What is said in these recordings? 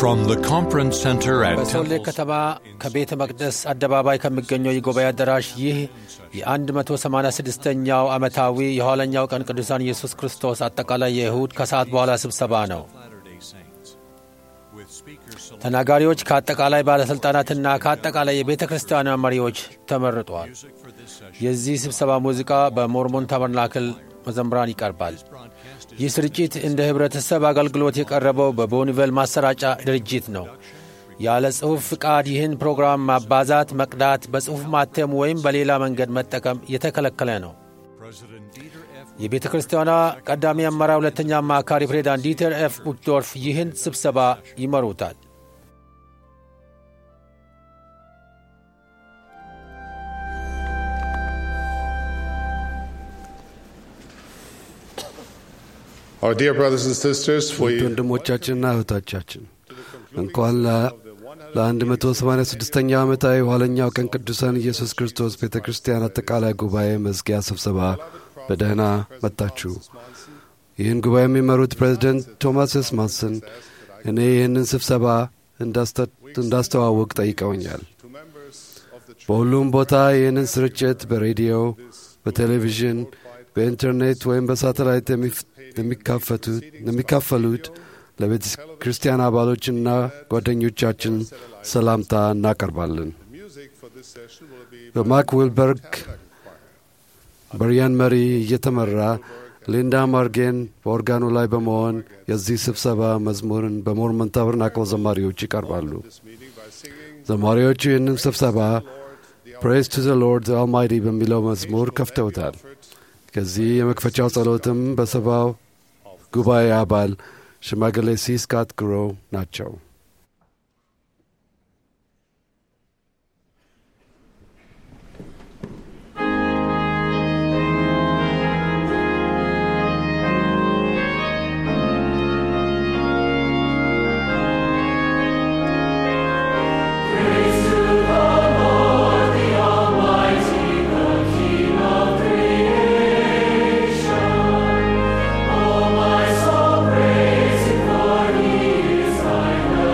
From the conference center at በሶሌ Temple ከተማ ከቤተ መቅደስ አደባባይ ከሚገኘው የጉባኤ አዳራሽ ይህ የ186ኛው ዓመታዊ የኋለኛው ቀን ቅዱሳን ኢየሱስ ክርስቶስ አጠቃላይ የእሁድ ከሰዓት በኋላ ስብሰባ ነው። ተናጋሪዎች ከአጠቃላይ ባለሥልጣናትና ከአጠቃላይ የቤተ ክርስቲያኗ መሪዎች ተመርጧል። የዚህ ስብሰባ ሙዚቃ በሞርሞን ታበርናክል መዘምራን ይቀርባል። ይህ ስርጭት እንደ ኅብረተሰብ አገልግሎት የቀረበው በቦኒቨል ማሰራጫ ድርጅት ነው። ያለ ጽሑፍ ፍቃድ ይህን ፕሮግራም ማባዛት፣ መቅዳት፣ በጽሑፍ ማተም ወይም በሌላ መንገድ መጠቀም የተከለከለ ነው። የቤተ ክርስቲያኗ ቀዳሚ አመራር ሁለተኛ አማካሪ ፕሬዚዳንት ዲተር ኤፍ ቡክዶርፍ ይህን ስብሰባ ይመሩታል። Our dear brothers and sisters, ውድ we ወንድሞቻችንና እህቶቻችን እንኳን ለ186ኛው ዓመታዊ የኋለኛው ቀን ቅዱሳን ኢየሱስ ክርስቶስ ቤተ ክርስቲያን አጠቃላይ ጉባኤ መዝጊያ ስብሰባ በደህና መጣችሁ። ይህን ጉባኤ የሚመሩት ፕሬዚደንት ቶማስ ኤስ ማንሰን እኔ ይህንን ስብሰባ እንዳስተ- እንዳስተዋውቅ ጠይቀውኛል። በሁሉም ቦታ ይህንን ስርጭት በሬዲዮ፣ በቴሌቪዥን፣ በኢንተርኔት ወይም በሳተላይት የሚፍ- የሚካፈቱት- የሚካፈሉት ለቤተ ክርስቲያን አባሎችና ጓደኞቻችን ሰላምታ እናቀርባለን። በማክ ዊልበርግ በሪያን መሪ እየተመራ ሊንዳ ማርጌን በኦርጋኑ ላይ በመሆን የዚህ ስብሰባ መዝሙርን በሞርመን ታበርናክል ዘማሪዎች ይቀርባሉ። ዘማሪዎቹ ይህንን ስብሰባ ፕሬስ ቱ ዘ ሎርድ አልማይቲ በሚለው መዝሙር ከፍተውታል። ከዚህ የመክፈቻው ጸሎትም በሰባው ጉባኤ አባል ሽማግሌ ሲ ስካት ግሮ ናቸው። Oh, my soul, praise Him, for He is thy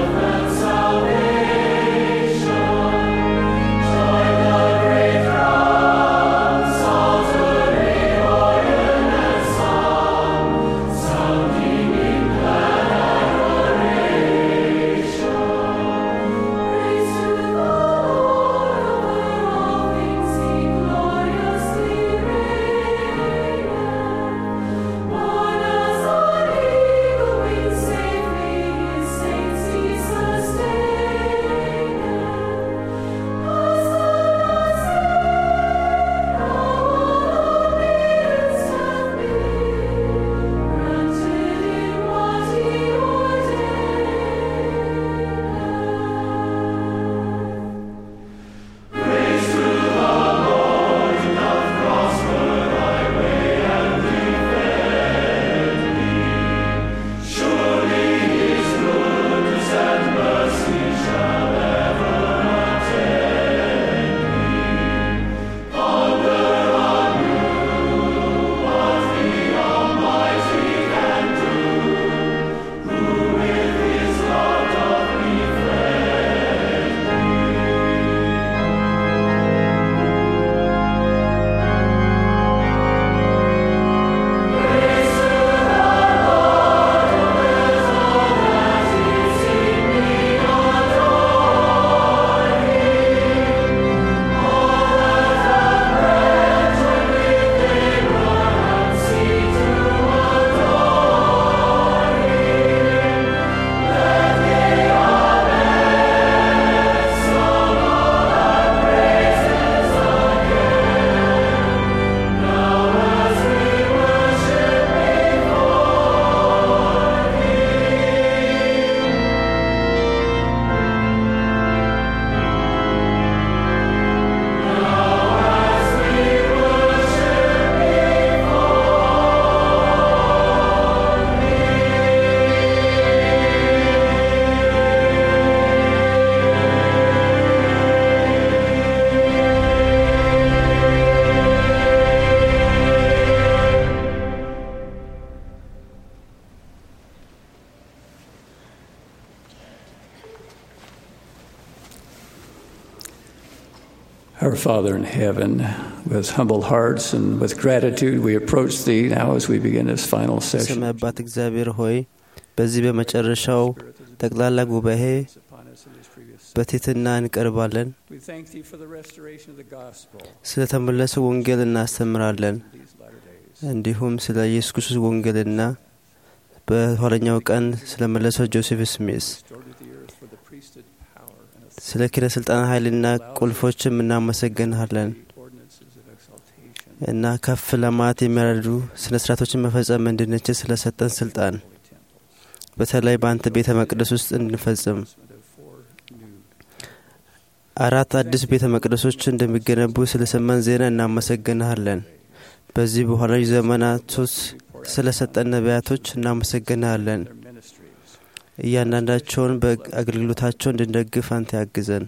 Our Father in heaven, with humble hearts and with gratitude, we approach Thee now as we begin this final session. ሰማይ አባት እግዚአብሔር ሆይ በዚህ በመጨረሻው ጠቅላላ ጉባኤ በትሕትና እንቀርባለን። We thank Thee for the restoration of the gospel ስለ ተመለሰ ወንጌል እናስተምራለን። these latter days. እንዲሁም ስለ ኢየሱስ ክርስቶስ ወንጌልና በኋለኛው ቀን ስለ መለሰው ጆሴፍ ስሚስ Restored to the earth for the priesthood power and authority, ስለ ኪነ ስልጣን ኃይልና ቁልፎችም እናመሰግንሃለን ordinances of exaltation, እና ከፍ ለማለት የሚያረዱ ስነ ስርዓቶችን መፈጸም እንድንችል ስለ ሰጠን ስልጣን በተለይ በአንተ ቤተ መቅደስ ውስጥ እንድንፈጽም announcement of four new አራት አዲስ ቤተ መቅደሶች እንደሚገነቡ ስለ ሰማን ዜና እናመሰግንሃለን። በዚህ በኋላ ዘመናት ውስጥ ስለ ሰጠን ነቢያቶች እናመሰግንሃለን። their ministries. እያንዳንዳቸውን በአገልግሎታቸው እንድንደግፍ አንተ ያግዘን።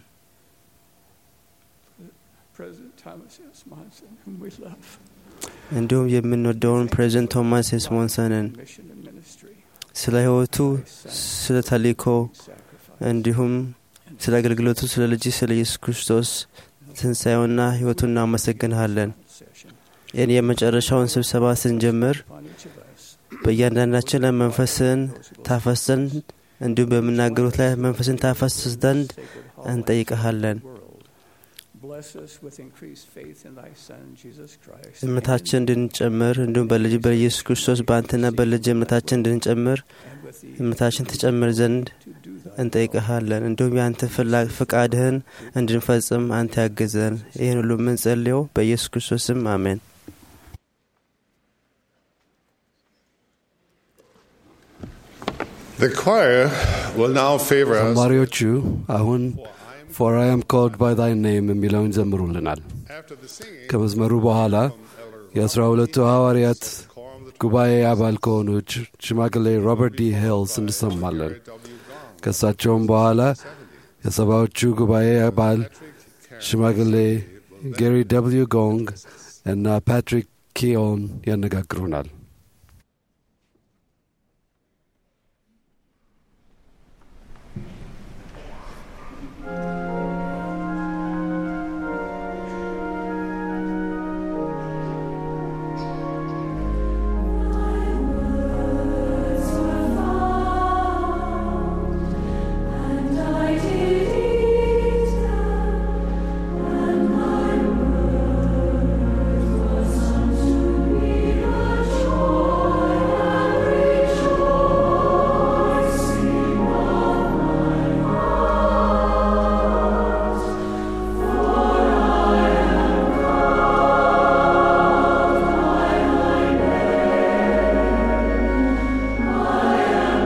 President Thomas S. Monson, whom we love, እንዲሁም የምንወደውን ፕሬዚደንት ቶማስ ኤስሞንሰንን mission and ministry, ስለ ሕይወቱ፣ ስለ ተልእኮ sacrifice, እንዲሁም ስለ አገልግሎቱ ስለ ልጅ ስለ ኢየሱስ ክርስቶስ ትንሣኤውና ሕይወቱን እናመሰግንሃለን። session ይህን የመጨረሻውን ስብሰባ ስንጀምር upon each of us. በእያንዳንዳችን ላይ መንፈስን ታፈስ ዘንድ እንዲሁም በምናገሩት ላይ መንፈስን ታፈስ ዘንድ እንጠይቀሃለን። world. Bless us with increased faith in Thy Son, Jesus Christ. እምነታችን እንድንጨምር እንዲሁም በልጅ በኢየሱስ ክርስቶስ በአንተና በልጅ እምነታችን እንድንጨምር and with the እምነታችን ትጨምር ዘንድ to do Thy እንጠይቀሃለን። እንዲሁም የአንተ ፍላ- ፍቃድህን እንድንፈጽም አንተ ያግዘን። ይህን ሁሉ የምንጸልየው በኢየሱስ ክርስቶስ ስም አሜን። The choir will now favor us ዘማሪዎቹ አሁን ፎር አይ አም ኮልድ ባይ ታይ ኔም የሚለውን ይዘምሩልናል። after the singing. ከመዝመሩ በኋላ የአስራ ሁለቱ ሐዋርያት ጉባኤ አባል ከሆኑት ሽማግሌ ሮበርት ዲ ሂልስ እንሰማለን። ከእሳቸውም በኋላ የሰባዎቹ ጉባኤ አባል ሽማግሌ ጌሪ ደብልዩ ጎንግ እና ፓትሪክ ኪዮን ያነጋግሩናል። And I did eat them, and my word was unto me the joy and rejoicing of my heart. For I am called by thy name, I am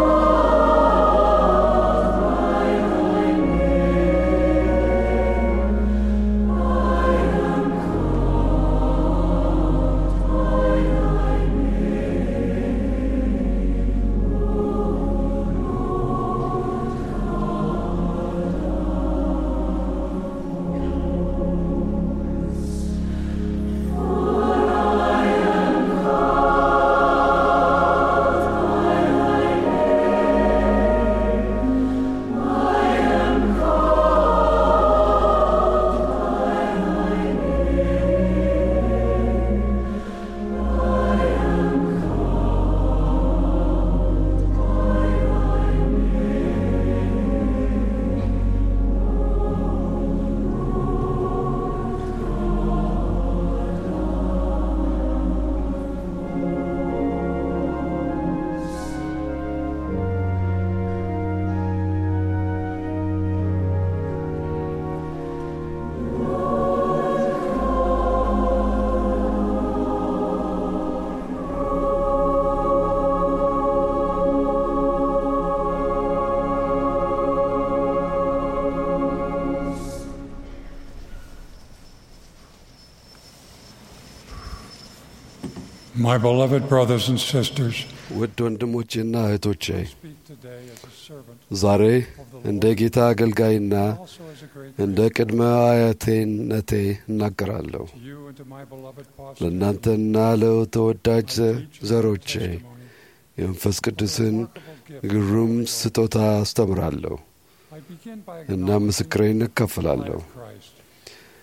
My beloved brothers and sisters, ውድ ወንድሞቼና እህቶቼ speak today as a servant, ዛሬ እንደ ጌታ አገልጋይና also as a great እንደ ቅድመ አያቴነቴ እናገራለሁ። to you and to my beloved posterity. ለእናንተና ለተወዳጅ ዘ- ዘሮቼ testimony. የመንፈስ ቅዱስን ግሩም ስጦታ አስተምራለሁ I begin by እና acknowledging ምስክሬን the life እከፍላለሁ። of Christ.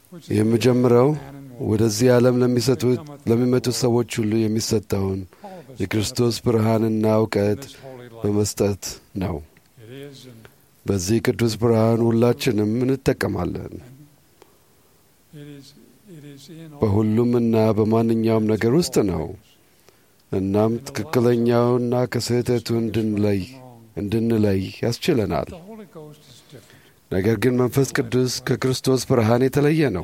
የምጀምረው ወደዚህ ዓለም ለሚሰጡት ለሚመጡት ሰዎች ሁሉ የሚሰጠውን የክርስቶስ ብርሃንና እውቀት በመስጠት ነው። በዚህ ቅዱስ ብርሃን ሁላችንም እንጠቀማለን። በሁሉም እና በማንኛውም ነገር ውስጥ ነው። እናም ትክክለኛውና ከስህተቱ እንድንለይ እንድንለይ ያስችለናል። ነገር ግን መንፈስ ቅዱስ ከክርስቶስ ብርሃን የተለየ ነው።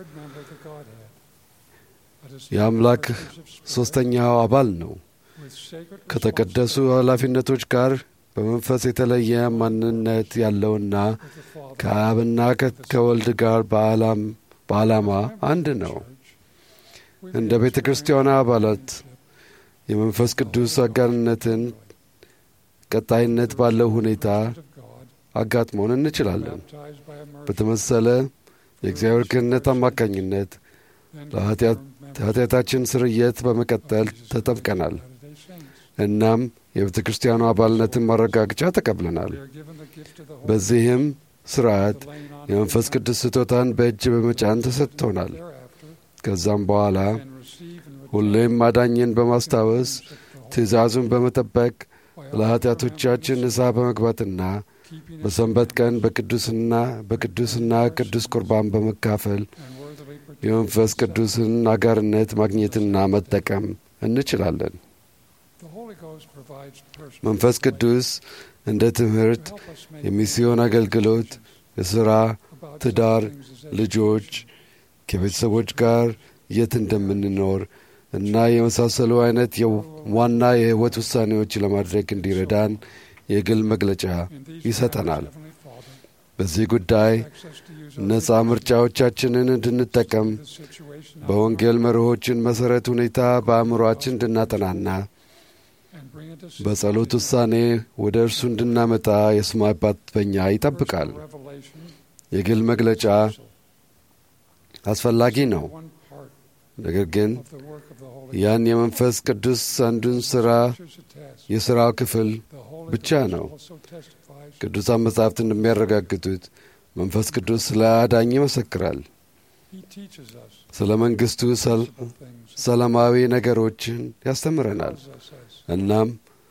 የአምላክ ሦስተኛው አባል ነው። ከተቀደሱ ኃላፊነቶች ጋር በመንፈስ የተለየ ማንነት ያለውና ከአብና ከወልድ ጋር በዓላማ አንድ ነው። እንደ ቤተ ክርስቲያኗ አባላት የመንፈስ ቅዱስ አጋርነትን ቀጣይነት ባለው ሁኔታ አጋጥሞን እንችላለን። በተመሰለ የእግዚአብሔር ክህነት አማካኝነት ለኃጢአታችን ስርየት በመቀጠል ተጠምቀናል። እናም የቤተ ክርስቲያኑ አባልነትን ማረጋገጫ ተቀብለናል። በዚህም ስርዓት የመንፈስ ቅዱስ ስጦታን በእጅ በመጫን ተሰጥቶናል። ከዛም በኋላ ሁሌም ማዳኝን በማስታወስ ትእዛዙን በመጠበቅ ለኃጢአቶቻችን ንስሐ በመግባትና በሰንበት ቀን በቅዱስና በቅዱስና ቅዱስ ቁርባን በመካፈል የመንፈስ ቅዱስን አጋርነት ማግኘትና መጠቀም እንችላለን። መንፈስ ቅዱስ እንደ ትምህርት፣ የሚስዮን አገልግሎት፣ የሥራ፣ ትዳር፣ ልጆች፣ ከቤተሰቦች ጋር የት እንደምንኖር እና የመሳሰሉ አይነት ዋና የሕይወት ውሳኔዎች ለማድረግ እንዲረዳን የግል መግለጫ ይሰጠናል። በዚህ ጉዳይ ነፃ ምርጫዎቻችንን እንድንጠቀም በወንጌል መርሆችን መሠረት ሁኔታ በአእምሮአችን እንድናጠናና በጸሎት ውሳኔ ወደ እርሱ እንድናመጣ የሰማይ አባት በኛ ይጠብቃል። የግል መግለጫ አስፈላጊ ነው። ነገር ግን ያን የመንፈስ ቅዱስ አንዱን ሥራ የሥራው ክፍል ብቻ ነው። ቅዱሳን መጻሕፍት እንደሚያረጋግጡት መንፈስ ቅዱስ ስለ አዳኝ ይመሰክራል። ስለ መንግሥቱ ሰላማዊ ነገሮችን ያስተምረናል። እናም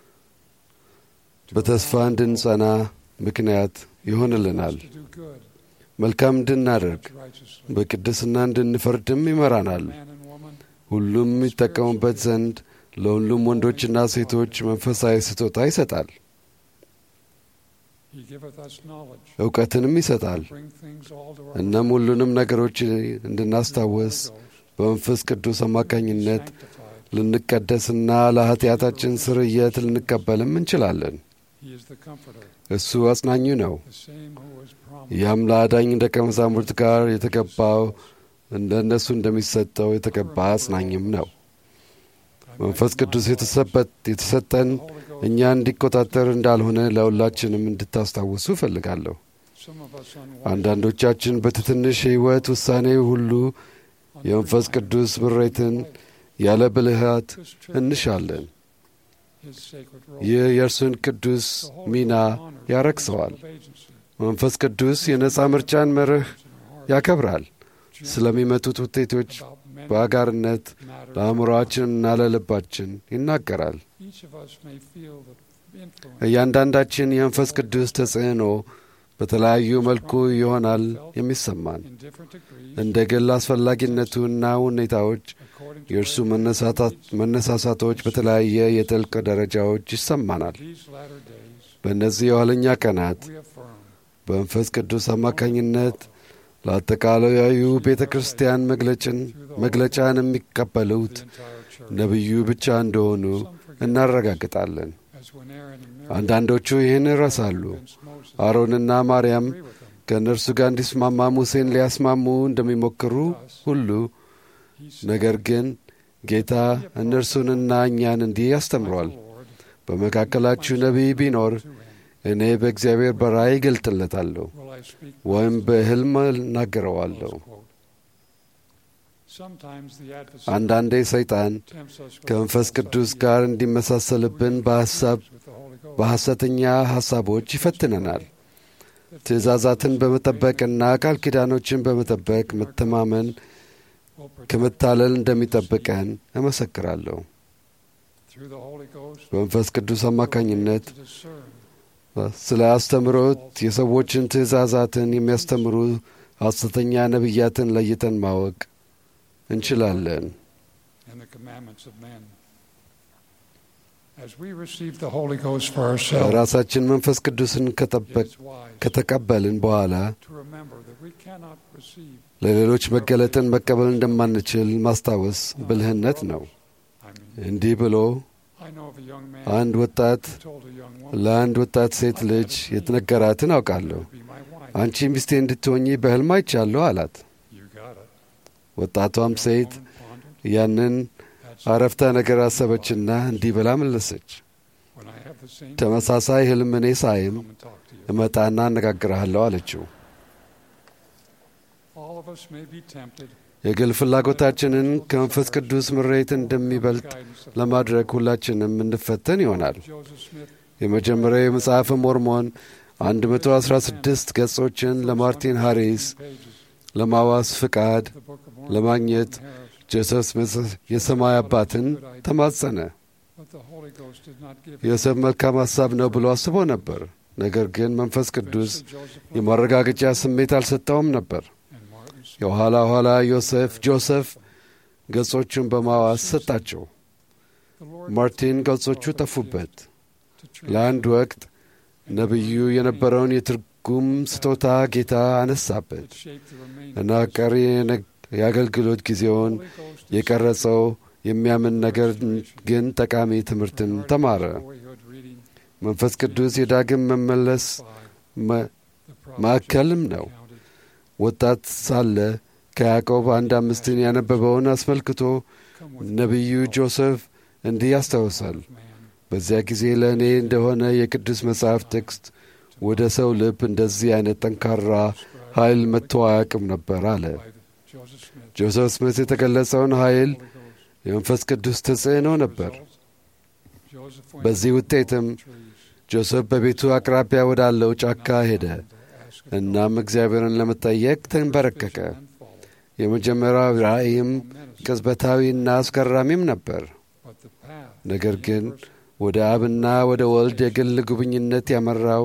በተስፋ እንድንጸና ምክንያት ይሆንልናል። መልካም እንድናደርግ በቅድስና እንድንፈርድም ይመራናል። ሁሉም የሚጠቀሙበት ዘንድ ለሁሉም ወንዶችና ሴቶች መንፈሳዊ ስጦታ ይሰጣል። እውቀትንም ይሰጣል። እናም ሁሉንም ነገሮች እንድናስታወስ በመንፈስ ቅዱስ አማካኝነት ልንቀደስና ለኃጢአታችን ስርየት ልንቀበልም እንችላለን። እሱ አጽናኙ ነው። ያም ለአዳኝ ደቀ መዛሙርት ጋር የተገባው እንደ እነሱ እንደሚሰጠው የተገባ አጽናኝም ነው። መንፈስ ቅዱስ የተሰጠን እኛ እንዲቆጣጠር እንዳልሆነ ለሁላችንም እንድታስታውሱ እፈልጋለሁ። አንዳንዶቻችን በትንሽ ሕይወት ውሳኔ ሁሉ የመንፈስ ቅዱስ ምሬትን ያለ ብልሃት እንሻለን። ይህ የእርሱን ቅዱስ ሚና ያረክሰዋል። መንፈስ ቅዱስ የነፃ ምርጫን መርህ ያከብራል። ስለሚመጡት ውጤቶች በአጋርነት ለአእምሮአችንና ለልባችን ይናገራል። እያንዳንዳችን የመንፈስ ቅዱስ ተጽዕኖ በተለያዩ መልኩ ይሆናል የሚሰማን። እንደ ግል አስፈላጊነቱና ሁኔታዎች የእርሱ መነሳሳቶች በተለያየ የጥልቅ ደረጃዎች ይሰማናል። በእነዚህ የኋለኛ ቀናት በመንፈስ ቅዱስ አማካኝነት ለአጠቃላዩ ቤተ ክርስቲያን መግለጫን የሚቀበሉት ነቢዩ ብቻ እንደሆኑ እናረጋግጣለን። አንዳንዶቹ ይህን ይረሳሉ። አሮንና ማርያም ከእነርሱ ጋር እንዲስማማ ሙሴን ሊያስማሙ እንደሚሞክሩ ሁሉ ነገር ግን ጌታ እነርሱንና እኛን እንዲህ ያስተምሯል። በመካከላችሁ ነቢይ ቢኖር እኔ በእግዚአብሔር በራእይ እገልጥለታለሁ ወይም በሕልም እናገረዋለሁ። አንዳንዴ ሰይጣን ከመንፈስ ቅዱስ ጋር እንዲመሳሰልብን በሐሳብ በሐሰተኛ ሐሳቦች ይፈትነናል። ትእዛዛትን በመጠበቅና ቃል ኪዳኖችን በመጠበቅ መተማመን ከመታለል እንደሚጠብቀን እመሰክራለሁ። በመንፈስ ቅዱስ አማካኝነት ስለ አስተምሮት የሰዎችን ትእዛዛትን የሚያስተምሩ ሐሰተኛ ነቢያትን ለይተን ማወቅ እንችላለን። ራሳችን መንፈስ ቅዱስን ከተቀበልን በኋላ ለሌሎች መገለጥን መቀበል እንደማንችል ማስታወስ ብልህነት ነው። እንዲህ ብሎ አንድ ወጣት ለአንድ ወጣት ሴት ልጅ የተነገራትን አውቃለሁ። አንቺ ሚስቴ እንድትሆኚ በሕልም አይቻለሁ አላት። ወጣቷም ሴት ያንን አረፍተ ነገር አሰበችና እንዲህ ብላ መለሰች። ተመሳሳይ ሕልም እኔ ሳይም እመጣና አነጋግርሃለሁ አለችው። የግል ፍላጎታችንን ከመንፈስ ቅዱስ ምሬት እንደሚበልጥ ለማድረግ ሁላችንም እንፈተን ይሆናል። የመጀመሪያው የመጽሐፈ ሞርሞን 116 ገጾችን ለማርቲን ሃሪስ ለማዋስ ፍቃድ ለማግኘት ጆሴፍ ስሚት የሰማይ አባትን ተማጸነ። ዮሴፍ መልካም ሐሳብ ነው ብሎ አስቦ ነበር። ነገር ግን መንፈስ ቅዱስ የማረጋገጫ ስሜት አልሰጠውም ነበር። የኋላ ኋላ ዮሴፍ ጆሴፍ ገጾቹን በማዋስ ሰጣቸው። ማርቲን ገጾቹ ጠፉበት። ለአንድ ወቅት ነቢዩ የነበረውን የትርጉም ስጦታ ጌታ አነሳበት እና ቀሪ የአገልግሎት ጊዜውን የቀረጸው የሚያምን ነገር ግን ጠቃሚ ትምህርትን ተማረ። መንፈስ ቅዱስ የዳግም መመለስ ማዕከልም ነው። ወጣት ሳለ ከያዕቆብ አንድ አምስትን ያነበበውን አስመልክቶ ነቢዩ ጆሴፍ እንዲህ ያስታውሳል። በዚያ ጊዜ ለእኔ እንደሆነ የቅዱስ መጽሐፍ ጥቅስ ወደ ሰው ልብ እንደዚህ አይነት ጠንካራ ኃይል መጥቶ አያውቅም ነበር አለ። ጆሴፍ ስሚት የተገለጸውን ኃይል የመንፈስ ቅዱስ ተጽዕኖ ነበር። በዚህ ውጤትም ጆሴፍ በቤቱ አቅራቢያ ወዳለው ጫካ ሄደ። እናም እግዚአብሔርን ለመጠየቅ ተንበረከከ። የመጀመሪያው ራእይም ቅጽበታዊና አስገራሚም ነበር። ነገር ግን ወደ አብና ወደ ወልድ የግል ጉብኝነት ያመራው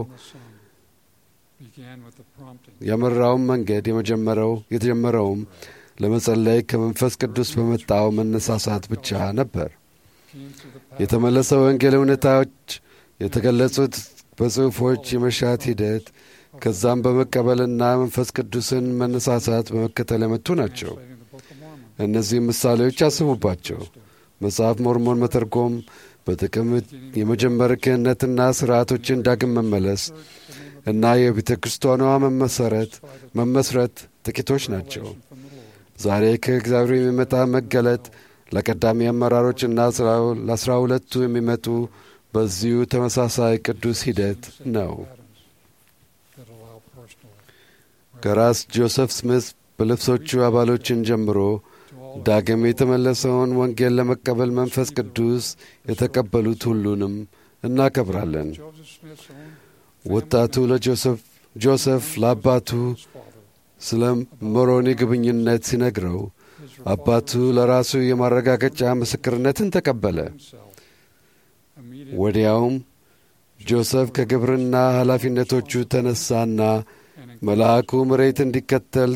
ያመራውም መንገድ የመጀመሪያው የተጀመረውም ለመጸለይ ከመንፈስ ቅዱስ በመጣው መነሳሳት ብቻ ነበር። የተመለሰው ወንጌል እውነታዎች የተገለጹት በጽሑፎች የመሻት ሂደት ከዛም በመቀበልና መንፈስ ቅዱስን መነሳሳት በመከተል የመጡ ናቸው። እነዚህም ምሳሌዎች አስቡባቸው። መጽሐፍ ሞርሞን መተርጎም በጥቅም የመጀመር ክህነትና ሥርዓቶችን ዳግም መመለስ እና የቤተ ክርስቲያኗ መመሰረት መመስረት ጥቂቶች ናቸው። ዛሬ ከእግዚአብሔር የሚመጣ መገለጥ ለቀዳሚ አመራሮችና ለአስራ ሁለቱ የሚመጡ በዚሁ ተመሳሳይ ቅዱስ ሂደት ነው። ከራስ ጆሴፍ ስሚት በልብሶቹ አባሎችን ጀምሮ ዳግም የተመለሰውን ወንጌል ለመቀበል መንፈስ ቅዱስ የተቀበሉት ሁሉንም እናከብራለን። ወጣቱ ለጆሴፍ ጆሴፍ ለአባቱ ስለ ሞሮኒ ግብኝነት ሲነግረው አባቱ ለራሱ የማረጋገጫ ምስክርነትን ተቀበለ። ወዲያውም ጆሴፍ ከግብርና ኃላፊነቶቹ ተነሳና መልአኩ መሬት እንዲከተል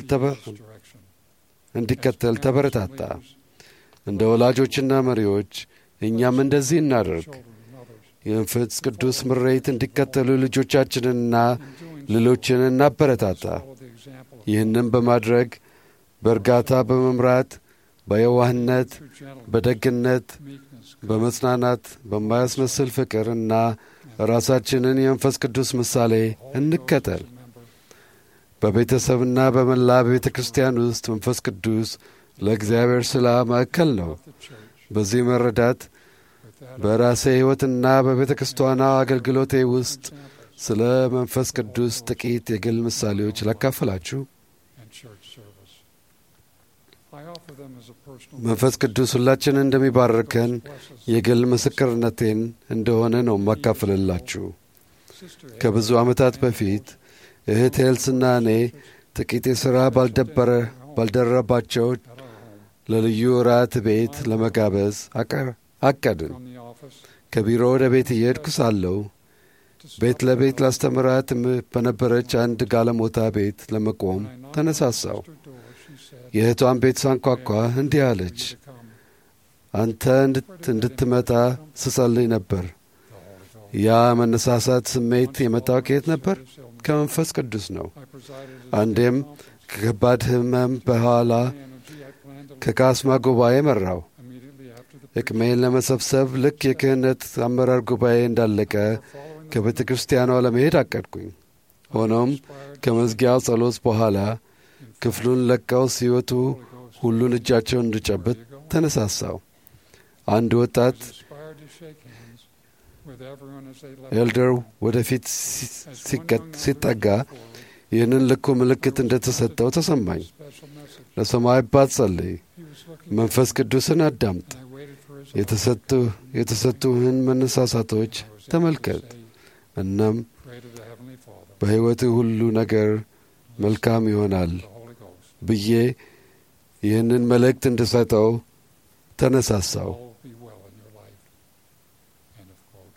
እንዲከተል ተበረታታ። እንደ ወላጆችና መሪዎች እኛም እንደዚህ እናደርግ። የመንፈስ ቅዱስ ምሬት እንዲከተሉ ልጆቻችንንና ሌሎችን እናበረታታ። ይህንም በማድረግ በእርጋታ በመምራት በየዋህነት፣ በደግነት፣ በመጽናናት፣ በማያስመስል ፍቅር እና ራሳችንን የመንፈስ ቅዱስ ምሳሌ እንከተል። በቤተሰብና በመላ ቤተ ክርስቲያን ውስጥ መንፈስ ቅዱስ ለእግዚአብሔር ስላ ማዕከል ነው። በዚህ መረዳት በራሴ ሕይወትና በቤተ ክርስቲያኗ አገልግሎቴ ውስጥ ስለ መንፈስ ቅዱስ ጥቂት የግል ምሳሌዎች ላካፈላችሁ። መንፈስ ቅዱስ ሁላችንን እንደሚባርከን የግል ምስክርነቴን እንደሆነ ነው ማካፈልላችሁ። ከብዙ ዓመታት በፊት እህት ኤልስና እኔ ጥቂት የሥራ ባልደበረ ባልደረባቸው ለልዩ እራት ቤት ለመጋበዝ አቀ- አቀድን። from the office ከቢሮ ወደ ቤት እየሄድኩ ሳለሁ ቤት ለቤት ላስተምራት እም- በነበረች አንድ ጋለሞታ ቤት ለመቆም ተነሳሳው። her door. She said, የእህቷን ቤት ሳንኳኳ እንዲህ አለች፣ to come. አንተ እንድት- እንድትመጣ ስጸልይ ነበር። The Holy Ghost. ያ መነሳሳት ስሜት የመጣው ከየት ነበር? ከመንፈስ ቅዱስ ነው። I presided at አንዴም ከከባድ ሕመም በኋላ the energy I planned to ከካስማ ጉባኤ መራው። immediately after the ዕቅሜን ለመሰብሰብ ልክ የክህነት አመራር ጉባኤ እንዳለቀ following ከቤተ ክርስቲያኗ ለመሄድ አቀድኩኝ። ሆኖም ከመዝጊያው ጸሎት በኋላ ክፍሉን ለቀው ሲወጡ ሁሉን እጃቸውን እንድጨብጥ ተነሳሳው። አንድ ወጣት inspired to shake hands with everyone as they left. ኤልደር ወደፊት ሲ- ሲቀ- ሲጠጋ ይህንን ልኩ ምልክት እንደተሰጠው ተሰማኝ። Special message. ለሰማይ አባት ጸልይ፣ He was looking መንፈስ ቅዱስን አዳምጥ፣ and I waited for his የተሰጡ የተሰጡህን መነሳሳቶች ተመልከት፣ እናም pray to the Heavenly Father, በሕይወትህ ሁሉ ነገር መልካም ይሆናል the Holy Ghost. ብዬ ይህንን መልእክት እንድሰጠው ተነሳሳው። All be well in your life. End of quote.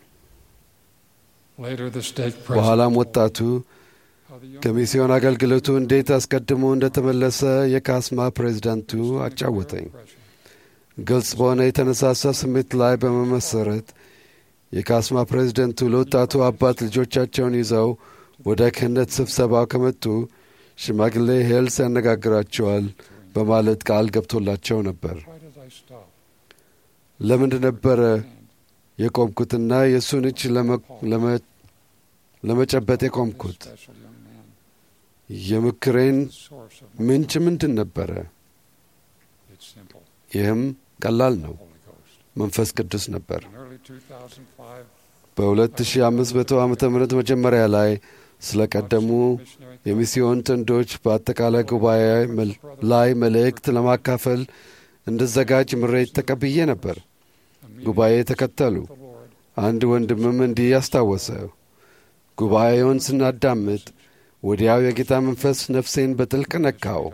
Later, the stake በኋላም president ወጣቱ how the young ከሚስዮን አገልግሎቱ እንዴት አስቀድሞ እንደተመለሰ የካስማ ፕሬዝዳንቱ አጫወተኝ። impression. ግልጽ በሆነ የተነሳሳ ስሜት ላይ በመመሰረት የካስማ ፕሬዝደንቱ ለወጣቱ አባት ልጆቻቸውን ይዘው ወደ ክህነት ስብሰባው ከመጡ ሽማግሌ ሄልስ ያነጋግራቸዋል በማለት ቃል ገብቶላቸው ነበር። Why did I stop? ለምንድ ነበረ And የቆምኩትና የእሱን እጅ ለመ- ለመ- ለመጨበጥ የቆምኩት? special young man, የምክሬን the source of ምንጭ ምንድን ነበረ? it's simple. ይህም ቀላል The ነው፣ Holy Ghost. መንፈስ ቅዱስ ነበር። In early 2005, በ2500 ዓ ም መጀመሪያ ላይ ስለ ቀደሙ missionary የሚስዮን ጥንዶች በአጠቃላይ ጉባኤ መል- ላይ መልእክት ለማካፈል እንድዘጋጅ ምሬት ተቀብዬ ነበር። ጉባኤ ተከተሉ። the Lord አንድ ወንድምም እንዲህ ያስታወሰ፣ ጉባኤውን ስናዳምጥ ወዲያው የጌታ መንፈስ ነፍሴን በጥልቅ ነካው።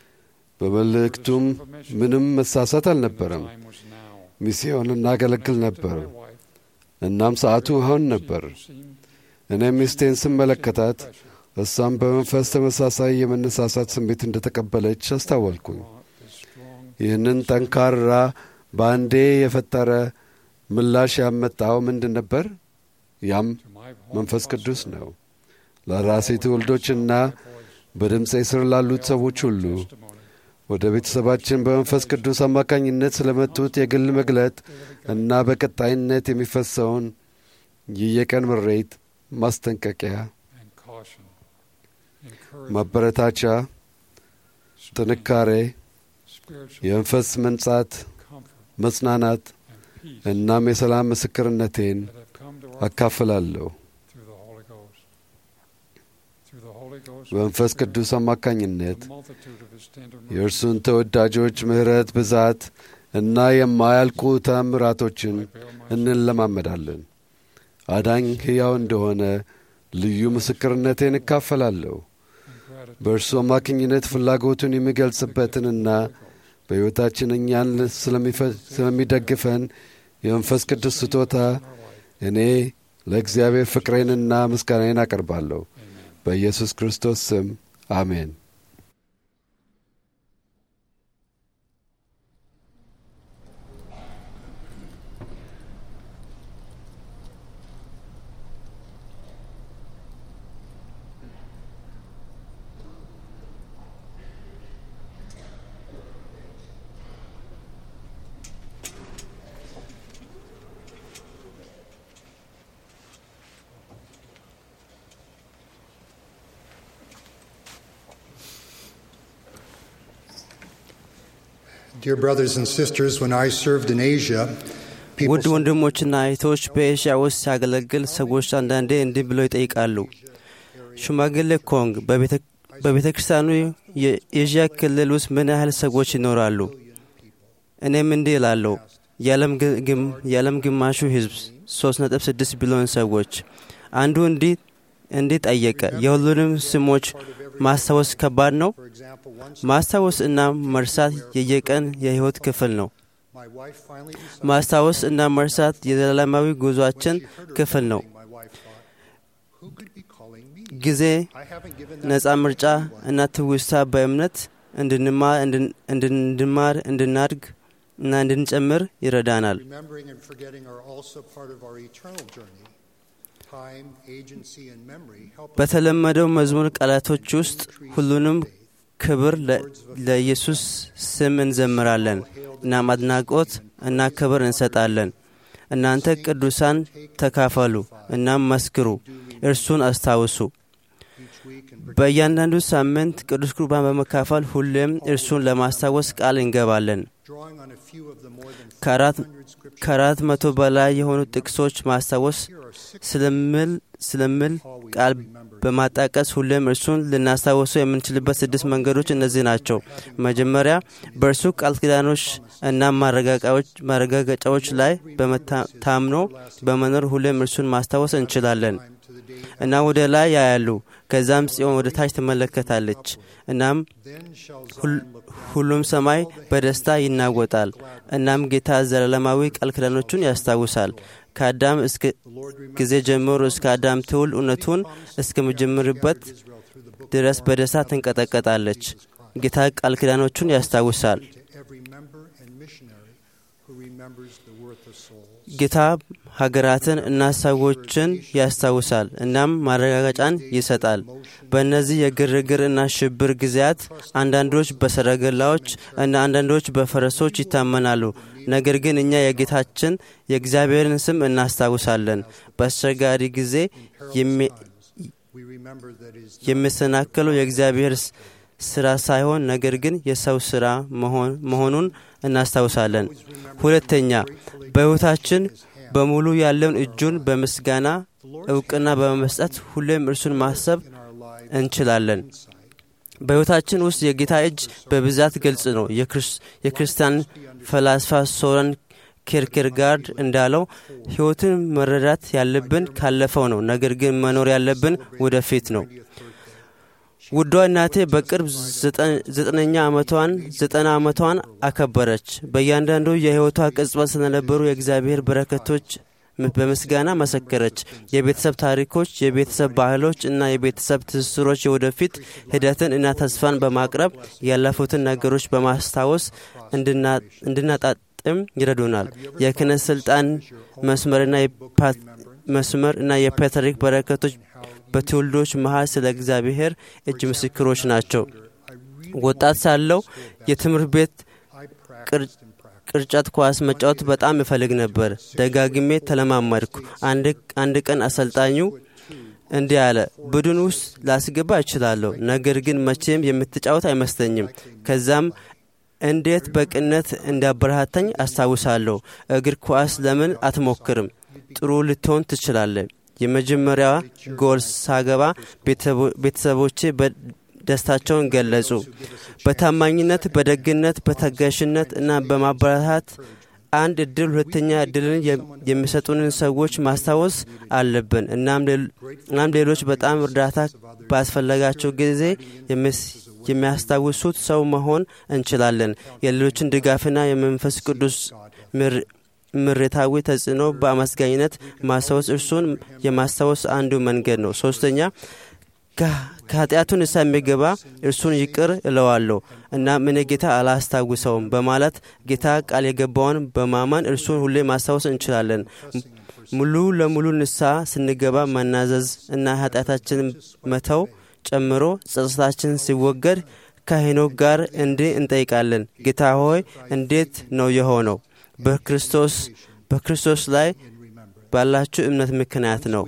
በመልእክቱም ምንም መሳሳት አልነበረም። time was now. ሚስዮን እናገለግል ነበር። My wife እናም ሰዓቱ አሁን ነበር። seemed እኔም ሚስቴን ስመለከታት pressure. እሷም በመንፈስ ተመሳሳይ የመነሳሳት ስሜት እንደተቀበለች አስታወልኩኝ። This strong ይህንን ጠንካራ በአንዴ የፈጠረ ምላሽ ያመጣው ምንድን ነበር? ያም to my home መንፈስ ቅዱስ ነው። ለራሴ ትውልዶችና በድምፄ ስር ላሉት ሰዎች ሁሉ testimony. ወደ ቤተሰባችን በመንፈስ ቅዱስ አማካኝነት ስለመጡት የግል መግለጥ እና በቀጣይነት የሚፈሰውን የየቀን ምሬት፣ ማስጠንቀቂያ፣ and caution, encouragement, ማበረታቻ፣ ጥንካሬ፣ spiritual የመንፈስ መንጻት፣ comfort, መጽናናት and peace እናም የሰላም ምስክርነቴን that have come to our አካፍላለሁ። through the Holy Ghost. Through the Holy Ghost, በመንፈስ we ቅዱስ አማካኝነት the multitude of His tender የእርሱን ተወዳጆች ምሕረት ብዛት እና የማያልቁ ታምራቶችን እንለማመዳለን። አዳኝ ሕያው እንደሆነ ልዩ ምስክርነቴን እካፈላለሁ። በእርሱ አማካኝነት ፍላጎቱን የሚገልጽበትንና በሕይወታችን እኛን ስለሚፈ- ስለሚደግፈን የመንፈስ ቅዱስ ስጦታ እኔ ለእግዚአብሔር ፍቅሬንና ምስጋናዬን አቀርባለሁ። በኢየሱስ ክርስቶስ ስም አሜን። Dear brothers and sisters, when I served in Asia, people ውድ ወንድሞችና እህቶች በኤሽያ ውስጥ ሲያገለግል ሰዎች አንዳንዴ እንዲህ ብለው ይጠይቃሉ። ሽማግሌ ኮንግ በቤተ ክርስቲያኑ የኤዥያ ክልል ውስጥ ምን ያህል ሰዎች ይኖራሉ? እኔም እንዲህ እላለሁ፣ የዓለም ግማሹ ሕዝብ 3.6 ቢሊዮን ሰዎች። አንዱ እንዲህ እንዲህ ጠየቀ፣ የሁሉንም ስሞች ማስታወስ ከባድ ነው? ማስታወስ እና መርሳት የየቀን የሕይወት ክፍል ነው። ማስታወስ እና መርሳት የዘላለማዊ ጉዟችን ክፍል ነው። ጊዜ፣ ነፃ ምርጫ እና ትውስታ በእምነት እንድንማር እንድንማር እንድናድግ እና እንድንጨምር ይረዳናል። Remembering and forgetting are also part of our eternal journey. Time, agency, and memory help us በተለመደው መዝሙር ቃላቶች ውስጥ ሁሉንም ክብር ለ- ለኢየሱስ ስም እንዘምራለን። እናም አድናቆት እና ክብር እንሰጣለን። እናንተ ቅዱሳን ተካፈሉ፣ እናም መስክሩ፣ እርሱን አስታውሱ። በእያንዳንዱ ሳምንት ቅዱስ ቁርባን በመካፈል ሁሌም እርሱን ለማስታወስ ቃል እንገባለን። drawing on a few of the more than ከአራት ከአራት መቶ በላይ የሆኑ ጥቅሶች ማስታወስ ስለምል ስለምል ቃል በማጣቀስ ሁሌም እርሱን ልናስታውሰው የምንችልበት ስድስት መንገዶች እነዚህ ናቸው። መጀመሪያ በእርሱ ቃል ኪዳኖች እና ማረጋጋጫዎች ማረጋገጫዎች ላይ በመታምኖ በመኖር ሁሌም እርሱን ማስታወስ እንችላለን እና ወደ ላይ ያያሉ። ከዛም ጽዮን ወደ ታች ትመለከታለች። እናም ሁል- ሁሉም ሰማይ በደስታ ይናወጣል። እናም ጌታ ዘላለማዊ ቃል ኪዳኖቹን ያስታውሳል። ከአዳም እስከ ጊዜ ጀምሮ እስከ አዳም ትውል እውነቱን እስከምጀምርበት ድረስ በደስታ ትንቀጠቀጣለች። ጌታ ቃል ኪዳኖቹን ያስታውሳል። to every member and missionary who remembers the worth of souls. ጌታ ሀገራትን እና ሰዎችን ያስታውሳል እናም ማረጋገጫን ይሰጣል። በእነዚህ የግርግር እና ሽብር ጊዜያት አንዳንዶች በሰረገላዎች እና አንዳንዶች በፈረሶች ይታመናሉ። ነገር ግን እኛ የጌታችን የእግዚአብሔርን ስም እናስታውሳለን። በአስቸጋሪ ጊዜ የሚ- We remember that it is የሚሰናከለው የእግዚአብሔር ስ- ስራ ሳይሆን ነገር ግን የሰው ስራ መሆን- መሆኑን እናስታውሳለን። ሁለተኛ በሕይወታችን በሙሉ ያለውን እጁን በምስጋና እውቅና በመስጠት ሁሌም እርሱን ማሰብ እንችላለን። በሕይወታችን ውስጥ የጌታ እጅ በብዛት ግልጽ ነው። የክርስ- የክርስቲያን ፈላስፋ ሶረን ኬርኬርጋርድ እንዳለው ሕይወትን መረዳት ያለብን ካለፈው ነው፣ ነገር ግን መኖር ያለብን ወደፊት ነው። ውዷ እናቴ በቅርብ ዘጠ- ዘጠነኛ ዓመቷን ዘጠና ዓመቷን አከበረች። በእያንዳንዱ የሕይወቷ ቅጽበት ስለነበሩ የእግዚአብሔር በረከቶች ም- በምስጋና መሰከረች። የቤተሰብ ታሪኮች፣ የቤተሰብ ባህሎች እና የቤተሰብ ትስስሮች የወደፊት ሂደትን እና ተስፋን በማቅረብ ያለፉትን ነገሮች በማስታወስ እንድና- እንድናጣጥም ይረዱናል። የክህነት ስልጣን መስመርና የፓ- መስመር እና የፓትሪክ በረከቶች በትውልዶች መሀል ስለ እግዚአብሔር እጅ ምስክሮች ናቸው። ወጣት ሳለው የትምህርት ቤት ቅር- ቅርጫት ኳስ መጫወት በጣም እፈልግ ነበር። ደጋግሜ ተለማመድኩ። አንድ አንድ ቀን አሰልጣኙ እንዲህ አለ፣ ቡድን ውስጥ ላስገባ እችላለሁ፣ ነገር ግን መቼም የምትጫወት አይመስለኝም። ከዛም እንዴት በቅነት እንዳበረታታኝ አስታውሳለሁ። እግር ኳስ ለምን አትሞክርም? ጥሩ ልትሆን ትችላለህ። የመጀመሪያ ጎል ሳገባ ቤተሰቦ- ቤተሰቦቼ በደስታቸውን ገለጹ። በታማኝነት፣ በደግነት፣ በታጋሽነት እና በማበረታት አንድ እድል ሁለተኛ እድልን የ- የሚሰጡንን ሰዎች ማስታወስ አለብን። እናም ሌሎ- እናም ሌሎች በጣም እርዳታ ባስፈለጋቸው ጊዜ የሚስ- የሚያስታውሱት ሰው መሆን እንችላለን። የሌሎችን ድጋፍና የመንፈስ ቅዱስ ምር- ምሬታዊ ተጽዕኖ በአመስጋኝነት ማስታወስ እርሱን የማስታወስ አንዱ መንገድ ነው። ሶስተኛ ከ- ከኃጢአቱ ንስሐ የሚገባ እርሱን ይቅር እለዋለሁ እና ምን ጌታ አላስታውሰውም በማለት ጌታ ቃል የገባውን በማመን እርሱን ሁሌ ማስታወስ እንችላለን። ሙሉ ለሙሉ ንስሐ ስንገባ መናዘዝ እና ኃጢአታችንን መተው ጨምሮ ጸጸታችን ሲወገድ ከሄኖክ ጋር እንዲህ እንጠይቃለን፣ ጌታ ሆይ እንዴት ነው የሆነው? በክርስቶስ በክርስቶስ ላይ ባላችሁ እምነት ምክንያት ነው።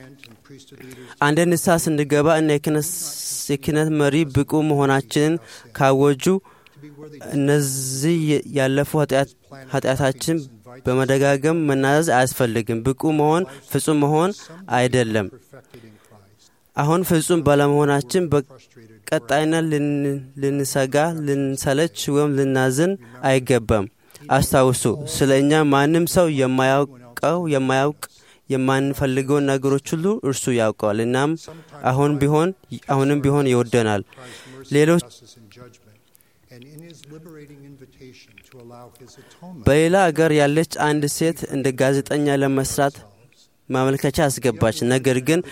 አንድ ንስሐ ስንገባ እና የክህነት- የክህነት መሪ ብቁ መሆናችንን ካወጁ እነዚህ የ- ያለፉ ኃጢአት- ኃጢአታችን በመደጋገም መናዘዝ አያስፈልግም። ብቁ መሆን ፍጹም መሆን አይደለም። አሁን ፍጹም ባለመሆናችን በቀጣይነት ልን- ልንሰጋ፣ ልንሰለች ወይም ልናዝን አይገባም። አስታውሱ፣ ስለ እኛ ማንም ሰው የማያውቀው የማያውቅ የማንፈልገውን ነገሮች ሁሉ እርሱ ያውቀዋል። እናም አሁን ቢሆን አሁንም ቢሆን ይወደናል። ሌሎች በሌላ አገር ያለች አንድ ሴት እንደ ጋዜጠኛ ለመስራት ማመልከቻ አስገባች። ነገር ግን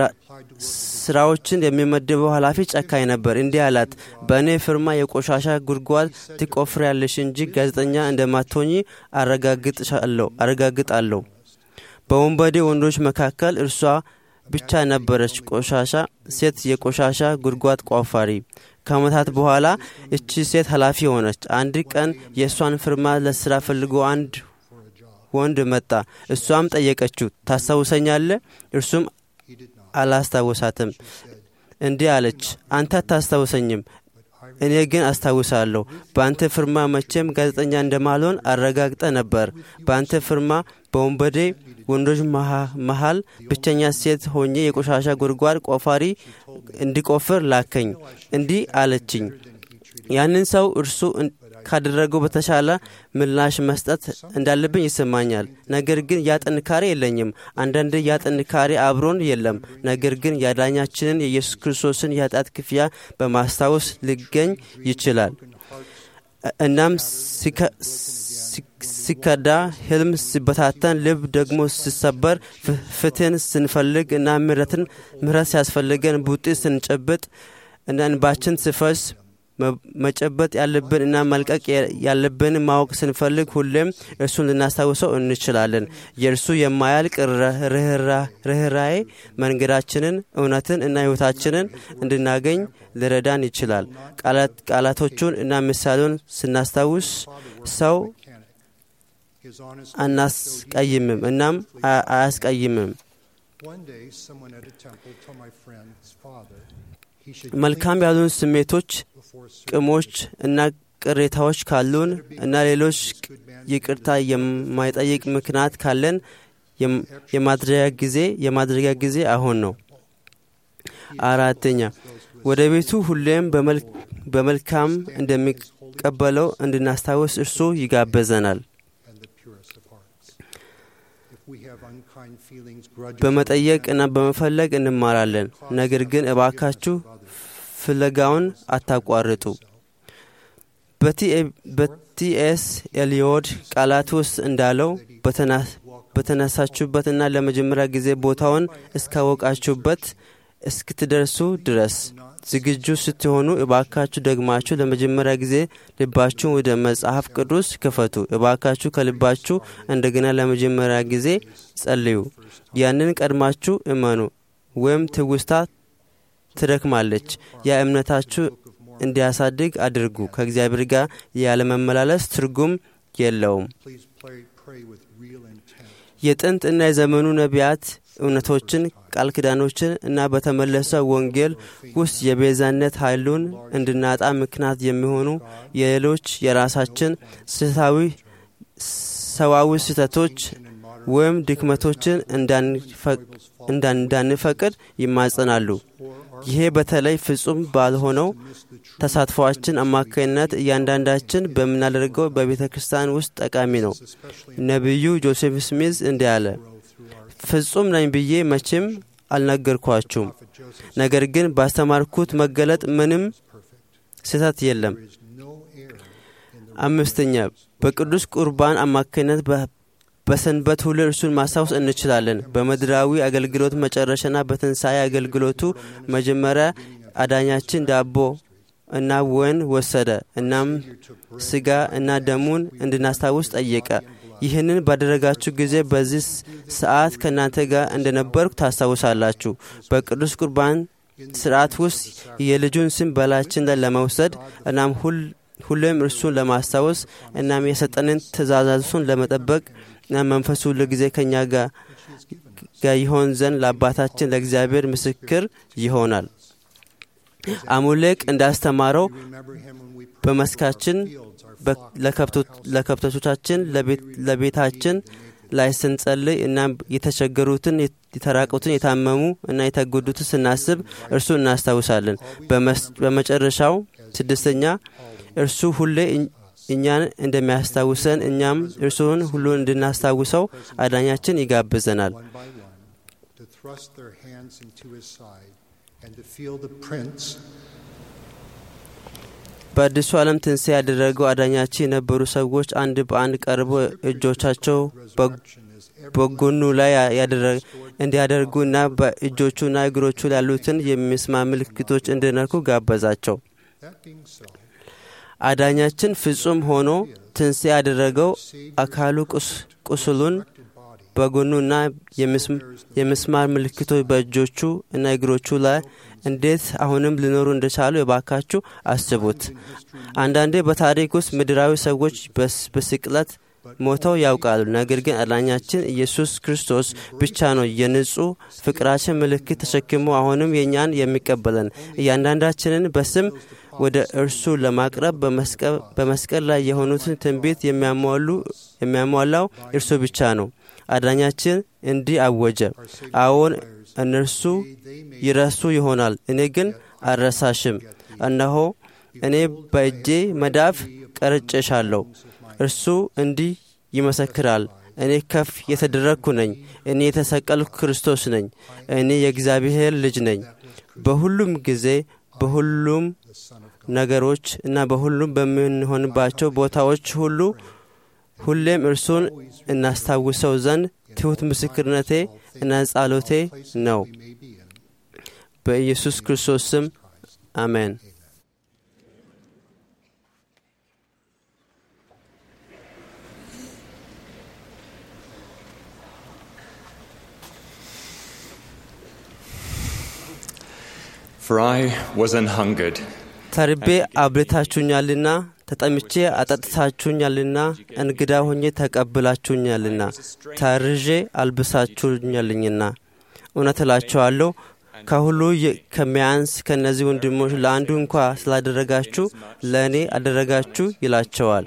ስራዎችን የሚመድበው ኃላፊ ጨካኝ ነበር። እንዲህ አላት፣ በእኔ ፍርማ የቆሻሻ ጉድጓድ ትቆፍሪያለሽ እንጂ ጋዜጠኛ እንደማትሆኚ አረጋግጣለሁ። በወንበዴ ወንዶች መካከል እርሷ ብቻ ነበረች ቆሻሻ ሴት የቆሻሻ ጉድጓድ ቆፋሪ። ከዓመታት በኋላ እቺ ሴት ኃላፊ ሆነች። አንድ ቀን የእሷን ፍርማ ለስራ ፈልጎ አንድ ወንድ መጣ። እሷም ጠየቀችው፣ ታስታውሰኛለህ? እርሱም አላስታውሳትም። እንዲህ አለች፣ አንተ አታስታውሰኝም፣ እኔ ግን አስታውሳለሁ። በአንተ ፍርማ መቼም ጋዜጠኛ እንደማልሆን አረጋግጠ ነበር። በአንተ ፍርማ በወንበዴ ወንዶች መሃል ብቸኛ ሴት ሆኜ የቆሻሻ ጉድጓድ ቆፋሪ እንዲቆፍር ላከኝ። እንዲህ አለችኝ፣ ያንን ሰው እርሱ ካደረገው በተሻለ ምላሽ መስጠት እንዳለብኝ ይሰማኛል። ነገር ግን ያ ጥንካሬ የለኝም። አንዳንድ ያ ጥንካሬ አብሮን የለም። ነገር ግን የአዳኛችንን የኢየሱስ ክርስቶስን የኃጢአት ክፍያ በማስታወስ ሊገኝ ይችላል። እናም ሲከዳ፣ ህልም ሲበታተን፣ ልብ ደግሞ ሲሰበር፣ ፍትህን ስንፈልግ እና ምሕረትን ምሕረት ሲያስፈልገን ቡጢ ስንጨብጥ እና እንባችን ሲፈስ መጨበጥ ያለብን እና መልቀቅ ያለብን ማወቅ ስንፈልግ ሁሌም እርሱን ልናስታውሰው እንችላለን። የእርሱ የማያልቅ ርኅራዬ መንገዳችንን፣ እውነትን እና ሕይወታችንን እንድናገኝ ሊረዳን ይችላል። ቃላቶቹን እና ምሳሌውን ስናስታውስ ሰው አናስቀይምም እናም አያስቀይምም። መልካም ያሉን ስሜቶች ቅሞች እና ቅሬታዎች ካሉን እና ሌሎች ይቅርታ የማይጠይቅ ምክንያት ካለን የማድረጊያ ጊዜ የማድረጊያ ጊዜ አሁን ነው። አራተኛ ወደ ቤቱ ሁሌም በመልካም እንደሚቀበለው እንድናስታውስ እርሱ ይጋበዘናል። በመጠየቅ እና በመፈለግ እንማራለን። ነገር ግን እባካችሁ ፍለጋውን አታቋርጡ። በቲኤስ ኤልዮድ ቃላት ውስጥ እንዳለው በተነሳችሁበትና ለመጀመሪያ ጊዜ ቦታውን እስካወቃችሁበት እስክትደርሱ ድረስ ዝግጁ ስትሆኑ እባካችሁ ደግማችሁ ለመጀመሪያ ጊዜ ልባችሁን ወደ መጽሐፍ ቅዱስ ክፈቱ። እባካችሁ ከልባችሁ እንደገና ለመጀመሪያ ጊዜ ጸልዩ። ያንን ቀድማችሁ እመኑ ወይም ትውስታ ትደክማለች። ያ እምነታችሁ እንዲያሳድግ አድርጉ። ከእግዚአብሔር ጋር ያለመመላለስ ትርጉም የለውም። የጥንት እና የዘመኑ ነቢያት እውነቶችን፣ ቃል ኪዳኖችን እና በተመለሰ ወንጌል ውስጥ የቤዛነት ኃይሉን እንድናጣ ምክንያት የሚሆኑ የሌሎች የራሳችን ስህታዊ ሰዋዊ ስህተቶች ወይም ድክመቶችን እንዳንፈቅድ ይማጸናሉ። ይሄ በተለይ ፍጹም ባልሆነው ተሳትፏችን አማካኝነት እያንዳንዳችን በምናደርገው በቤተ ክርስቲያን ውስጥ ጠቃሚ ነው። ነቢዩ ጆሴፍ ስሚዝ እንዲህ አለ፣ ፍጹም ነኝ ብዬ መቼም አልነገርኳችሁም። ነገር ግን ባስተማርኩት መገለጥ ምንም ስህተት የለም። አምስተኛ በቅዱስ ቁርባን አማካኝነት በሰንበት ሁሉ እርሱን ማስታወስ እንችላለን። በምድራዊ አገልግሎት መጨረሻና በትንሣኤ አገልግሎቱ መጀመሪያ አዳኛችን ዳቦ እና ወይን ወሰደ። እናም ስጋ እና ደሙን እንድናስታውስ ጠየቀ። ይህንን ባደረጋችሁ ጊዜ በዚህ ሰዓት ከእናንተ ጋር እንደነበርኩ ታስታውሳላችሁ። በቅዱስ ቁርባን ስርዓት ውስጥ የልጁን ስም በላችን ላይ ለመውሰድ እናም ሁሌም እርሱን ለማስታወስ እናም የሰጠንን ትእዛዛቱን ለመጠበቅ እና መንፈሱ ሁሉ ጊዜ ከእኛ ጋር ይሆን ዘንድ ለአባታችን ለእግዚአብሔር ምስክር ይሆናል። አሙሌቅ እንዳስተማረው በመስካችን ለከብቶቻችን፣ ለቤታችን ላይ ስንጸልይ እና የተቸገሩትን፣ የተራቁትን፣ የታመሙ እና የተጎዱትን ስናስብ እርሱ እናስታውሳለን። በመጨረሻው ስድስተኛ እርሱ ሁሌ እኛን እንደሚያስታውሰን እኛም እርሱን ሁሉን እንድናስታውሰው አዳኛችን ይጋብዘናል። one by one, to thrust their hands into his side and to feel the prints በአዲሱ ዓለም ትንሣኤ ያደረገው አዳኛችን የነበሩ ሰዎች አንድ በአንድ ቀርበው እጆቻቸው በጎኑ ላይ ያደረ- እንዲያደርጉና በእጆቹና እግሮቹ ላይ ያሉትን የሚስማር ምልክቶች እንዲነኩ ጋበዛቸው። That being so, አዳኛችን ፍጹም ሆኖ ትንሣኤ ያደረገው አካሉ ቁስ- ቁስሉን በጎኑና የምስም- የምስማር ምልክቶች በእጆቹ እና እግሮቹ ላይ እንዴት አሁንም ሊኖሩ እንደቻሉ የባካችሁ አስቡት። አንዳንዴ በታሪክ ውስጥ ምድራዊ ሰዎች በስ- በስቅለት ሞተው ያውቃሉ። ነገር ግን አዳኛችን ኢየሱስ ክርስቶስ ብቻ ነው የንጹሕ ፍቅራችን ምልክት ተሸክሞ አሁንም የእኛን የሚቀበለን እያንዳንዳችንን በስም ወደ እርሱ ለማቅረብ በመስቀ- በመስቀል ላይ የሆኑትን ትንቢት የሚያሟሉ- የሚያሟላው እርሱ ብቻ ነው። አዳኛችን እንዲህ አወጀ፣ አዎን እነርሱ ይረሱ ይሆናል፣ እኔ ግን አልረሳሽም። እነሆ እኔ በእጄ መዳፍ ቀርጬሻለሁ። እርሱ እንዲህ ይመሰክራል፣ እኔ ከፍ የተደረግኩ ነኝ፣ እኔ የተሰቀልኩ ክርስቶስ ነኝ፣ እኔ የእግዚአብሔር ልጅ ነኝ። በሁሉም ጊዜ በሁሉም ነገሮች እና በሁሉም በምንሆንባቸው ቦታዎች ሁሉ ሁሌም እርሱን እናስታውሰው ዘንድ ትሑት ምስክርነቴ እና ጸሎቴ ነው። በኢየሱስ ክርስቶስ ስም አሜን። For I was an hungered, ተርቤ አብልታችሁኛልና፣ ተጠምቼ አጠጥታችሁኛልና፣ እንግዳ ሆኜ ተቀብላችሁኛልና፣ ታርዤ አልብሳችሁኛልኝና። እውነት እላችኋለሁ ከሁሉ የ- ከሚያንስ ከእነዚህ ወንድሞች ለአንዱ እንኳ ስላደረጋችሁ ለእኔ አደረጋችሁ ይላቸዋል።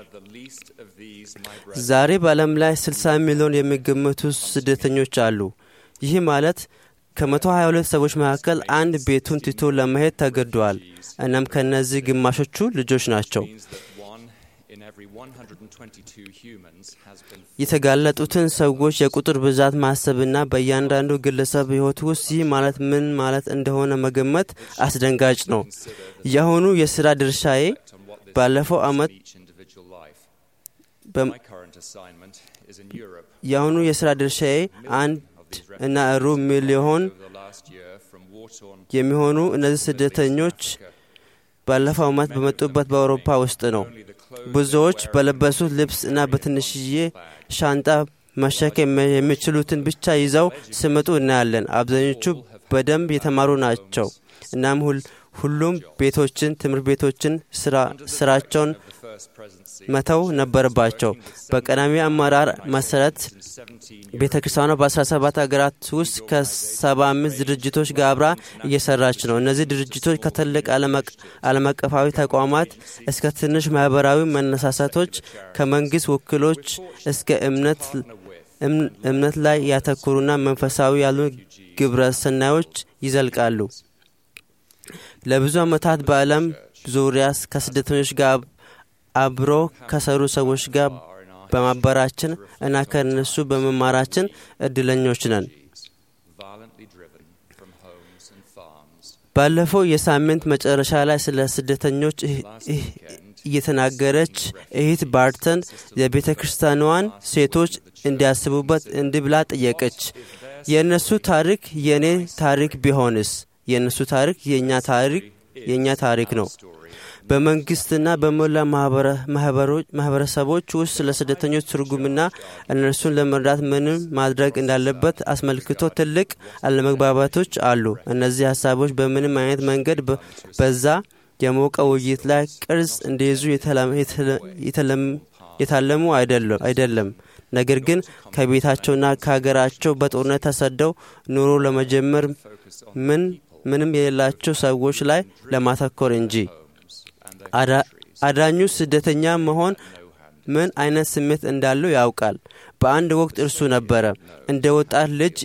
ዛሬ በዓለም ላይ 60 ሚሊዮን የሚገመቱ ስደተኞች አሉ። ይህ ማለት ከ122 ሰዎች መካከል አንድ ቤቱን ትቶ ለመሄድ ተገደዋል። እናም ከእነዚህ ግማሾቹ ልጆች ናቸው። one in every 122 humans has been የተጋለጡትን ሰዎች የቁጥር ብዛት ማሰብና በእያንዳንዱ ግለሰብ ሕይወት ውስጥ ይህ ማለት ምን ማለት እንደሆነ መገመት አስደንጋጭ ነው። የአሁኑ የሥራ ድርሻዬ ባለፈው ዓመት each individual life. በ- My current assignment is in Europe. የአሁኑ የሥራ ድርሻዬ አንድ እና ሩብ ሚሊዮን Over the last year, from war-torn የሚሆኑ እነዚህ ስደተኞች ባለፈው ዓመት በመጡበት በአውሮፓ ውስጥ ነው። ብዙዎች በለበሱት ልብስ እና በትንሽዬ ሻንጣ መሸከም የሚችሉትን ብቻ ይዘው ሲመጡ እናያለን። አብዛኞቹ በደንብ የተማሩ ናቸው። እናም ሁል- ሁሉም ቤቶችን፣ ትምህርት ቤቶችን፣ ስራ- ስራቸውን መተው ነበረባቸው። በቀዳሚ አመራር መሰረት ቤተ ክርስቲያኗ በ17 ሀገራት ውስጥ ከ75 ድርጅቶች ጋር አብራ እየሰራች ነው። እነዚህ ድርጅቶች ከትልቅ ዓለም አቀፋዊ ተቋማት እስከ ትንሽ ማህበራዊ መነሳሳቶች፣ ከመንግስት ወኪሎች እስከ እምነት እም- እምነት ላይ ያተኮሩና መንፈሳዊ ያሉ ግብረ ሰናዮች ይዘልቃሉ። ለብዙ ዓመታት በዓለም ዙሪያ ከስደተኞች ጋር አብሮ ከሰሩ ሰዎች ጋር በማበራችን እና ከእነሱ በመማራችን እድለኞች ነን። violently driven from homes and farms. ባለፈው የሳምንት መጨረሻ ላይ ስለ ስደተኞች እህ- እህ- እየተናገረች እህት ባርተን የቤተ ክርስቲያኗን ሴቶች እንዲያስቡበት እንዲህ ብላ ጠየቀች። የእነሱ ታሪክ የእኔ ታሪክ ቢሆንስ? የእነሱ ታሪክ የእኛ ታሪክ የእኛ ታሪክ ነው። በመንግስትና በሞላ ማህበረ- ማህበሮች- ማህበረሰቦች ውስጥ ስለ ስደተኞች ትርጉምና እነርሱን ለመርዳት ምንም ማድረግ እንዳለበት አስመልክቶ ትልቅ አለመግባባቶች አሉ። እነዚህ ሀሳቦች በምንም አይነት መንገድ በ- በዛ የሞቀ ውይይት ላይ ቅርጽ እንዲይዙ የተለም- የተለ- የተለም- የታለሙ አይደለም አይደለም። ነገር ግን ከቤታቸውና ከሀገራቸው በጦርነት ተሰደው ኑሮ ለመጀመር ምን ምንም የሌላቸው ሰዎች ላይ ለማተኮር እንጂ አዳ- አዳኙ ስደተኛ መሆን ምን አይነት ስሜት እንዳለው ያውቃል። በአንድ ወቅት እርሱ ነበረ እንደ ወጣት ልጅ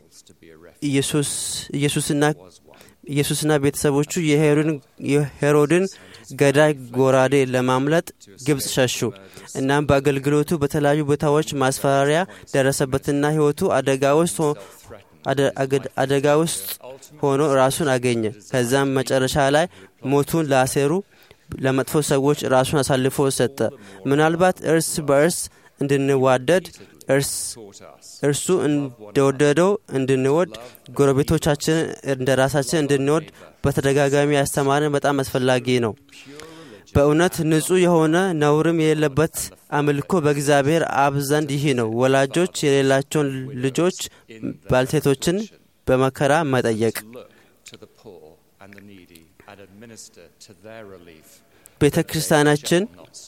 ኢየሱስ ኢየሱስና ኢየሱስና ቤተሰቦቹ የሄሮድን የሄሮድን ገዳይ ጎራዴ ለማምለጥ ግብፅ ሸሹ። እናም በአገልግሎቱ በተለያዩ ቦታዎች ማስፈራሪያ ደረሰበትና ሕይወቱ አደጋ ውስጥ አደጋ ውስጥ ሆኖ ራሱን አገኘ። ከዛም መጨረሻ ላይ ሞቱን ላሴሩ ለመጥፎ ሰዎች ራሱን አሳልፎ ሰጠ። ምናልባት እርስ በእርስ እንድንዋደድ እርሱ እንደወደደው እንድንወድ ጎረቤቶቻችንን እንደ ራሳችን እንድንወድ በተደጋጋሚ ያስተማረን በጣም አስፈላጊ ነው። በእውነት ንጹሕ የሆነ ነውርም የሌለበት አምልኮ በእግዚአብሔር አብ ዘንድ ይህ ነው። ወላጆች የሌላቸውን ልጆች ባልቴቶችን በመከራ መጠየቅ፣ ቤተ ክርስቲያናችን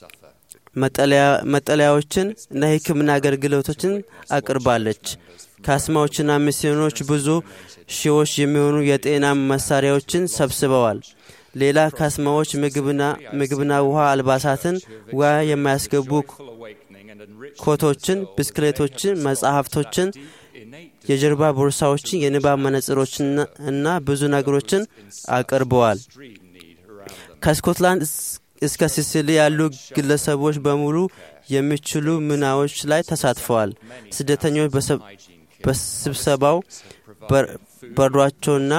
መጠለያዎችን እና የሕክምና አገልግሎቶችን አቅርባለች። ካስማዎችና ሚስዮኖች ብዙ ሺዎች የሚሆኑ የጤና መሳሪያዎችን ሰብስበዋል። ሌላ ካስማዎች ምግብና ውሃ፣ አልባሳትን፣ ውሃ የማያስገቡ ኮቶችን፣ ብስክሌቶችን፣ መጽሐፍቶችን፣ የጀርባ ቦርሳዎችን፣ የንባብ መነጽሮችን እና ብዙ ነገሮችን አቅርበዋል። ከስኮትላንድ እስከ ሲሲሊ ያሉ ግለሰቦች በሙሉ የሚችሉ ምናዎች ላይ ተሳትፈዋል። ስደተኞች በስብሰባው በርዷቸውና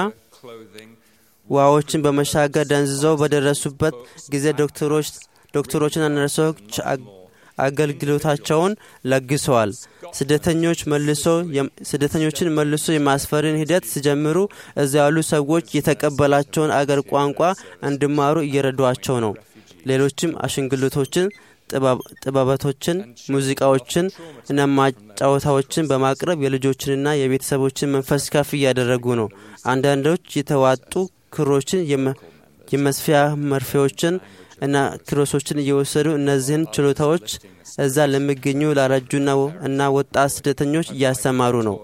ውሃዎችን በመሻገር ደንዝዘው በደረሱበት ጊዜ ዶክተሮች ዶክተሮችና ነርሶች አገልግሎታቸውን ለግሰዋል። ስደተኞች መልሶ ስደተኞችን መልሶ የማስፈርን ሂደት ሲጀምሩ እዚያ ያሉ ሰዎች የተቀበላቸውን አገር ቋንቋ እንዲማሩ እየረዷቸው ነው። ሌሎችም አሽንግልቶችን፣ ጥበበቶችን፣ ሙዚቃዎችን እና ማጫወታዎችን በማቅረብ የልጆችንና የቤተሰቦችን መንፈስ ከፍ እያደረጉ ነው። አንዳንዶች የተዋጡ ክሮችን፣ የመስፊያ መርፌዎችን እና ክሮሶችን እየወሰዱ እነዚህን ችሎታዎች እዛ ለሚገኙ ላረጁና እና ወጣት ስደተኞች እያስተማሩ ነው።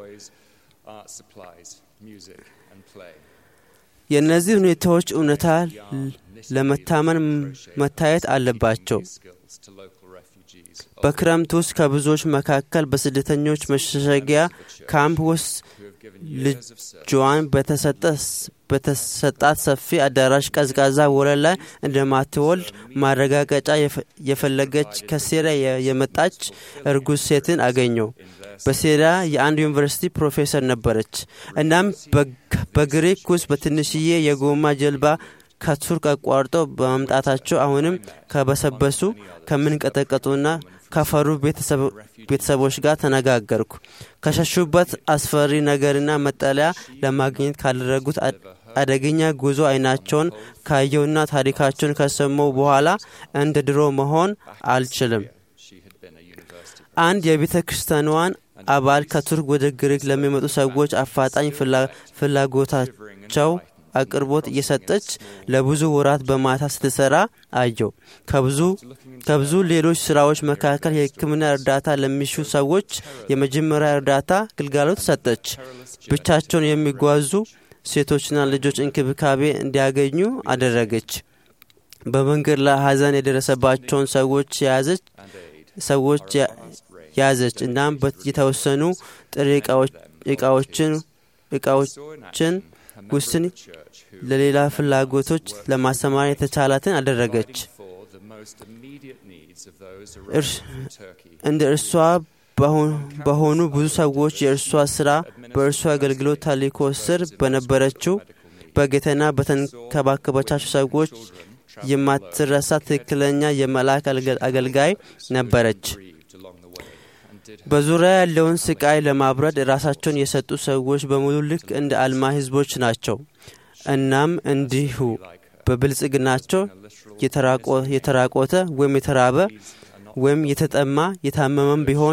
የእነዚህ ሁኔታዎች እውነታ ለመታመን መታየት አለባቸው። በክረምት ውስጥ ከብዙዎች መካከል በስደተኞች መሸሸጊያ ካምፕ ውስጥ ልጇን በተሰጣት ሰፊ አዳራሽ ቀዝቃዛ ወለል ላይ እንደማትወልድ ማረጋገጫ የፈለገች ከሴሪያ የመጣች እርጉዝ ሴትን አገኘው። በሴሪያ የአንድ ዩኒቨርሲቲ ፕሮፌሰር ነበረች። እናም በግሪክ ውስጥ በትንሽዬ የጎማ ጀልባ ከቱርክ አቋርጠው በመምጣታቸው አሁንም ከበሰበሱ ከምንቀጠቀጡና ከፈሩ ቤተሰቦች ጋር ተነጋገርኩ። ከሸሹበት አስፈሪ ነገርና መጠለያ ለማግኘት ካደረጉት አደገኛ ጉዞ አይናቸውን ካየውና ታሪካቸውን ከሰማው በኋላ እንደ ድሮ መሆን አልችልም። አንድ የቤተ ክርስቲያኗን አባል ከቱርክ ወደ ግሪክ ለሚመጡ ሰዎች አፋጣኝ ፍላጎታቸው አቅርቦት እየሰጠች ለብዙ ወራት በማታ ስትሰራ አየው። ከብዙ ከብዙ ሌሎች ስራዎች መካከል የሕክምና እርዳታ ለሚሹ ሰዎች የመጀመሪያ እርዳታ ግልጋሎት ሰጠች። ብቻቸውን የሚጓዙ ሴቶችና ልጆች እንክብካቤ እንዲያገኙ አደረገች። በመንገድ ላይ ሀዘን የደረሰባቸውን ሰዎች የያዘች ሰዎች ያዘች። እናም የተወሰኑ ጥሬ እቃዎችን እቃዎችን ውስን ለሌላ ፍላጎቶች ለማሰማር የተቻላትን አደረገች። እንደ እርሷ በሆኑ ብዙ ሰዎች የእርሷ ስራ በእርሷ አገልግሎት ተልእኮ ስር በነበረችው በጌታና በተንከባከበቻቸው ሰዎች የማትረሳ ትክክለኛ የመልአክ አገልጋይ ነበረች። በዙሪያ ያለውን ስቃይ ለማብረድ ራሳቸውን የሰጡ ሰዎች በሙሉ ልክ እንደ አልማ ህዝቦች ናቸው። እናም እንዲሁ በብልጽግናቸው የተራቆተ ወይም የተራበ ወይም የተጠማ የታመመም ቢሆን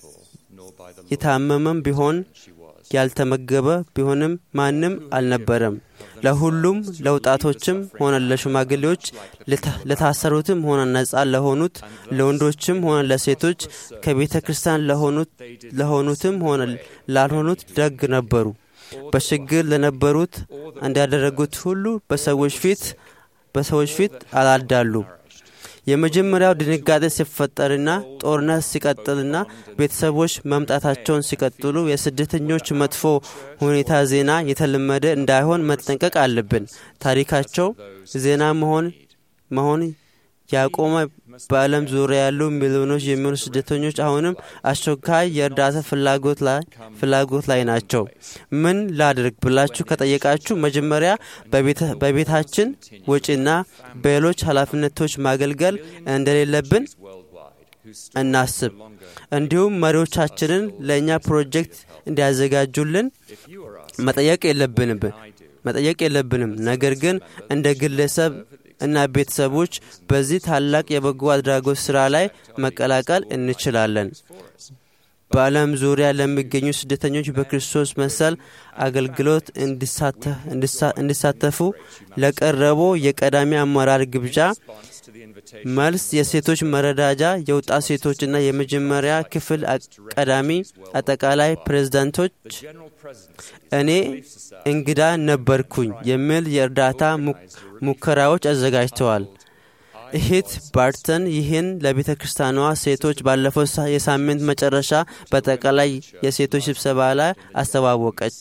የታመመም ቢሆን ያልተመገበ ቢሆንም ማንም አልነበረም። ለሁሉም ለወጣቶችም ሆነ ለሽማግሌዎች፣ ለታሰሩትም ሆነ ነጻ ለሆኑት፣ ለወንዶችም ሆነ ለሴቶች፣ ከቤተ ክርስቲያን ለሆኑትም ሆነ ላልሆኑት ደግ ነበሩ። በችግር ለነበሩት እንዳደረጉት ሁሉ በሰዎች ፊት በሰዎች ፊት አላዳሉ። የመጀመሪያው ድንጋጤ ሲፈጠርና ጦርነት ሲቀጥልና ቤተሰቦች መምጣታቸውን ሲቀጥሉ የስደተኞች መጥፎ ሁኔታ ዜና የተለመደ እንዳይሆን መጠንቀቅ አለብን። ታሪካቸው ዜና መሆን መሆን ያቆመ በዓለም ዙሪያ ያሉ ሚሊዮኖች የሚሆኑ ስደተኞች አሁንም አስቸኳይ የእርዳታ ፍላጎት ላይ ፍላጎት ላይ ናቸው። ምን ላድርግ ብላችሁ ከጠየቃችሁ መጀመሪያ በቤታችን ወጪና በሌሎች ኃላፊነቶች ማገልገል እንደሌለብን እናስብ። እንዲሁም መሪዎቻችንን ለእኛ ፕሮጀክት እንዲያዘጋጁልን መጠየቅ የለብንም መጠየቅ የለብንም። ነገር ግን እንደ ግለሰብ እና ቤተሰቦች በዚህ ታላቅ የበጎ አድራጎት ሥራ ላይ መቀላቀል እንችላለን። በዓለም ዙሪያ ለሚገኙ ስደተኞች በክርስቶስ መሰል አገልግሎት እንዲሳተፉ ለቀረበው የቀዳሚ አመራር ግብዣ መልስ የሴቶች መረዳጃ የወጣት ሴቶችና የመጀመሪያ ክፍል ቀዳሚ አጠቃላይ ፕሬዝዳንቶች እኔ እንግዳ ነበርኩኝ የሚል የእርዳታ ሙከራዎች አዘጋጅተዋል። እህት ባርተን ይህን ለቤተ ክርስቲያኗ ሴቶች ባለፈው የሳምንት መጨረሻ በጠቅላላይ የሴቶች ስብሰባ ላይ አስተዋወቀች።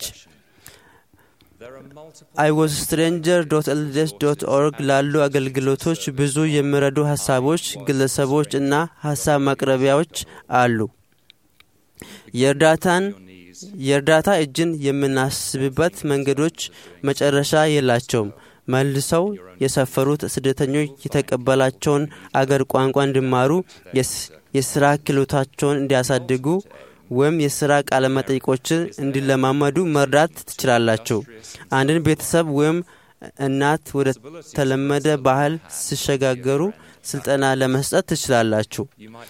አይወዝ ስትሬንጀር ዶት ኤልዴስ ዶት ኦርግ ላሉ አገልግሎቶች ብዙ የሚረዱ ሀሳቦች፣ ግለሰቦች እና ሀሳብ ማቅረቢያዎች አሉ። የእርዳታን የእርዳታ እጅን የምናስብበት መንገዶች መጨረሻ የላቸውም። መልሰው የሰፈሩት ስደተኞች የተቀበላቸውን አገር ቋንቋ እንዲማሩ፣ የስራ ክህሎታቸውን እንዲያሳድጉ ወይም የስራ ቃለ መጠይቆችን እንዲለማመዱ መርዳት ትችላላችሁ። አንድን ቤተሰብ ወይም እናት ወደ ተለመደ ባህል ሲሸጋገሩ ስልጠና ለመስጠት ትችላላችሁ።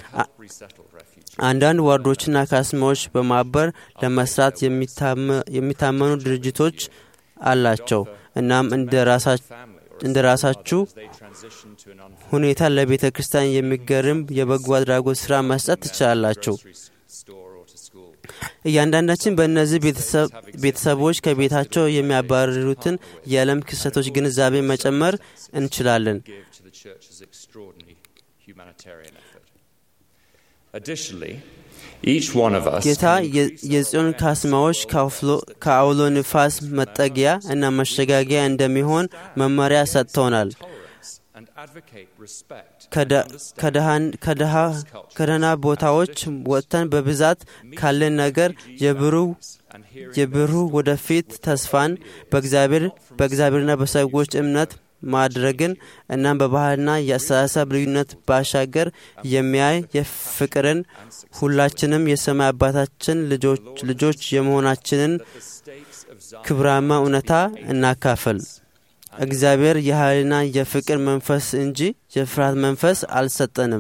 አንዳንድ ዋርዶችና ካስማዎች በማበር ለመስራት የሚታመኑ ድርጅቶች አላቸው። እናም እንደ ራሳችሁ ሁኔታ ለቤተ ክርስቲያን የሚገርም የበጎ አድራጎት ሥራ መስጠት ትችላላችሁ። እያንዳንዳችን በእነዚህ ቤተሰቦች ከቤታቸው የሚያባርሩትን የዓለም ክስተቶች ግንዛቤ መጨመር እንችላለን። ጌታ የጽዮን ካስማዎች ከአውሎ ንፋስ መጠጊያ እና መሸጋጊያ እንደሚሆን መመሪያ ሰጥቶናል። ከደህና ቦታዎች ወጥተን በብዛት ካለን ነገር የብሩህ ወደፊት ተስፋን በእግዚአብሔርና በሰዎች እምነት ማድረግን እናም በባህልና የአስተሳሰብ ልዩነት ባሻገር የሚያይ የፍቅርን ሁላችንም የሰማይ አባታችን ልጆች የመሆናችንን ክብራማ እውነታ እናካፈል። እግዚአብሔር የኃይልና የፍቅር መንፈስ እንጂ የፍርሃት መንፈስ አልሰጠንም።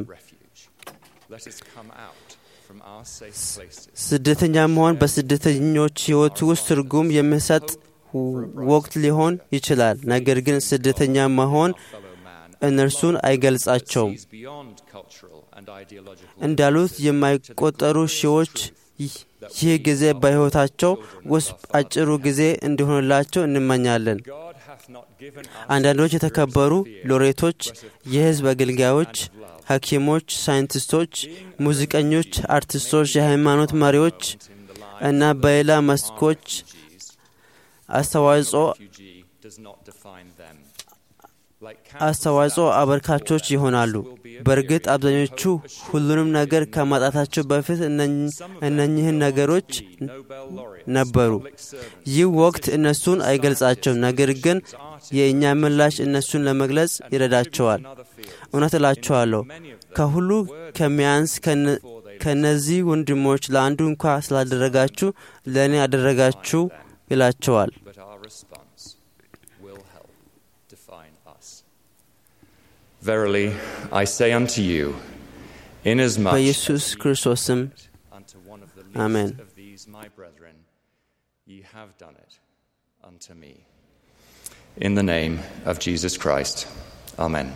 ስደተኛ መሆን በስደተኞች ሕይወት ውስጥ ትርጉም የሚሰጥ ወቅት ሊሆን ይችላል። ነገር ግን ስደተኛ መሆን እነርሱን አይገልጻቸውም። እንዳሉት የማይቆጠሩ ሺዎች ይህ ጊዜ በሕይወታቸው ውስጥ አጭሩ ጊዜ እንዲሆንላቸው እንመኛለን። አንዳንዶች የተከበሩ ሎሬቶች፣ የሕዝብ አገልጋዮች፣ ሐኪሞች፣ ሳይንቲስቶች፣ ሙዚቀኞች፣ አርቲስቶች፣ የሃይማኖት መሪዎች እና በሌላ መስኮች አስተዋጽኦ አስተዋጽኦ አበርካቾች ይሆናሉ። በእርግጥ አብዛኞቹ ሁሉንም ነገር ከማጣታቸው በፊት እነኚህን ነገሮች ነበሩ። ይህ ወቅት እነሱን አይገልጻቸውም፣ ነገር ግን የእኛ ምላሽ እነሱን ለመግለጽ ይረዳቸዋል። እውነት እላችኋለሁ ከሁሉ ከሚያንስ ከእነዚህ ወንድሞች ለአንዱ እንኳ ስላደረጋችሁ ለእኔ አደረጋችሁ ይላቸዋል። Verily, I say unto you, inasmuch በኢየሱስ ክርስቶስ ስም unto one of the Amen. least of these my brethren, ye have done it unto me. In the name of Jesus Christ. Amen.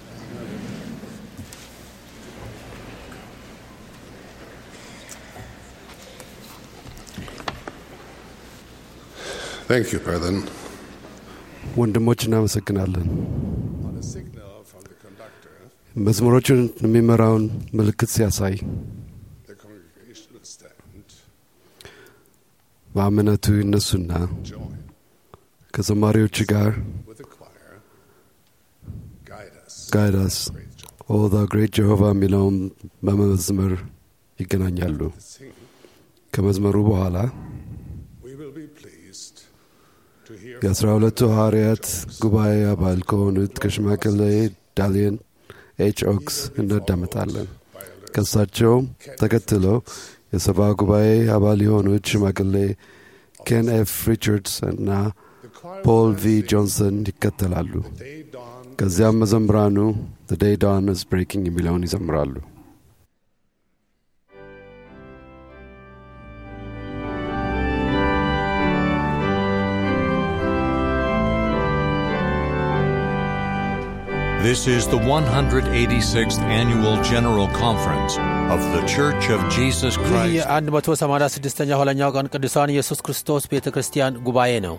Thank you, brethren. ወንድሞች እናመሰግናለን። On a signal from the conductor, መዝሙሮቹን የሚመራውን ምልክት ሲያሳይ the congregation will stand, በእምነቱ ይነሱና join ከዘማሪዎች ጋር with the choir, guide us ጋይዳስ ኦ ዛ ግሬት ጀሆቫ የሚለውን በመዝመር ይገናኛሉ። ከመዝመሩ በኋላ we will be pleased to hear የአስራ ሁለቱ ሐዋርያት ጉባኤ አባል ከሆኑት ከሽማግሌ ዳሊየን ኤች ኦክስ እናዳምጣለን። ከእሳቸውም ተከትለው የሰባ ጉባኤ አባል የሆኑት ሽማግሌ ኬን ኤፍ ሪቻርድስ እና ፖል ቪ ጆንሰን ይከተላሉ። day dawn ከዚያም መዘምራኑ ዘ ዴይ ዳውን ኢዝ ብሬኪንግ የሚለውን ይዘምራሉ። This is the 186th Annual General Conference of The Church of Jesus ይህ Christ. የ186ኛ ኋለኛው ቀን ቅዱሳን ኢየሱስ ክርስቶስ ቤተ ክርስቲያን ጉባኤ ነው።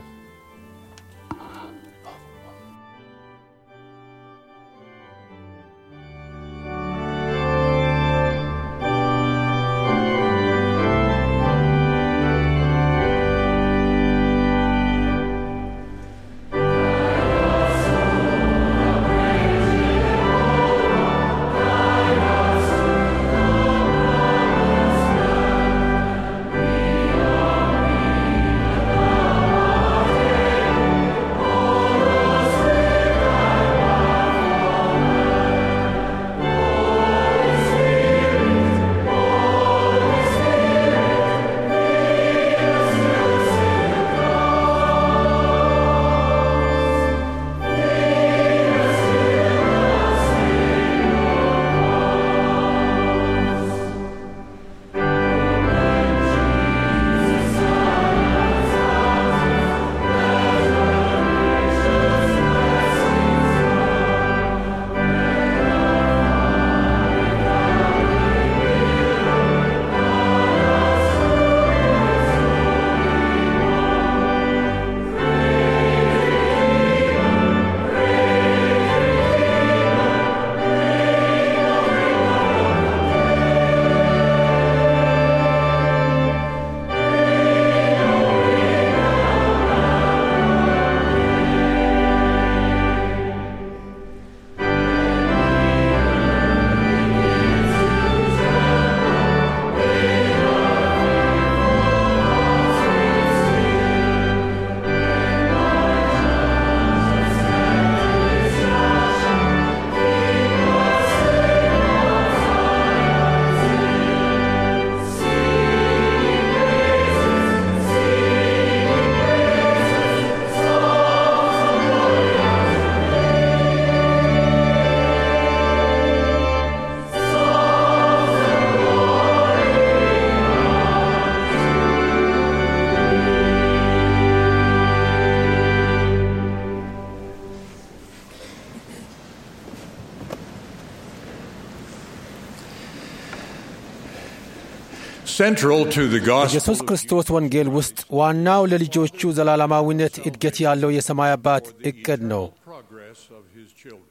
Central to the gospel ኢየሱስ ክርስቶስ ወንጌል ውስጥ ዋናው ለልጆቹ ዘላለማዊነት እድገት ያለው የሰማይ አባት እቅድ ነው። progress of his children.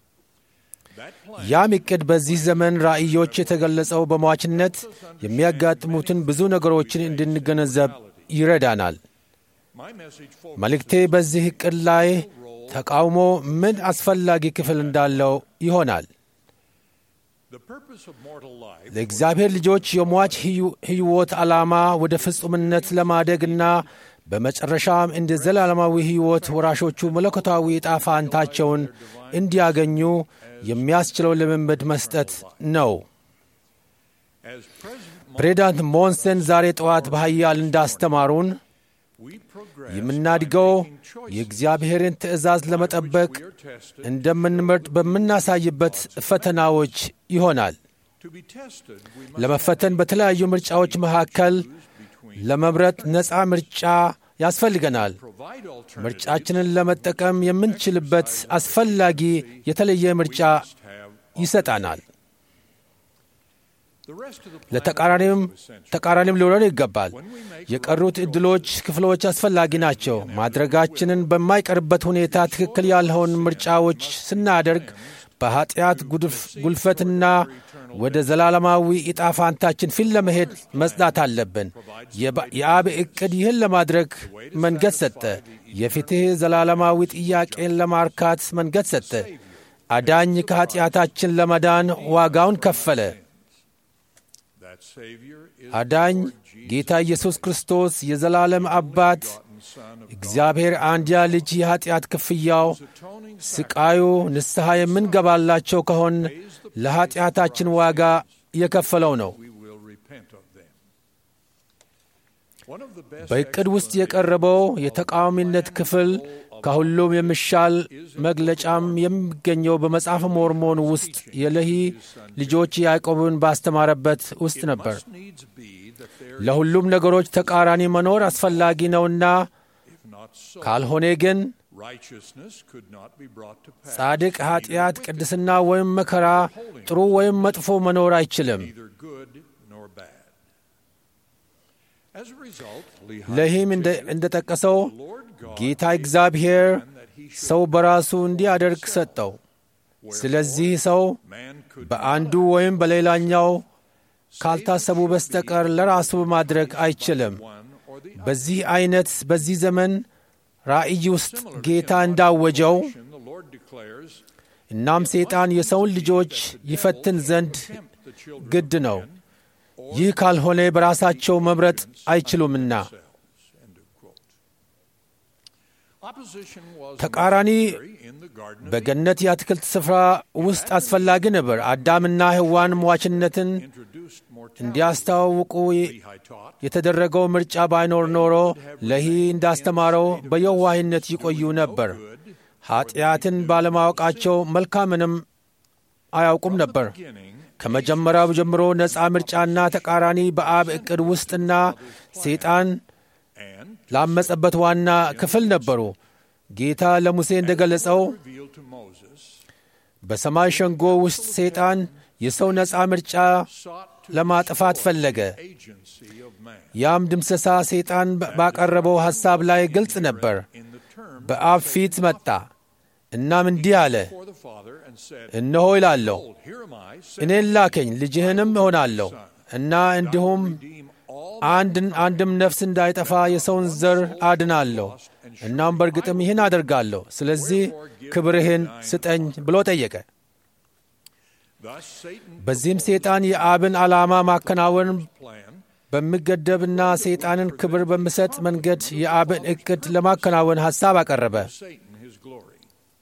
ያም እቅድ በዚህ ዘመን ራእዮች የተገለጸው በሟችነት የሚያጋጥሙትን ብዙ ነገሮችን እንድንገነዘብ ይረዳናል። My message መልእክቴ በዚህ እቅድ ላይ ተቃውሞ ምን አስፈላጊ ክፍል እንዳለው ይሆናል። the purpose of mortal life ለእግዚአብሔር ልጆች የሟች ሕዩ- ሕይወት ዓላማ ወደ ፍጹምነት ለማደግና በመጨረሻም እንደ ዘላለማዊ ሕይወት ወራሾቹ መለኮታዊ ዕጣ ፈንታቸውን እንዲያገኙ የሚያስችለው ልምምድ መስጠት ነው። as President ፕሬዚዳንት ሞንሰን ዛሬ ጠዋት በኃያል እንዳስተማሩን we progress የምናድገው የእግዚአብሔርን ትእዛዝ ለመጠበቅ እንደምንመርጥ በምናሳይበት ፈተናዎች ይሆናል። to be tested we ለመፈተን በተለያዩ ምርጫዎች መካከል ለመምረጥ ነፃ ምርጫ ያስፈልገናል። provide alternatives ምርጫችንን ለመጠቀም የምንችልበት አስፈላጊ የተለየ ምርጫ ይሰጣናል። the rest of the plan ለተቃራኒም is essential. ተቃራኒም ሊሆን ይገባል። የቀሩት ዕድሎች ክፍሎች አስፈላጊ ናቸው። ማድረጋችንን በማይቀርበት ሁኔታ ትክክል ያልሆን ምርጫዎች ስናደርግ በኃጢአት ጉድፍ- ጉልፈትና ወደ ዘላለማዊ ዕጣ ፋንታችን ፊት ለመሄድ መጽናት አለብን። የባ- የአብ ዕቅድ ይህን ለማድረግ መንገድ ሰጠ። የፍትሕ ዘላለማዊ ጥያቄን ለማርካት መንገድ ሰጠ። አዳኝ ከኀጢአታችን ለመዳን ዋጋውን ከፈለ። That Savior is አዳኝ ጌታ ኢየሱስ ክርስቶስ የዘላለም አባት እግዚአብሔር አንድያ ልጅ የኀጢአት ክፍያው ስቃዩ ንስሐ የምንገባላቸው ከሆን ለኀጢአታችን ዋጋ የከፈለው ነው። we will repent of them. One of the best በዕቅድ ውስጥ የቀረበው የተቃዋሚነት ክፍል ከሁሉም የሚሻል መግለጫም የሚገኘው በመጽሐፈ ሞርሞን ውስጥ የለሂ ልጆች ያዕቆብን ባስተማረበት ውስጥ ነበር። needs be that there ለሁሉም ነገሮች ተቃራኒ መኖር አስፈላጊ ነውና if not so, ካልሆነ ግን righteousness could not be brought to pass. ጻድቅ ኀጢአት፣ ቅድስና ወይም መከራ፣ ጥሩ ወይም መጥፎ መኖር አይችልም። neither good nor bad. As a result, Lehi ለይህም እንደ ጠቀሰው ጌታ እግዚአብሔር ሰው በራሱ እንዲያደርግ ሰጠው። ስለዚህ ሰው በአንዱ ወይም በሌላኛው ካልታሰቡ በስተቀር ለራሱ ማድረግ አይችልም። በዚህ ዐይነት በዚህ ዘመን ራእይ ውስጥ ጌታ እንዳወጀው the Lord declares እናም ሰይጣን የሰውን ልጆች ይፈትን ዘንድ ግድ ነው። ይህ ካልሆነ በራሳቸው መምረጥ አይችሉምና opposition was ተቃራኒ in the garden of በገነት የአትክልት ስፍራ ውስጥ አስፈላጊ ነበር። አዳምና ሔዋን ሟችነትን introduced mortality. እንዲያስተዋውቁ የተደረገው ምርጫ ባይኖር ኖሮ ለሂ እንዳስተማረው በየዋህነት ይቆዩ ነበር። ኀጢአትን ባለማወቃቸው መልካምንም አያውቁም ነበር። ከመጀመሪያው ጀምሮ ነፃ ምርጫና ተቃራኒ በአብ ዕቅድ ውስጥና ሰይጣን ላመጸበት ዋና ክፍል ነበሩ። ጌታ ለሙሴ እንደ ገለጸው revealed to Moses በሰማይ ሸንጎ ውስጥ ሰይጣን የሰው ነፃ ምርጫ ለማጥፋት ፈለገ። agency of man. ያም ድምሰሳ ሰይጣን ባቀረበው ሐሳብ ላይ ግልጽ ነበር። በአብ ፊት መጣ። እናም እንዲህ አለ፣ For the Father and said, እነሆ ይላለሁ Behold, here am I, እኔን ላከኝ፣ ልጅህንም እሆናለሁ እና እንዲሁም አንድን አንድም ነፍስ እንዳይጠፋ የሰውን ዘር አድናለሁ። እናም በእርግጥም ይህን አደርጋለሁ። ስለዚህ ክብርህን ስጠኝ ብሎ ጠየቀ። thus Satan በዚህም ሰይጣን የአብን ዓላማ ማከናወን plan በሚገደብና ሰይጣንን ክብር በሚሰጥ መንገድ የአብን ዕቅድ ለማከናወን ሐሳብ አቀረበ። Satan his glory.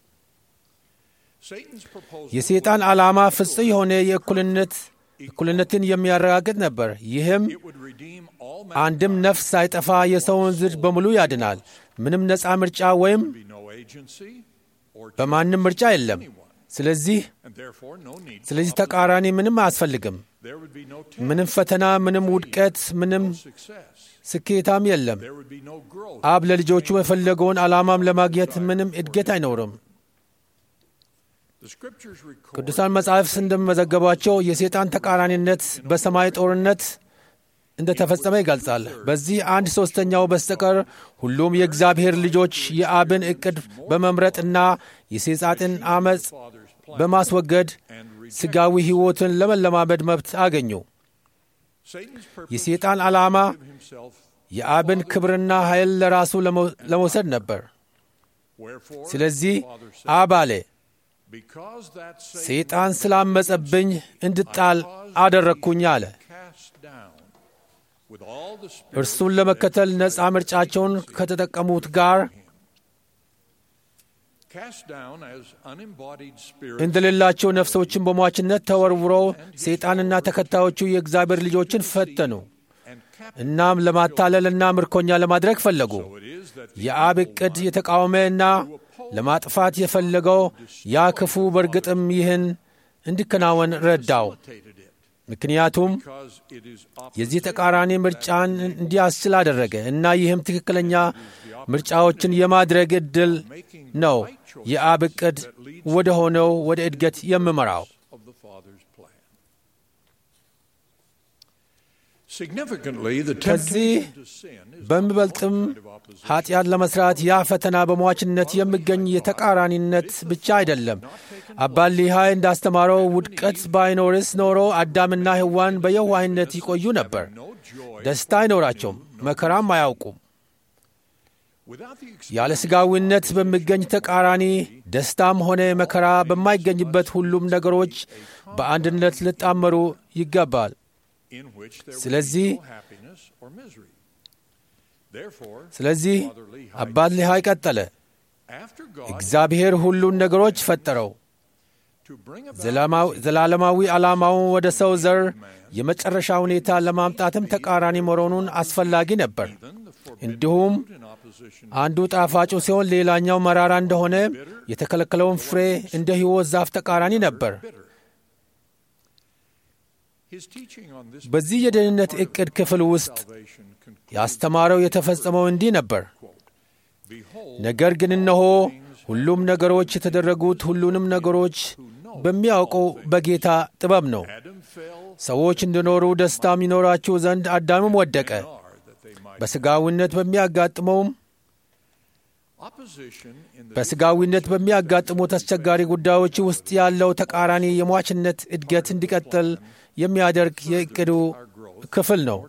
Satan's proposal የሰይጣን ዓላማ ፍጹም የሆነ የእኩልነት እኩልነትን የሚያረጋግጥ ነበር። ይህም would redeem all አንድም ነፍስ ሳይጠፋ የሰውን ዝር በሙሉ ያድናል። ምንም ነፃ ምርጫ ወይም be no agency or በማንም ምርጫ የለም። ስለዚህ and therefore no need. ስለዚህ ተቃራኒ ምንም አያስፈልግም። There would be no ምንም ፈተና፣ ምንም ውድቀት፣ ምንም success. ስኬታም የለም። There would be no growth. አብ ለልጆቹ የፈለገውን ዓላማም ለማግኘት ምንም እድገት አይኖርም። The scriptures record ቅዱሳን መጻሕፍት እንደሚመዘገቧቸው የሰይጣን ተቃራኒነት በሰማይ ጦርነት እንደ ተፈጸመ ይገልጻል። በዚህ አንድ ሦስተኛው በስተቀር ሁሉም የእግዚአብሔር ልጆች የአብን ዕቅድ በመምረጥና የሰይጣንን ዓመፅ በማስወገድ ሥጋዊ ሕይወትን ለመለማመድ መብት አገኙ። Satan's purpose የሰይጣን ዓላማ himself. የአብን ክብርና ኃይል ለራሱ ለመው- ለመውሰድ ነበር። Wherefore, ስለዚህ the Father said, አብ አለ because that Satan ሰይጣን ስላመጸብኝ እንድጣል አደረግኩኝ አለ። cast down with all the እርሱን ለመከተል ነፃ ምርጫቸውን ከተጠቀሙት ጋር cast down as unembodied spirits እንደሌላቸው ነፍሶችን በሟችነት ተወርውረው ሰይጣንና ተከታዮቹ የእግዚአብሔር ልጆችን ፈተኑ። እናም ለማታለልና ምርኮኛ ለማድረግ ፈለጉ። የአብ ዕቅድ የተቃወመና ለማጥፋት የፈለገው ያ ክፉ በእርግጥም ይህን እንዲከናወን ረዳው። ምክንያቱም because it is የዚህ ተቃራኒ ምርጫን እንዲያስችል አደረገ እና ይህም ትክክለኛ ምርጫዎችን የማድረግ ዕድል ነው የአብ ዕቅድ ወደ ሆነው ወደ እድገት የምመራው። of the Father's plan. Significantly, the ከዚህ temptation to sin is በሚበልጥም ኃጢአት ለመስራት ያ ፈተና በሟችነት የሚገኝ የተቃራኒነት ብቻ አይደለም። አባት ሊሃይ እንዳስተማረው ውድቀት ባይኖርስ ኖሮ አዳምና ሔዋን በየዋህነት ይቆዩ ነበር። ደስታ አይኖራቸውም፣ መከራም አያውቁም። ያለ ሥጋዊነት በሚገኝ ተቃራኒ ደስታም ሆነ መከራ በማይገኝበት ሁሉም ነገሮች በአንድነት ሊጣመሩ ይገባል። ስለዚህ ስለዚህ አባት ሊሃይ ቀጠለ፣ እግዚአብሔር ሁሉን ነገሮች ፈጠረው። ዘላለማዊ ዓላማውን ወደ ሰው ዘር የመጨረሻ ሁኔታ ለማምጣትም ተቃራኒ መሆኑን አስፈላጊ ነበር። እንዲሁም አንዱ ጣፋጩ ሲሆን ሌላኛው መራራ እንደሆነ የተከለከለውን ፍሬ እንደ ሕይወት ዛፍ ተቃራኒ ነበር። በዚህ የደህንነት ዕቅድ ክፍል ውስጥ ያስተማረው የተፈጸመው እንዲህ ነበር። ነገር ግን እነሆ ሁሉም ነገሮች የተደረጉት ሁሉንም ነገሮች በሚያውቀው በጌታ ጥበብ ነው። ሰዎች እንዲኖሩ ደስታም ይኖራችሁ ዘንድ አዳምም ወደቀ። በሥጋዊነት በሚያጋጥመውም በሥጋዊነት በሚያጋጥሙት አስቸጋሪ ጉዳዮች ውስጥ ያለው ተቃራኒ የሟችነት እድገት እንዲቀጥል የሚያደርግ የዕቅዱ ክፍል ነው።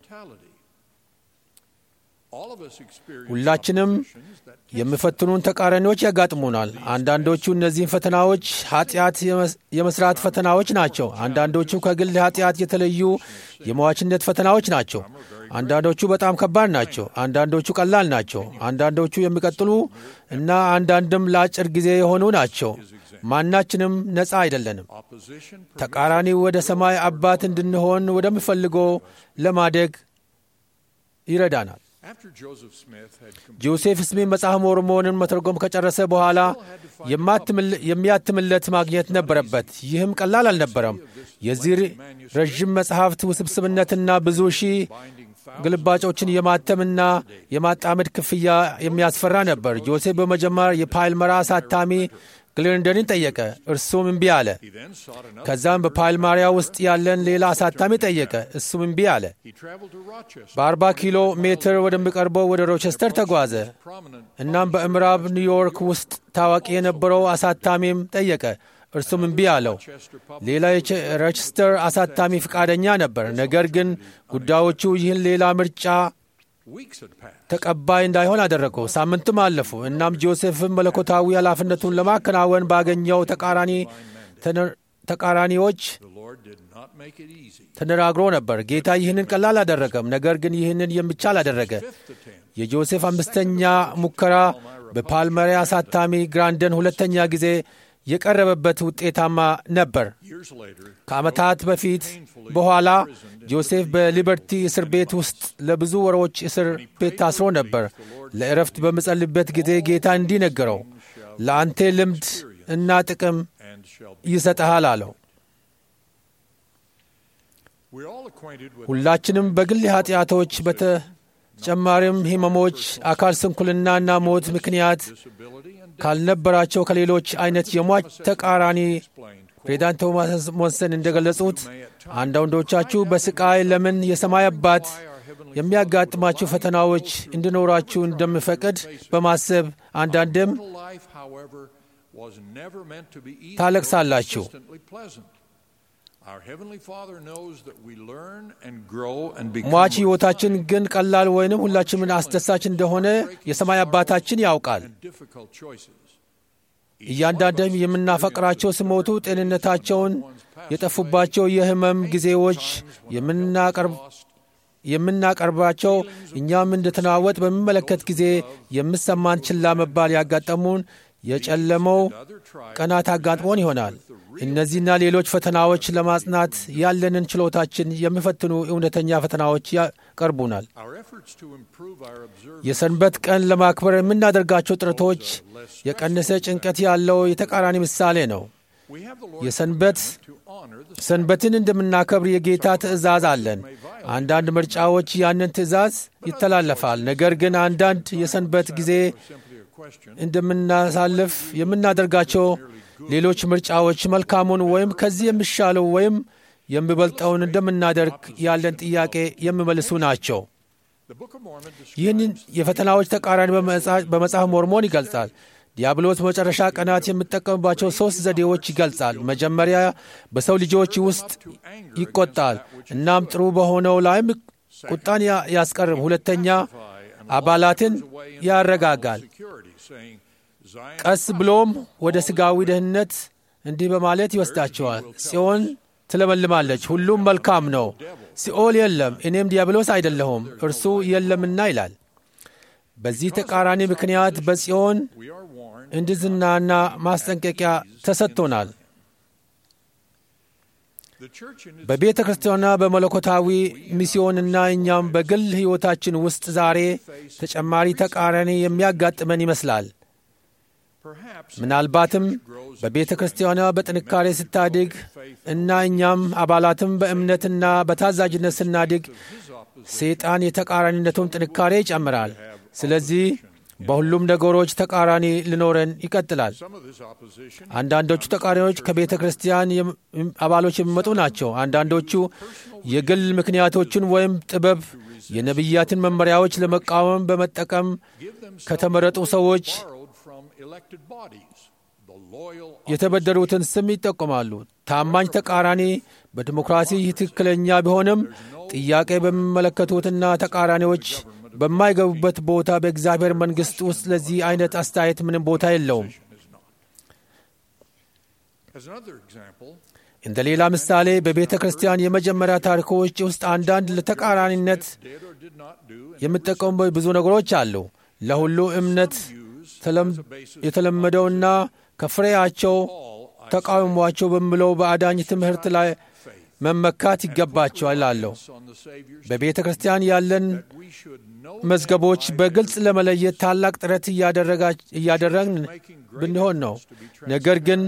ሁላችንም የሚፈትኑን ተቃራኒዎች ያጋጥሙናል። አንዳንዶቹ እነዚህን ፈተናዎች ኃጢአት የመስራት ፈተናዎች ናቸው። አንዳንዶቹ ከግል ኃጢአት የተለዩ የመዋችነት ፈተናዎች ናቸው። አንዳንዶቹ በጣም ከባድ ናቸው። አንዳንዶቹ ቀላል ናቸው። አንዳንዶቹ የሚቀጥሉ እና አንዳንድም ለአጭር ጊዜ የሆኑ ናቸው። ማናችንም ነፃ አይደለንም። ተቃራኒው ወደ ሰማይ አባት እንድንሆን ወደሚፈልገው ለማደግ ይረዳናል። ጆሴፍ ስሚት መጽሐፍ ሞርሞንን መተርጎም ከጨረሰ በኋላ የሚያትምለት ማግኘት ነበረበት። ይህም ቀላል አልነበረም። የዚህ ረዥም መጽሐፍት ውስብስብነትና ብዙ ሺህ ግልባጮችን የማተምና የማጣመድ ክፍያ የሚያስፈራ ነበር። ጆሴፍ በመጀመሪያ የፓልመራ አሳታሚ ግሊንደንን ጠየቀ። እርሱም እምቢ አለ። ከዛም በፓልማሪያ ውስጥ ያለን ሌላ አሳታሚ ጠየቀ። እሱም እምቢ አለ። በአርባ ኪሎ ሜትር ወደሚቀርበው ወደ ሮቸስተር ተጓዘ። እናም በምዕራብ ኒውዮርክ ውስጥ ታዋቂ የነበረው አሳታሚም ጠየቀ። እርሱም እምቢ አለው። ሌላ የሮቸስተር አሳታሚ ፈቃደኛ ነበር። ነገር ግን ጉዳዮቹ ይህን ሌላ ምርጫ ተቀባይ እንዳይሆን አደረገው። ሳምንትም አለፉ። እናም ጆሴፍም መለኮታዊ ኃላፊነቱን ለማከናወን ባገኘው ተቃራኒ ተቃራኒዎች ተነጋግሮ ነበር። ጌታ ይህንን ቀላል አደረገም፣ ነገር ግን ይህንን የሚቻል አደረገ። የጆሴፍ አምስተኛ ሙከራ በፓልመሪያ አሳታሚ ግራንደን ሁለተኛ ጊዜ የቀረበበት ውጤታማ ነበር። ከዓመታት በፊት በኋላ ጆሴፍ በሊበርቲ እስር ቤት ውስጥ ለብዙ ወሮች እስር ቤት ታስሮ ነበር። ለእረፍት በምጸልበት ጊዜ ጌታ እንዲህ ነገረው፣ ለአንተ ልምድ እና ጥቅም ይሰጠሃል አለው። ሁላችንም በግል ኃጢአቶች በተጨማሪም ሕመሞች፣ አካል ስንኩልናና ሞት ምክንያት ካልነበራቸው ከሌሎች አይነት የሟች ተቃራኒ ፕሬዚዳንት ቶማስ ሞንሰን እንደገለጹት አንዳንዶቻችሁ በስቃይ ለምን የሰማይ አባት የሚያጋጥማችሁ ፈተናዎች እንዲኖራችሁ እንደሚፈቅድ በማሰብ አንዳንድም ታለቅሳላችሁ። ሟች ሕይወታችን ግን ቀላል ወይንም ሁላችንም አስደሳች እንደሆነ የሰማይ አባታችን ያውቃል። እያንዳንድም የምናፈቅራቸው ሲሞቱ ጤንነታቸውን የጠፉባቸው የህመም ጊዜዎች የምናቀርባቸው እኛም እንድትናወጥ በሚመለከት ጊዜ የምሰማን ችላ መባል ያጋጠሙን የጨለመው ቀናት አጋጥሞን ይሆናል። እነዚህና ሌሎች ፈተናዎች ለማጽናት ያለንን ችሎታችን የሚፈትኑ እውነተኛ ፈተናዎች ያቀርቡናል። የሰንበት ቀን ለማክበር የምናደርጋቸው ጥረቶች የቀነሰ ጭንቀት ያለው የተቃራኒ ምሳሌ ነው። የሰንበት ሰንበትን እንደምናከብር የጌታ ትእዛዝ አለን። አንዳንድ ምርጫዎች ያንን ትእዛዝ ይተላለፋል። ነገር ግን አንዳንድ የሰንበት ጊዜ እንደምናሳልፍ የምናደርጋቸው ሌሎች ምርጫዎች መልካሙን ወይም ከዚህ የሚሻለው ወይም የሚበልጠውን እንደምናደርግ ያለን ጥያቄ የሚመልሱ ናቸው። ይህንን የፈተናዎች ተቃራኒ በመጽሐፍ ሞርሞን ይገልጻል። ዲያብሎስ በመጨረሻ ቀናት የሚጠቀምባቸው ሦስት ዘዴዎች ይገልጻል። መጀመሪያ በሰው ልጆች ውስጥ ይቆጣል፣ እናም ጥሩ በሆነው ላይም ቁጣን ያስቀርብ። ሁለተኛ አባላትን ያረጋጋል። ቀስ ብሎም ወደ ሥጋዊ ደህንነት እንዲህ በማለት ይወስዳቸዋል። ጽዮን ትለመልማለች፣ ሁሉም መልካም ነው። ሲኦል የለም፣ እኔም ዲያብሎስ አይደለሁም፣ እርሱ የለምና ይላል። በዚህ ተቃራኒ ምክንያት በጽዮን እንድዝናና ማስጠንቀቂያ ተሰጥቶናል። በቤተ ክርስቲያንና በመለኮታዊ ሚስዮንና እኛም በግል ሕይወታችን ውስጥ ዛሬ ተጨማሪ ተቃራኒ የሚያጋጥመን ይመስላል። ምናልባትም በቤተ ክርስቲያኗ በጥንካሬ ስታድግ እና እኛም አባላትም በእምነትና በታዛዥነት ስናድግ ሰይጣን የተቃራኒነቱን ጥንካሬ ይጨምራል። ስለዚህ በሁሉም ነገሮች ተቃራኒ ሊኖረን ይቀጥላል። አንዳንዶቹ ተቃራኒዎች ከቤተ ክርስቲያን አባሎች የሚመጡ ናቸው። አንዳንዶቹ የግል ምክንያቶችን ወይም ጥበብ፣ የነቢያትን መመሪያዎች ለመቃወም በመጠቀም ከተመረጡ ሰዎች የተበደሩትን ስም ይጠቁማሉ። ታማኝ ተቃራኒ በዲሞክራሲ ትክክለኛ ቢሆንም ጥያቄ በሚመለከቱትና ተቃራኒዎች በማይገቡበት ቦታ በእግዚአብሔር መንግሥት ውስጥ ለዚህ አይነት አስተያየት ምንም ቦታ የለውም። እንደ ሌላ ምሳሌ በቤተ ክርስቲያን የመጀመሪያ ታሪኮች ውስጥ አንዳንድ ለተቃራኒነት የሚጠቀሙበት ብዙ ነገሮች አሉ። ለሁሉ እምነት የተለመደውና ከፍሬያቸው ተቃውሟቸው በሚለው በአዳኝ ትምህርት ላይ መመካት ይገባቸዋል እላለሁ። በቤተ ክርስቲያን ያለን መዝገቦች በግልጽ ለመለየት ታላቅ ጥረት እያደረግን ብንሆን ነው። ነገር ግን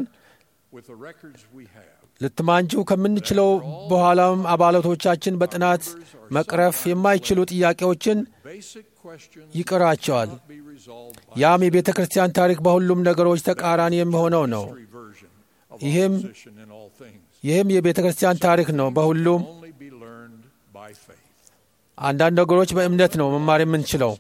ልትማንጁ ከምንችለው በኋላም አባላቶቻችን በጥናት መቅረፍ የማይችሉ ጥያቄዎችን ይቅራቸዋል። ያም የቤተ ክርስቲያን ታሪክ በሁሉም ነገሮች ተቃራኒ የሚሆነው ነው። ይህም ይህም የቤተ ክርስቲያን ታሪክ ነው። በሁሉም አንዳንድ ነገሮች በእምነት ነው መማር የምንችለው።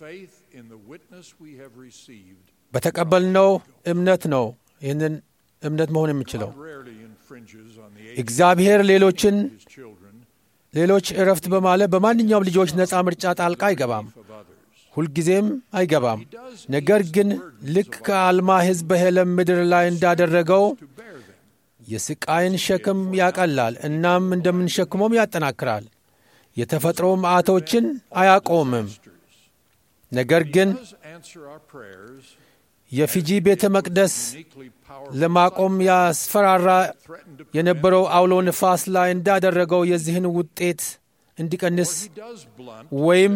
በተቀበልነው እምነት ነው ይህንን እምነት መሆን የምንችለው። እግዚአብሔር ሌሎችን ሌሎች እረፍት በማለት በማንኛውም ልጆች ነፃ ምርጫ ጣልቃ አይገባም፣ ሁልጊዜም አይገባም። ነገር ግን ልክ ከአልማ ሕዝብ በሄለም ምድር ላይ እንዳደረገው የስቃይን ሸክም ያቀላል፣ እናም እንደምንሸክመውም ያጠናክራል። የተፈጥሮ መዓቶችን አያቆምም። ነገር ግን የፊጂ ቤተ መቅደስ ለማቆም ያስፈራራ የነበረው አውሎ ንፋስ ላይ እንዳደረገው የዚህን ውጤት እንዲቀንስ ወይም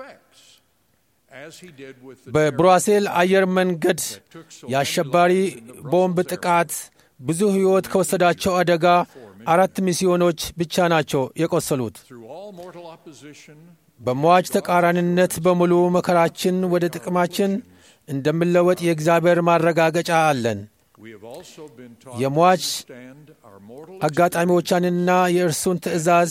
በብራሴል አየር መንገድ የአሸባሪ ቦምብ ጥቃት ብዙ ሕይወት ከወሰዳቸው አደጋ አራት ሚስዮኖች ብቻ ናቸው የቆሰሉት። በሟች ተቃራኒነት በሙሉ መከራችን ወደ ጥቅማችን እንደምለወጥ የእግዚአብሔር ማረጋገጫ አለን። የሟች አጋጣሚዎቻንና የእርሱን ትእዛዝ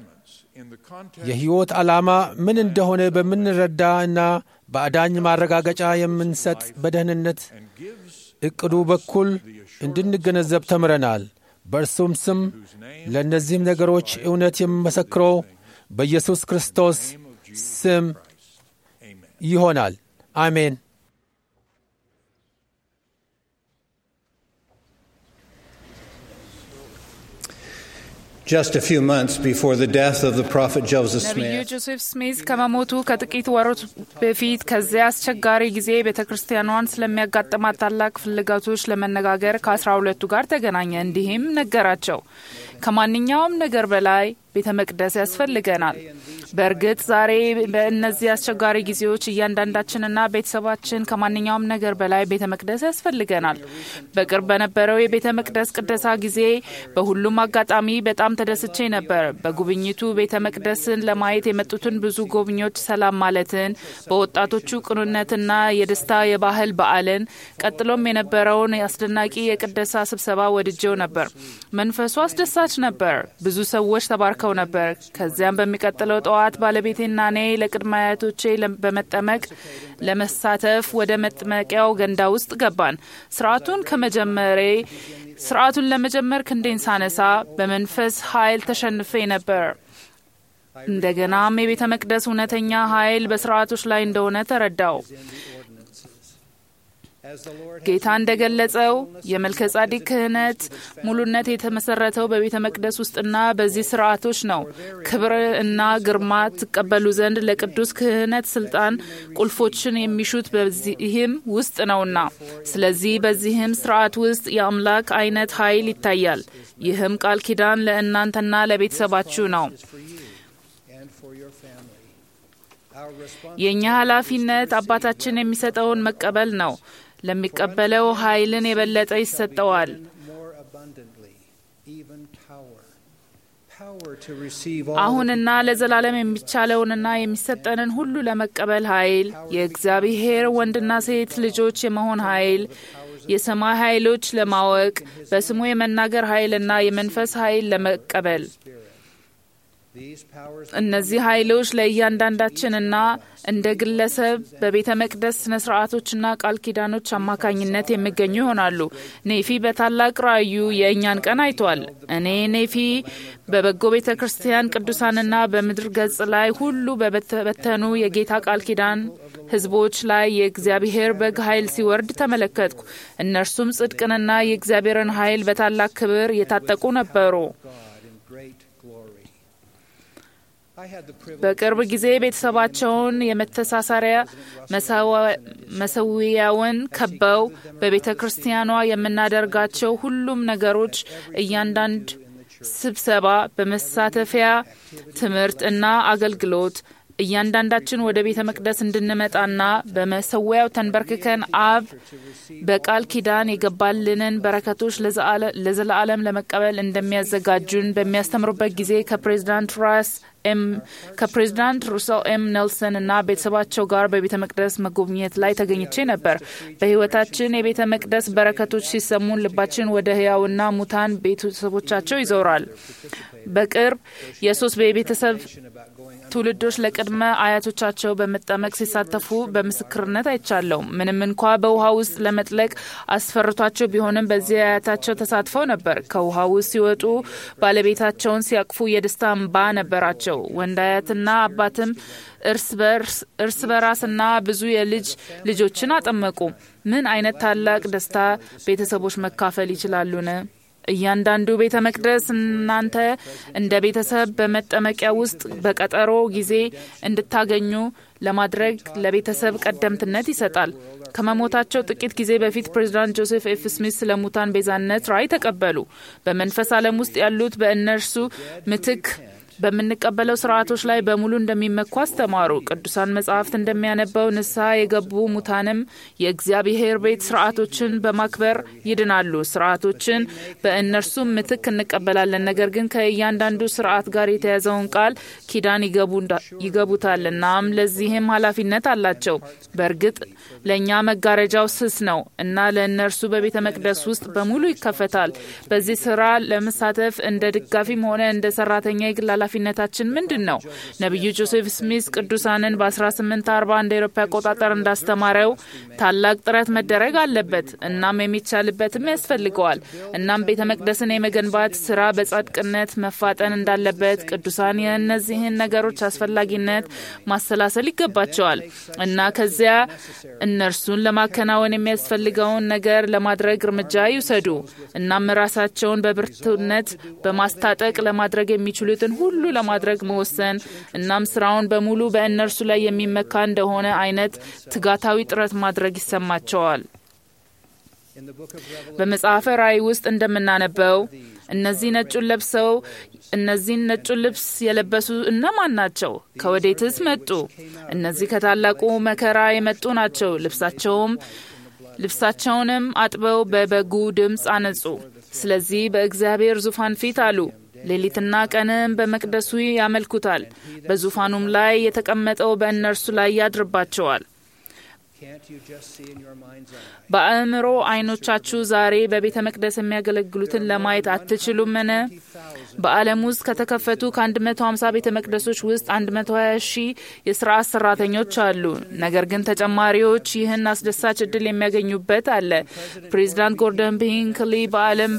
የሕይወት ዓላማ ምን እንደሆነ በምንረዳ እና በአዳኝ ማረጋገጫ የምንሰጥ በደህንነት ዕቅዱ በኩል እንድንገነዘብ ተምረናል። በእርሱም ስም ለእነዚህም ነገሮች እውነት የምመሰክረው በኢየሱስ ክርስቶስ ስም ይሆናል። አሜን። Just a few months before the death of the prophet Joseph ነቢዩ Smith, ጆሴፍ ስሚዝ ከመሞቱ ከጥቂት ወሮች በፊት ከዚያ አስቸጋሪ ጊዜ ቤተ ክርስቲያኗን ስለሚያጋጥማት ታላቅ ፍላጎቶች ለመነጋገር ከአስራ ሁለቱ ጋር ተገናኘ። እንዲህም ነገራቸው፣ ከማንኛውም ነገር በላይ ቤተ መቅደስ ያስፈልገናል። በእርግጥ ዛሬ በእነዚህ አስቸጋሪ ጊዜዎች እያንዳንዳችንና ቤተሰባችን ከማንኛውም ነገር በላይ ቤተ መቅደስ ያስፈልገናል። በቅርብ በነበረው የቤተ መቅደስ ቅደሳ ጊዜ በሁሉም አጋጣሚ በጣም ተደስቼ ነበር። በጉብኝቱ ቤተ መቅደስን ለማየት የመጡትን ብዙ ጎብኚዎች ሰላም ማለትን፣ በወጣቶቹ ቅኑነትና የደስታ የባህል በዓልን፣ ቀጥሎም የነበረውን አስደናቂ የቅደሳ ስብሰባ ወድጄው ነበር። መንፈሱ አስደሳች ነበር። ብዙ ሰዎች ተባርከው ነበር። ከዚያም በሚቀጥለው ጠዋት ባለቤቴና እኔ ለቅድመ አያቶቼ በመጠመቅ ለመሳተፍ ወደ መጥመቂያው ገንዳ ውስጥ ገባን። ስርዓቱን ከመጀመሬ ስርዓቱን ለመጀመር ክንዴን ሳነሳ በመንፈስ ኃይል ተሸንፌ ነበር። እንደገናም የቤተ መቅደስ እውነተኛ ኃይል በስርዓቶች ላይ እንደሆነ ተረዳው። ጌታ እንደገለጸው የመልከ ጻዲቅ ክህነት ሙሉነት የተመሰረተው በቤተ መቅደስ ውስጥና በዚህ ስርዓቶች ነው። ክብር እና ግርማ ትቀበሉ ዘንድ ለቅዱስ ክህነት ስልጣን ቁልፎችን የሚሹት በዚህም ውስጥ ነውና፣ ስለዚህ በዚህም ስርዓት ውስጥ የአምላክ አይነት ኃይል ይታያል። ይህም ቃል ኪዳን ለእናንተና ለቤተሰባችሁ ነው። የእኛ ኃላፊነት አባታችን የሚሰጠውን መቀበል ነው። ለሚቀበለው ኃይልን የበለጠ ይሰጠዋል። አሁንና ለዘላለም የሚቻለውንና የሚሰጠንን ሁሉ ለመቀበል ኃይል፣ የእግዚአብሔር ወንድና ሴት ልጆች የመሆን ኃይል፣ የሰማይ ኃይሎች ለማወቅ፣ በስሙ የመናገር ኃይልና የመንፈስ ኃይል ለመቀበል እነዚህ ኃይሎች ለእያንዳንዳችንና እንደ ግለሰብ በቤተ መቅደስ ስነ ስርዓቶችና ቃል ኪዳኖች አማካኝነት የሚገኙ ይሆናሉ። ኔፊ በታላቅ ራእዩ የእኛን ቀን አይቷል። እኔ ኔፊ በበጎ ቤተ ክርስቲያን ቅዱሳንና በምድር ገጽ ላይ ሁሉ በበተኑ የጌታ ቃል ኪዳን ሕዝቦች ላይ የእግዚአብሔር በግ ኃይል ሲወርድ ተመለከትኩ። እነርሱም ጽድቅንና የእግዚአብሔርን ኃይል በታላቅ ክብር የታጠቁ ነበሩ። በቅርብ ጊዜ ቤተሰባቸውን የመተሳሰሪያ መሰዊያውን ከበው በቤተ ክርስቲያኗ የምናደርጋቸው ሁሉም ነገሮች እያንዳንድ ስብሰባ፣ በመሳተፊያ ትምህርት እና አገልግሎት እያንዳንዳችን ወደ ቤተ መቅደስ እንድንመጣና በመሰዊያው ተንበርክከን አብ በቃል ኪዳን የገባልንን በረከቶች ለዘላለም ለመቀበል እንደሚያዘጋጁን በሚያስተምሩበት ጊዜ ከፕሬዚዳንት ራስ ኤም ከፕሬዚዳንት ሩሰል ኤም ኔልሰን እና ቤተሰባቸው ጋር በቤተ መቅደስ መጎብኘት ላይ ተገኝቼ ነበር። በሕይወታችን የቤተ መቅደስ በረከቶች ሲሰሙን ልባችን ወደ ሕያውና ሙታን ቤተሰቦቻቸው ይዞራል። በቅርብ የሶስት የቤተሰብ ትውልዶች ለቅድመ አያቶቻቸው በመጠመቅ ሲሳተፉ በምስክርነት አይቻለሁ። ምንም እንኳ በውሃ ውስጥ ለመጥለቅ አስፈርቷቸው ቢሆንም በዚህ አያታቸው ተሳትፈው ነበር። ከውሃ ውስጥ ሲወጡ ባለቤታቸውን ሲያቅፉ የደስታ እንባ ነበራቸው። ወንድ አያትና አባትም እርስ በራስና ብዙ የልጅ ልጆችን አጠመቁ። ምን አይነት ታላቅ ደስታ ቤተሰቦች መካፈል ይችላሉን? እያንዳንዱ ቤተ መቅደስ እናንተ እንደ ቤተሰብ በመጠመቂያ ውስጥ በቀጠሮ ጊዜ እንድታገኙ ለማድረግ ለቤተሰብ ቀደምትነት ይሰጣል። ከመሞታቸው ጥቂት ጊዜ በፊት ፕሬዚዳንት ጆሴፍ ኤፍ ስሚት ስለ ሙታን ቤዛነት ራእይ ተቀበሉ። በመንፈስ ዓለም ውስጥ ያሉት በእነርሱ ምትክ በምንቀበለው ስርዓቶች ላይ በሙሉ እንደሚመኩ አስተማሩ። ቅዱሳን መጻሕፍት እንደሚያነበው ንስሐ የገቡ ሙታንም የእግዚአብሔር ቤት ስርዓቶችን በማክበር ይድናሉ። ስርዓቶችን በእነርሱም ምትክ እንቀበላለን። ነገር ግን ከእያንዳንዱ ስርዓት ጋር የተያዘውን ቃል ኪዳን ይገቡታል። እናም ለዚህም ኃላፊነት አላቸው። በእርግጥ ለእኛ መጋረጃው ስስ ነው እና ለእነርሱ በቤተ መቅደስ ውስጥ በሙሉ ይከፈታል። በዚህ ስራ ለመሳተፍ እንደ ድጋፊም ሆነ እንደ ሰራተኛ የግል ኃላፊነታችን ምንድን ነው? ነቢዩ ጆሴፍ ስሚዝ ቅዱሳንን በ1840 እንደ ኤሮፓ አቆጣጠር እንዳስተማረው ታላቅ ጥረት መደረግ አለበት እናም የሚቻልበትም ያስፈልገዋል። እናም ቤተ መቅደስን የመገንባት ስራ በጻድቅነት መፋጠን እንዳለበት ቅዱሳን የእነዚህን ነገሮች አስፈላጊነት ማሰላሰል ይገባቸዋል እና ከዚያ እነርሱን ለማከናወን የሚያስፈልገውን ነገር ለማድረግ እርምጃ ይውሰዱ። እናም ራሳቸውን በብርቱነት በማስታጠቅ ለማድረግ የሚችሉትን ሁሉ ለማድረግ መወሰን እናም ስራውን በሙሉ በእነርሱ ላይ የሚመካ እንደሆነ አይነት ትጋታዊ ጥረት ማድረግ ይሰማቸዋል። በመጽሐፈ ራእይ ውስጥ እንደምናነበው እነዚህ ነጩን ለብሰው እነዚህን ነጩን ልብስ የለበሱ እነማን ናቸው? ከወዴትስ መጡ? እነዚህ ከታላቁ መከራ የመጡ ናቸው። ልብሳቸውም ልብሳቸውንም አጥበው በበጉ ድምፅ አነጹ። ስለዚህ በእግዚአብሔር ዙፋን ፊት አሉ። ሌሊትና ቀንም በመቅደሱ ያመልኩታል። በዙፋኑም ላይ የተቀመጠው በእነርሱ ላይ ያድርባቸዋል። በአእምሮ አይኖቻችሁ ዛሬ በቤተ መቅደስ የሚያገለግሉትን ለማየት አትችሉምን? በዓለም ውስጥ ከተከፈቱ ከ150 ቤተ መቅደሶች ውስጥ 120 ሺህ የስርዓት ሰራተኞች አሉ። ነገር ግን ተጨማሪዎች ይህን አስደሳች እድል የሚያገኙበት አለ። ፕሬዚዳንት ጎርደን ቢንክሊ በዓለም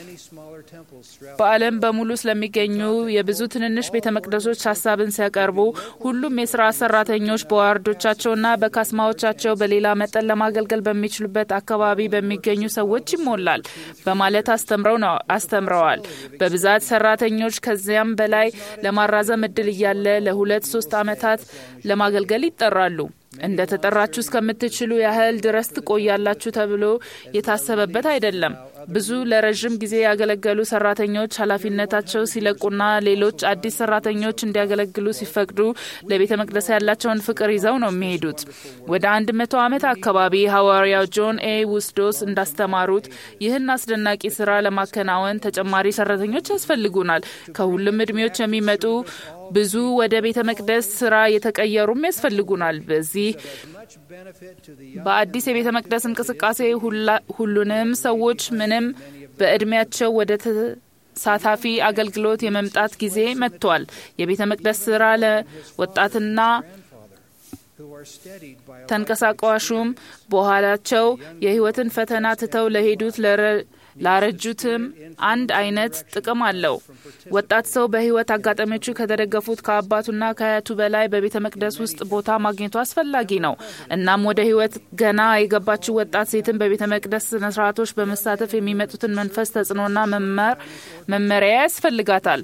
በዓለም በሙሉ ስለሚገኙ የብዙ ትንንሽ ቤተ መቅደሶች ሀሳብን ሲያቀርቡ ሁሉም የስርዓት ሰራተኞች በዋርዶቻቸውና በካስማዎቻቸው በሌላ መጠን ለማገልገል በሚችሉበት አካባቢ በሚገኙ ሰዎች ይሞላል በማለት አስተምረዋል። በብዛት ሰራተኞች ከዚያም በላይ ለማራዘም እድል እያለ ለሁለት ሶስት ዓመታት ለማገልገል ይጠራሉ። እንደ ተጠራችሁ እስከምትችሉ ያህል ድረስ ትቆያላችሁ ተብሎ የታሰበበት አይደለም። ብዙ ለረዥም ጊዜ ያገለገሉ ሰራተኞች ኃላፊነታቸው ሲለቁና ሌሎች አዲስ ሰራተኞች እንዲያገለግሉ ሲፈቅዱ ለቤተ መቅደስ ያላቸውን ፍቅር ይዘው ነው የሚሄዱት። ወደ አንድ መቶ ዓመት አካባቢ ሐዋርያው ጆን ኤ ውስዶስ እንዳስተማሩት ይህን አስደናቂ ስራ ለማከናወን ተጨማሪ ሰራተኞች ያስፈልጉናል። ከሁሉም እድሜዎች የሚመጡ ብዙ ወደ ቤተ መቅደስ ስራ የተቀየሩም ያስፈልጉናል። በዚህ በአዲስ የቤተ መቅደስ እንቅስቃሴ ሁሉንም ሰዎች ምንም በእድሜያቸው ወደ ተሳታፊ አገልግሎት የመምጣት ጊዜ መጥቷል። የቤተ መቅደስ ስራ ለወጣትና ተንቀሳቃሹም በኋላቸው የህይወትን ፈተና ትተው ለሄዱት ላረጁትም አንድ አይነት ጥቅም አለው። ወጣት ሰው በህይወት አጋጣሚዎቹ ከተደገፉት ከአባቱና ከአያቱ በላይ በቤተ መቅደስ ውስጥ ቦታ ማግኘቱ አስፈላጊ ነው። እናም ወደ ህይወት ገና የገባችው ወጣት ሴትን በቤተ መቅደስ ስነስርዓቶች በመሳተፍ የሚመጡትን መንፈስ ተጽዕኖና መመሪያ ያስፈልጋታል።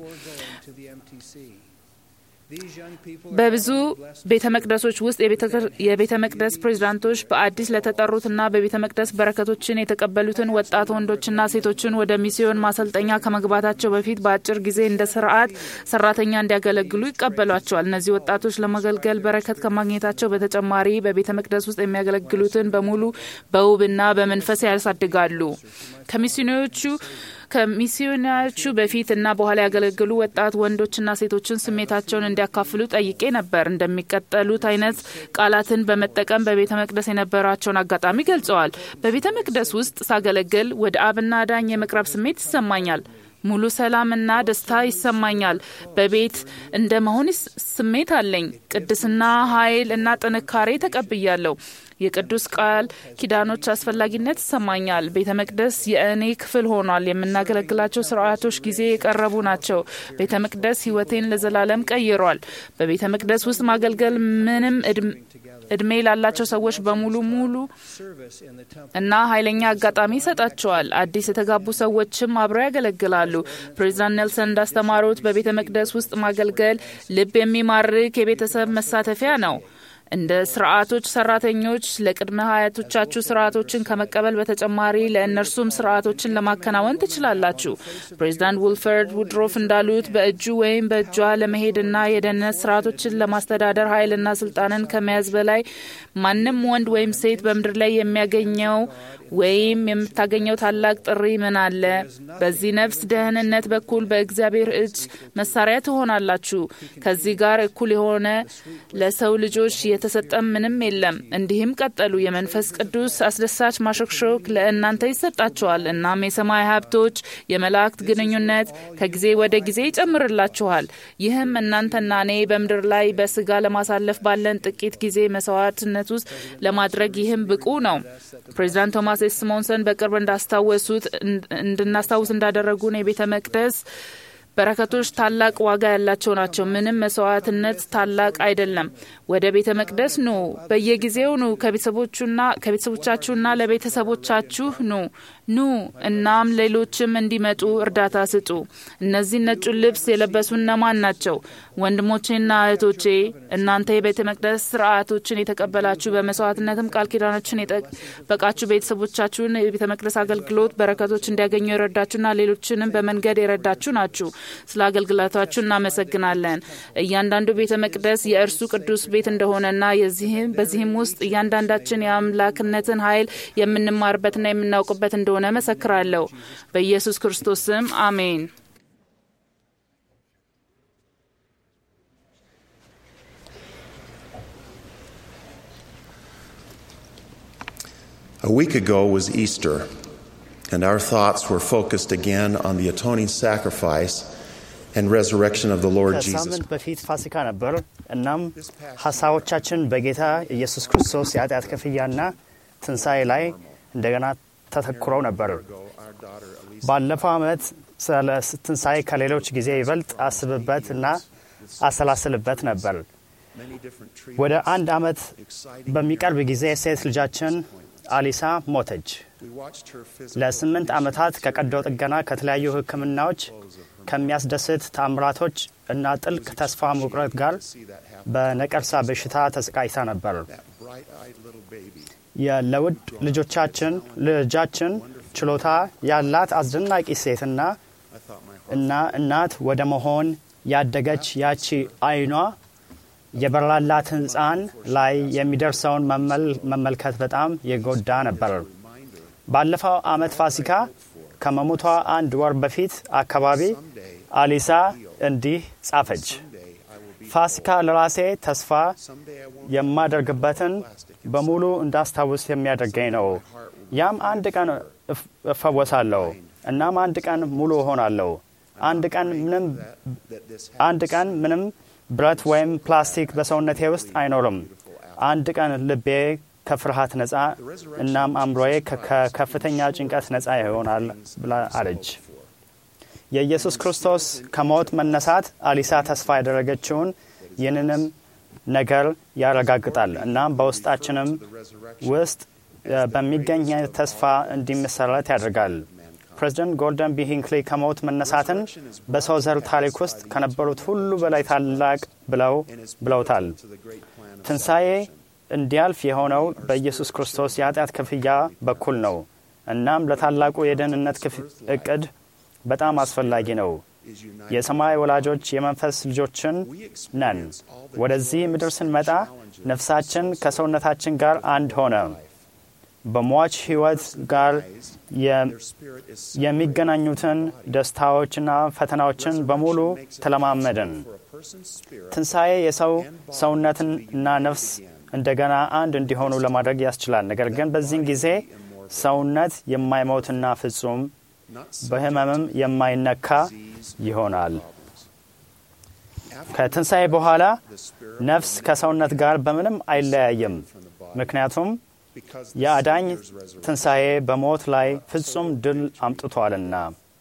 በብዙ ቤተ መቅደሶች ውስጥ የቤተ መቅደስ ፕሬዚዳንቶች በአዲስ ለተጠሩትና በቤተ መቅደስ በረከቶችን የተቀበሉትን ወጣት ወንዶችና ሴቶችን ወደ ሚስዮን ማሰልጠኛ ከመግባታቸው በፊት በአጭር ጊዜ እንደ ስርዓት ሰራተኛ እንዲያገለግሉ ይቀበሏቸዋል። እነዚህ ወጣቶች ለማገልገል በረከት ከማግኘታቸው በተጨማሪ በቤተ መቅደስ ውስጥ የሚያገለግሉትን በሙሉ በውብና በመንፈስ ያሳድጋሉ። ከሚስዮኖቹ ከሚስዮናዎቹ በፊት እና በኋላ ያገለገሉ ወጣት ወንዶችና ሴቶችን ስሜታቸውን እንዲያካፍሉ ጠይቄ ነበር። እንደሚቀጠሉት አይነት ቃላትን በመጠቀም በቤተ መቅደስ የነበራቸውን አጋጣሚ ገልጸዋል። በቤተ መቅደስ ውስጥ ሳገለግል ወደ አብና ዳኝ የመቅረብ ስሜት ይሰማኛል። ሙሉ ሰላምና ደስታ ይሰማኛል። በቤት እንደ መሆን ስሜት አለኝ። ቅድስና፣ ኃይል እና ጥንካሬ ተቀብያለሁ። የቅዱስ ቃል ኪዳኖች አስፈላጊነት ይሰማኛል። ቤተ መቅደስ የእኔ ክፍል ሆኗል። የምናገለግላቸው ስርዓቶች ጊዜ የቀረቡ ናቸው። ቤተ መቅደስ ሕይወቴን ለዘላለም ቀይሯል። በቤተ መቅደስ ውስጥ ማገልገል ምንም እድሜ ላላቸው ሰዎች በሙሉ ሙሉ እና ኃይለኛ አጋጣሚ ይሰጣቸዋል። አዲስ የተጋቡ ሰዎችም አብረው ያገለግላሉ። ፕሬዚዳንት ኔልሰን እንዳስተማሩት በቤተ መቅደስ ውስጥ ማገልገል ልብ የሚማርክ የቤተሰብ መሳተፊያ ነው። እንደ ስርዓቶች ሰራተኞች ለቅድመ ሀያቶቻችሁ ስርዓቶችን ከመቀበል በተጨማሪ ለእነርሱም ስርዓቶችን ለማከናወን ትችላላችሁ። ፕሬዚዳንት ውልፈርድ ውድሮፍ እንዳሉት በእጁ ወይም በእጇ ለመሄድና የደህንነት ስርዓቶችን ለማስተዳደር ኃይልና ስልጣንን ከመያዝ በላይ ማንም ወንድ ወይም ሴት በምድር ላይ የሚያገኘው ወይም የምታገኘው ታላቅ ጥሪ ምን አለ? በዚህ ነፍስ ደህንነት በኩል በእግዚአብሔር እጅ መሳሪያ ትሆናላችሁ። ከዚህ ጋር እኩል የሆነ ለሰው ልጆች የተሰጠ ምንም የለም። እንዲህም ቀጠሉ። የመንፈስ ቅዱስ አስደሳች ማሾክሾክ ለእናንተ ይሰጣችኋል። እናም የሰማይ ሀብቶች፣ የመላእክት ግንኙነት ከጊዜ ወደ ጊዜ ይጨምርላችኋል። ይህም እናንተና እኔ በምድር ላይ በስጋ ለማሳለፍ ባለን ጥቂት ጊዜ መስዋዕትነት ውስጥ ለማድረግ ይህም ብቁ ነው። ፕሬዚዳንት ቶማስ ኤስ ሲሞንሰን በቅርብ እንዳስታወሱት እንድናስታውስ እንዳደረጉን የቤተ መቅደስ በረከቶች ታላቅ ዋጋ ያላቸው ናቸው። ምንም መስዋዕትነት ታላቅ አይደለም። ወደ ቤተ መቅደስ ኑ፣ በየጊዜው ኑ፣ ከቤተሰቦቹና ከቤተሰቦቻችሁና ለቤተሰቦቻችሁ ኑ ኑ እናም ሌሎችም እንዲመጡ እርዳታ ስጡ። እነዚህ ነጩን ልብስ የለበሱ እነማን ናቸው? ወንድሞቼና እህቶቼ እናንተ የቤተ መቅደስ ስርዓቶችን የተቀበላችሁ በመስዋዕትነትም ቃል ኪዳኖችን የጠበቃችሁ ቤተሰቦቻችሁን የቤተ መቅደስ አገልግሎት በረከቶች እንዲያገኙ የረዳችሁና ሌሎችንም በመንገድ የረዳችሁ ናችሁ። ስለ አገልግሎታችሁ እናመሰግናለን። እያንዳንዱ ቤተ መቅደስ የእርሱ ቅዱስ ቤት እንደሆነና የዚህም በዚህም ውስጥ እያንዳንዳችን የአምላክነትን ኃይል የምንማርበትና የምናውቅበት እንደሆነ መሰክራለሁ። በኢየሱስ ክርስቶስ ስም አሜን። A week ago was Easter, and our thoughts were focused again on the atoning sacrifice and resurrection of the Lord Jesus. ከሳምንት በፊት ፋሲካ ነበር። እናም ሀሳቦቻችን በጌታ ኢየሱስ ክርስቶስ የኃጢአት ክፍያና ትንሣኤ ላይ እንደገና ተተኩረው ነበር። ባለፈው ዓመት ስለ ትንሣኤ ከሌሎች ጊዜ ይበልጥ አስብበት እና አሰላስልበት ነበር። ወደ አንድ ዓመት በሚቀርብ ጊዜ ሴት ልጃችን አሊሳ ሞተች። ለስምንት ዓመታት ከቀዶ ጥገና ከተለያዩ ሕክምናዎች ከሚያስደስት ተአምራቶች እና ጥልቅ ተስፋ መቁረጥ ጋር በነቀርሳ በሽታ ተሰቃይታ ነበር። ለውድ ልጆቻችን ልጃችን ችሎታ ያላት አስደናቂ ሴትና እና እናት ወደ መሆን ያደገች ያቺ አይኗ የበራላት ሕፃን ላይ የሚደርሰውን መመልከት በጣም የጎዳ ነበር። ባለፈው ዓመት ፋሲካ ከመሞቷ አንድ ወር በፊት አካባቢ አሊሳ እንዲህ ጻፈች። ፋሲካ ለራሴ ተስፋ የማደርግበትን በሙሉ እንዳስታውስ የሚያደርገኝ ነው። ያም አንድ ቀን እፈወሳለሁ፣ እናም አንድ ቀን ሙሉ እሆናለሁ። አንድ ቀን ምንም አንድ ቀን ምንም ብረት ወይም ፕላስቲክ በሰውነቴ ውስጥ አይኖርም። አንድ ቀን ልቤ ከፍርሃት ነፃ እናም አእምሮዬ ከከፍተኛ ጭንቀት ነፃ ይሆናል ብላ አለች። የኢየሱስ ክርስቶስ ከሞት መነሳት አሊሳ ተስፋ ያደረገችውን ይህንንም ነገር ያረጋግጣል። እናም በውስጣችንም ውስጥ በሚገኝ ተስፋ እንዲመሰረት ያደርጋል። ፕሬዚደንት ጎልደን ቢ ሂንክሊ ከሞት መነሳትን በሰው ዘር ታሪክ ውስጥ ከነበሩት ሁሉ በላይ ታላቅ ብለው ብለውታል። ትንሣኤ እንዲያልፍ የሆነው በኢየሱስ ክርስቶስ የኃጢአት ክፍያ በኩል ነው። እናም ለታላቁ የደህንነት እቅድ በጣም አስፈላጊ ነው። የሰማይ ወላጆች የመንፈስ ልጆችን ነን። ወደዚህ ምድር ስንመጣ ነፍሳችን ከሰውነታችን ጋር አንድ ሆነ። በሟች ሕይወት ጋር የሚገናኙትን ደስታዎችና ፈተናዎችን በሙሉ ተለማመድን። ትንሣኤ የሰው ሰውነትና ነፍስ እንደገና አንድ እንዲሆኑ ለማድረግ ያስችላል። ነገር ግን በዚህን ጊዜ ሰውነት የማይሞትና ፍጹም በሕመምም የማይነካ ይሆናል። ከትንሣኤ በኋላ ነፍስ ከሰውነት ጋር በምንም አይለያይም። ምክንያቱም የአዳኝ ትንሣኤ በሞት ላይ ፍጹም ድል አምጥቷልና።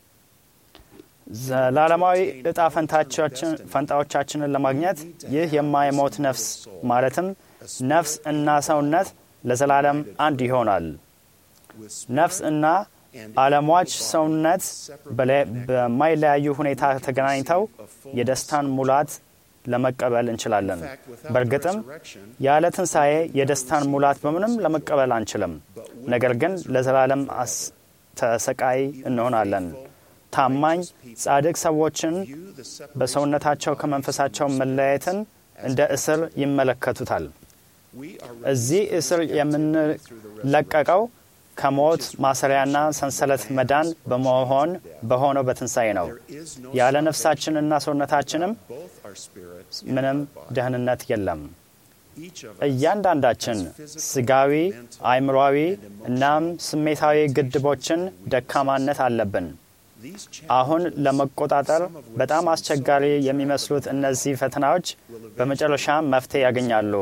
ዘላለማዊ ዕጣ ፈንታዎቻችንን ለማግኘት ይህ የማይሞት ነፍስ ማለትም ነፍስ እና ሰውነት ለዘላለም አንድ ይሆናል። ነፍስ እና አለሟች ሰውነት በማይለያዩ ሁኔታ ተገናኝተው የደስታን ሙላት ለመቀበል እንችላለን። በእርግጥም ያለ ትንሣኤ የደስታን ሙላት በምንም ለመቀበል አንችልም። ነገር ግን ለዘላለም ተሰቃይ እንሆናለን። ታማኝ ጻድቅ ሰዎችን በሰውነታቸው ከመንፈሳቸው መለያየትን እንደ እስር ይመለከቱታል። እዚህ እስር የምንለቀቀው ከሞት ማሰሪያና ሰንሰለት መዳን በመሆን በሆነው በትንሣኤ ነው። ያለ ነፍሳችንና ሰውነታችንም ምንም ደህንነት የለም። እያንዳንዳችን ስጋዊ፣ አእምሯዊ እናም ስሜታዊ ግድቦችን ደካማነት አለብን። አሁን ለመቆጣጠር በጣም አስቸጋሪ የሚመስሉት እነዚህ ፈተናዎች በመጨረሻም መፍትሄ ያገኛሉ።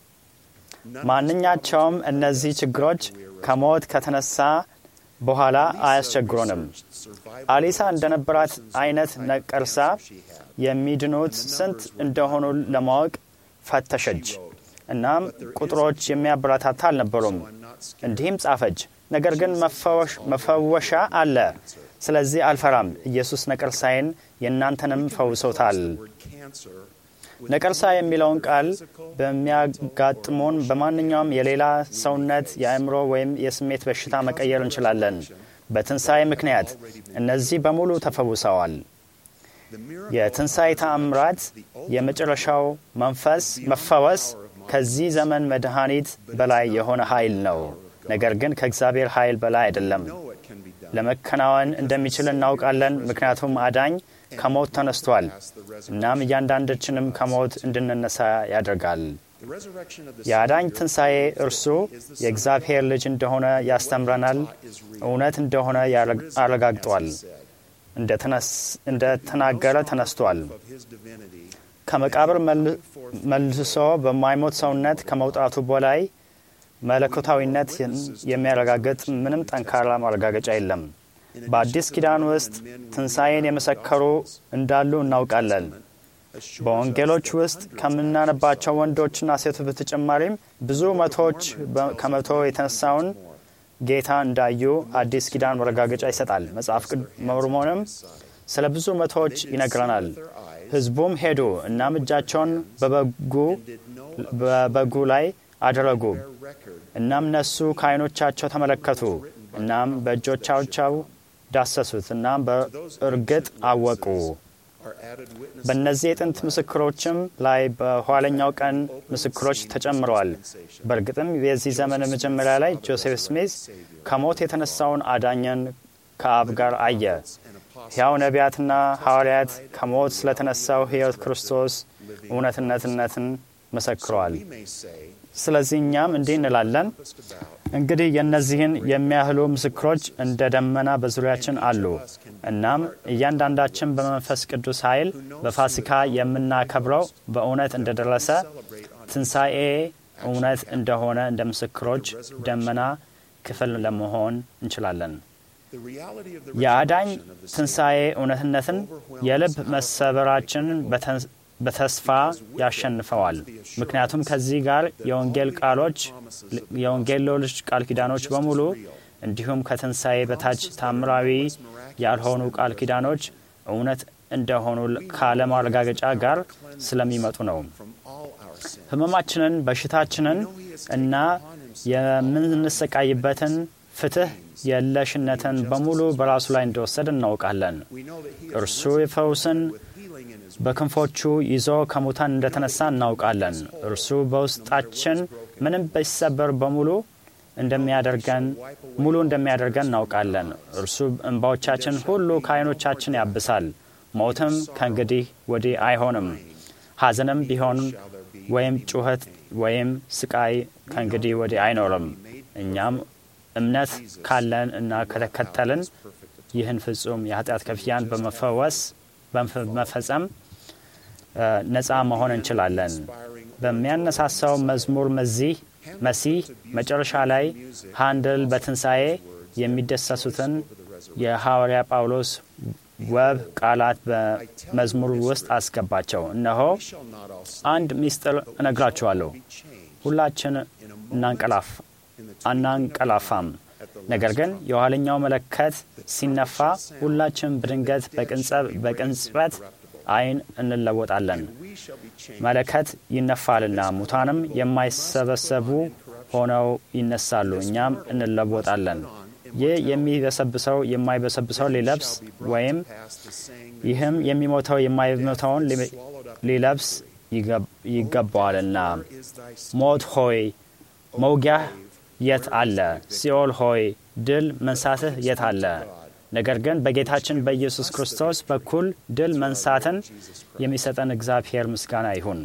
ማንኛቸውም እነዚህ ችግሮች ከሞት ከተነሳ በኋላ አያስቸግሩንም። አሊሳ እንደነበራት አይነት ነቀርሳ የሚድኑት ስንት እንደሆኑ ለማወቅ ፈተሸች። እናም ቁጥሮች የሚያበረታታ አልነበሩም። እንዲህም ጻፈች፣ ነገር ግን መፈወሻ አለ። ስለዚህ አልፈራም። ኢየሱስ ነቀርሳዬን የእናንተንም ፈውሶታል። ነቀርሳ የሚለውን ቃል በሚያጋጥሙን በማንኛውም የሌላ ሰውነት የአእምሮ ወይም የስሜት በሽታ መቀየር እንችላለን። በትንሣኤ ምክንያት እነዚህ በሙሉ ተፈውሰዋል። የትንሣኤ ተአምራት የመጨረሻው መንፈስ መፈወስ ከዚህ ዘመን መድኃኒት በላይ የሆነ ኃይል ነው። ነገር ግን ከእግዚአብሔር ኃይል በላይ አይደለም። ለመከናወን እንደሚችል እናውቃለን፣ ምክንያቱም አዳኝ ከሞት ተነስቷል። እናም እያንዳንዳችንም ከሞት እንድንነሳ ያደርጋል። የአዳኝ ትንሣኤ እርሱ የእግዚአብሔር ልጅ እንደሆነ ያስተምረናል፣ እውነት እንደሆነ አረጋግጧል። እንደ ተናገረ ተነስቷል። ከመቃብር መልሶ በማይሞት ሰውነት ከመውጣቱ በላይ መለኮታዊነት የሚያረጋግጥ ምንም ጠንካራ ማረጋገጫ የለም። በአዲስ ኪዳን ውስጥ ትንሣኤን የመሰከሩ እንዳሉ እናውቃለን። በወንጌሎች ውስጥ ከምናነባቸው ወንዶችና ሴቶች በተጨማሪም ብዙ መቶዎች ከመቶ የተነሳውን ጌታ እንዳዩ አዲስ ኪዳን ማረጋገጫ ይሰጣል። መጽሐፍ ሞርሞንም ስለ ብዙ መቶዎች ይነግረናል። ሕዝቡም ሄዱ እናም እጃቸውን በበጉ ላይ አደረጉ። እናም እነሱ ከዓይኖቻቸው ተመለከቱ። እናም በእጆቻቸው ዳሰሱት። እናም በእርግጥ አወቁ። በእነዚህ የጥንት ምስክሮችም ላይ በኋለኛው ቀን ምስክሮች ተጨምረዋል። በእርግጥም የዚህ ዘመን መጀመሪያ ላይ ጆሴፍ ስሚዝ ከሞት የተነሳውን አዳኘን ከአብ ጋር አየ። ሕያው ነቢያትና ሐዋርያት ከሞት ስለተነሳው ሕይወት ክርስቶስ እውነትነትነትን መሰክረዋል። ስለዚህ እኛም እንዲህ እንላለን፣ እንግዲህ የእነዚህን የሚያህሉ ምስክሮች እንደ ደመና በዙሪያችን አሉ። እናም እያንዳንዳችን በመንፈስ ቅዱስ ኃይል በፋሲካ የምናከብረው በእውነት እንደደረሰ ትንሣኤ እውነት እንደሆነ እንደ ምስክሮች ደመና ክፍል ለመሆን እንችላለን። የአዳኝ ትንሣኤ እውነትነትን የልብ መሰበራችንን በተስፋ ያሸንፈዋል። ምክንያቱም ከዚህ ጋር የወንጌል ቃሎች የወንጌል ሌሎች ቃል ኪዳኖች በሙሉ እንዲሁም ከትንሣኤ በታች ታምራዊ ያልሆኑ ቃል ኪዳኖች እውነት እንደሆኑ ካለማረጋገጫ ጋር ስለሚመጡ ነው። ሕመማችንን፣ በሽታችንን እና የምንሰቃይበትን ፍትህ የለሽነትን በሙሉ በራሱ ላይ እንደወሰድ እናውቃለን። እርሱ የፈውስን በክንፎቹ ይዞ ከሙታን እንደተነሳ እናውቃለን። እርሱ በውስጣችን ምንም ቢሰበር በሙሉ እንደሚያደርገን ሙሉ እንደሚያደርገን እናውቃለን። እርሱ እንባዎቻችን ሁሉ ከዓይኖቻችን ያብሳል። ሞትም ከእንግዲህ ወዲህ አይሆንም። ሐዘንም ቢሆን ወይም ጩኸት ወይም ስቃይ ከእንግዲህ ወዲህ አይኖርም። እኛም እምነት ካለን እና ከተከተልን ይህን ፍጹም የኃጢአት ክፍያን በመፈወስ በመፈጸም ነፃ መሆን እንችላለን። በሚያነሳሳው መዝሙር መዚህ መሲህ መጨረሻ ላይ ሃንድል በትንሣኤ የሚደሰሱትን የሐዋርያ ጳውሎስ ወብ ቃላት በመዝሙር ውስጥ አስገባቸው። እነሆ አንድ ምስጢር እነግራችኋለሁ፣ ሁላችን እናንቀላፍ አናንቀላፋም። ነገር ግን የኋለኛው መለከት ሲነፋ ሁላችን በድንገት በቅንጽበት ዓይን እንለወጣለን። መለከት ይነፋልና ሙታንም የማይሰበሰቡ ሆነው ይነሳሉ፣ እኛም እንለወጣለን። ይህ የሚበሰብሰው የማይበሰብሰው ሊለብስ ወይም ይህም የሚሞተው የማይሞተውን ሊለብስ ይገባዋልና። ሞት ሆይ መውጊያህ የት አለ? ሲኦል ሆይ ድል መንሳትህ የት አለ? ነገር ግን በጌታችን በኢየሱስ ክርስቶስ በኩል ድል መንሳትን የሚሰጠን እግዚአብሔር ምስጋና ይሁን።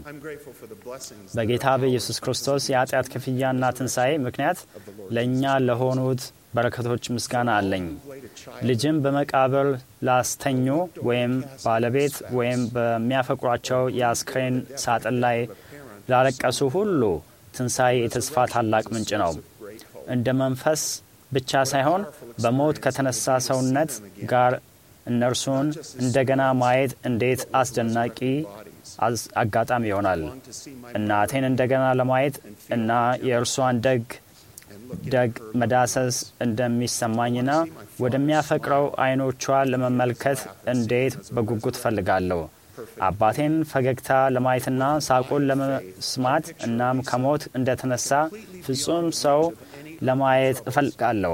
በጌታ በኢየሱስ ክርስቶስ የኃጢአት ክፍያና ትንሣኤ ምክንያት ለእኛ ለሆኑት በረከቶች ምስጋና አለኝ። ልጅም በመቃብር ላስተኙ ወይም ባለቤት ወይም በሚያፈቅሯቸው የአስክሬን ሳጥን ላይ ላለቀሱ ሁሉ ትንሣኤ የተስፋ ታላቅ ምንጭ ነው። እንደ መንፈስ ብቻ ሳይሆን በሞት ከተነሳ ሰውነት ጋር እነርሱን እንደገና ማየት እንዴት አስደናቂ አጋጣሚ ይሆናል። እናቴን እንደገና ለማየት እና የእርሷን ደግ ደግ መዳሰስ እንደሚሰማኝና ወደሚያፈቅረው አይኖቿ ለመመልከት እንዴት በጉጉት እፈልጋለሁ። አባቴን ፈገግታ ለማየትና ሳቁን ለመስማት እናም ከሞት እንደተነሳ ፍጹም ሰው ለማየት እፈልጋለሁ።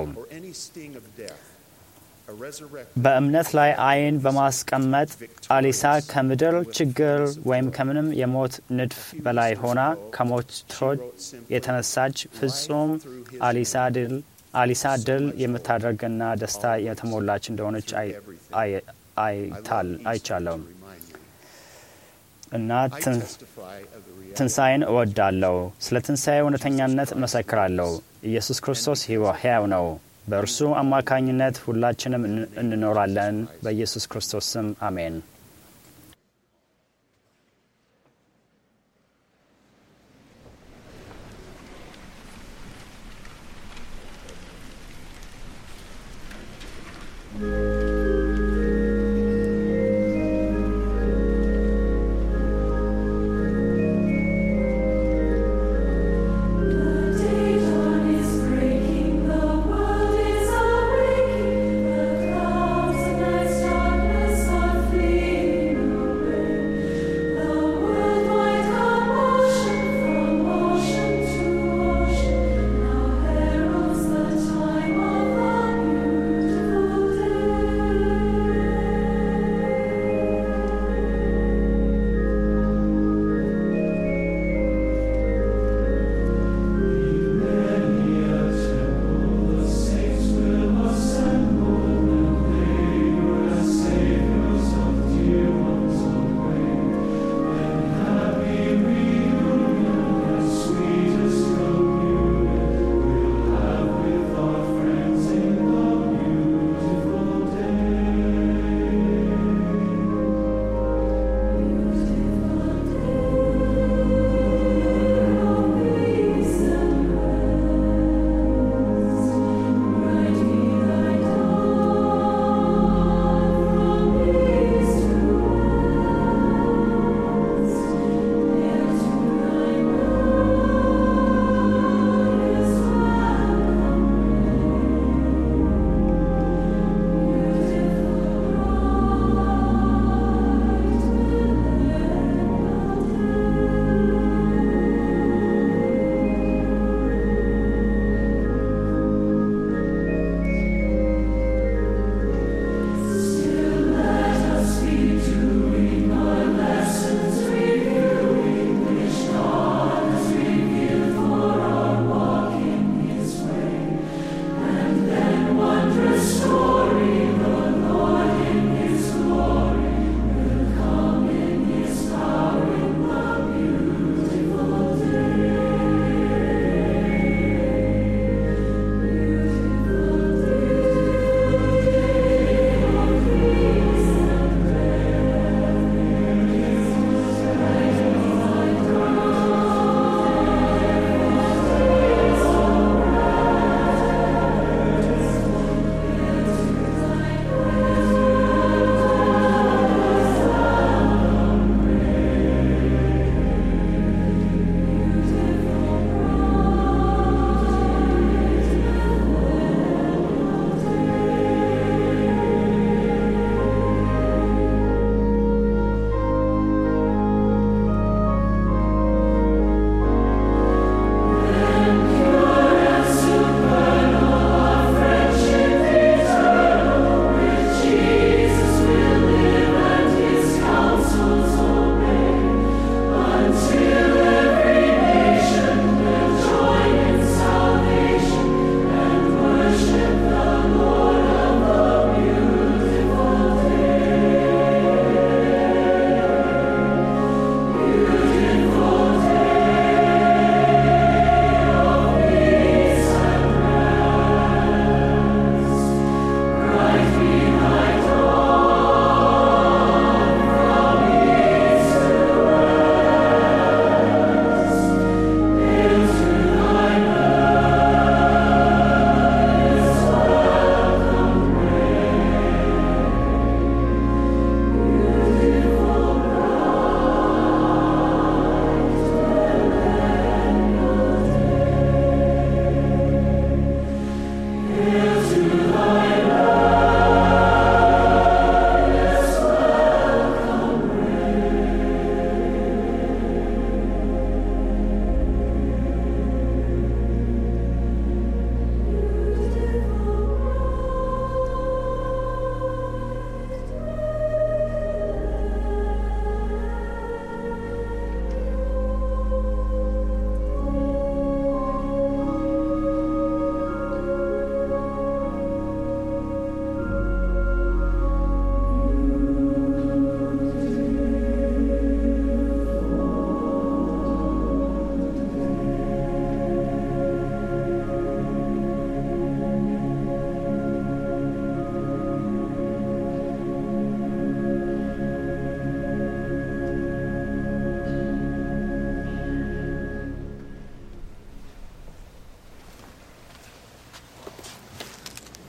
በእምነት ላይ አይን በማስቀመጥ አሊሳ ከምድር ችግር ወይም ከምንም የሞት ንድፍ በላይ ሆና ከሞቶች የተነሳች ፍጹም አሊሳ ድል የምታደርግና ደስታ የተሞላች እንደሆነች አይቻለሁ። እና ትንሣኤን እወዳለሁ። ስለ ትንሣኤ እውነተኛነት እመሰክራለሁ። ኢየሱስ ክርስቶስ ሕያው ነው። በእርሱ አማካኝነት ሁላችንም እንኖራለን። በኢየሱስ ክርስቶስ ስም አሜን። Breaking, the clouds and night darkness are fleeing.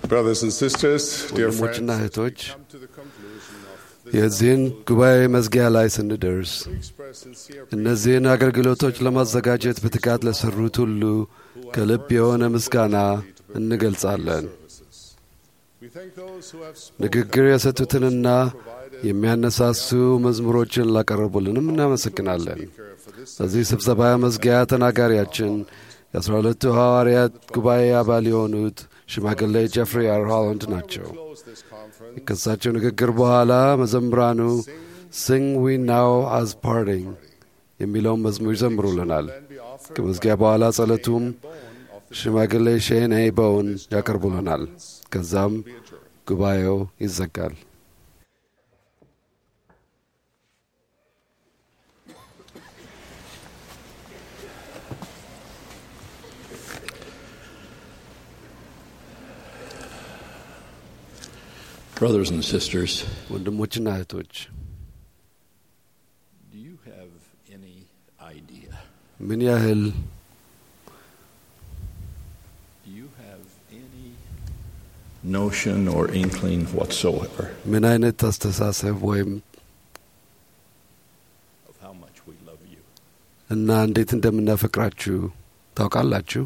Brothers and sisters, dear ወንድሞችና friends, እህቶች የዚህን ጉባኤ መዝጊያ ላይ ስንደርስ እነዚህን አገልግሎቶች ለማዘጋጀት በትጋት ለሠሩት ሁሉ ከልብ የሆነ ምስጋና እንገልጻለን። ንግግር የሰጡትንና የሚያነሳሱ መዝሙሮችን ላቀረቡልንም እናመሰግናለን። በዚህ ስብሰባ መዝጊያ ተናጋሪያችን የአስራ ሁለቱ ሐዋርያት ጉባኤ አባል የሆኑት ሽማግሌ ጀፍሪ አር ሆላንድ ናቸው። ከሳቸው ንግግር በኋላ መዘምራኑ ሲንግ ዊ ናው አዝ ፓርቲንግ የሚለውን መዝሙር ይዘምሩልናል። ከመዝጊያ በኋላ ጸሎቱም ሽማግሌ ሼን በውን ያቀርቡልናል። ከዛም ጉባኤው ይዘጋል። Brothers and sisters, ወንድሞችና እህቶች do you have any idea? ምን ያህል Do you have any notion or inkling whatsoever ምን አይነት አስተሳሰብ ወይም of how much we love you? እና እንዴት እንደምናፈቅራችሁ ታውቃላችሁ?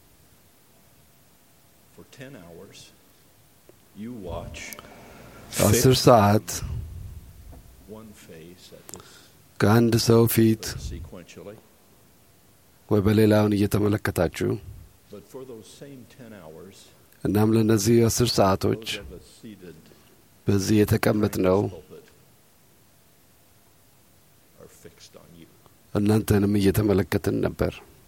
For 10 hours, you watch አስር ሰዓት one face at this ከአንድ ሰው ፊት sequentially, ወይ በሌላውን እየተመለከታችሁ but for those same 10 hours, እናም ለእነዚህ አስር ሰዓቶች those of us seated በዚህ የተቀመጥነው pulpit are fixed on you. እናንተንም እየተመለከትን ነበር።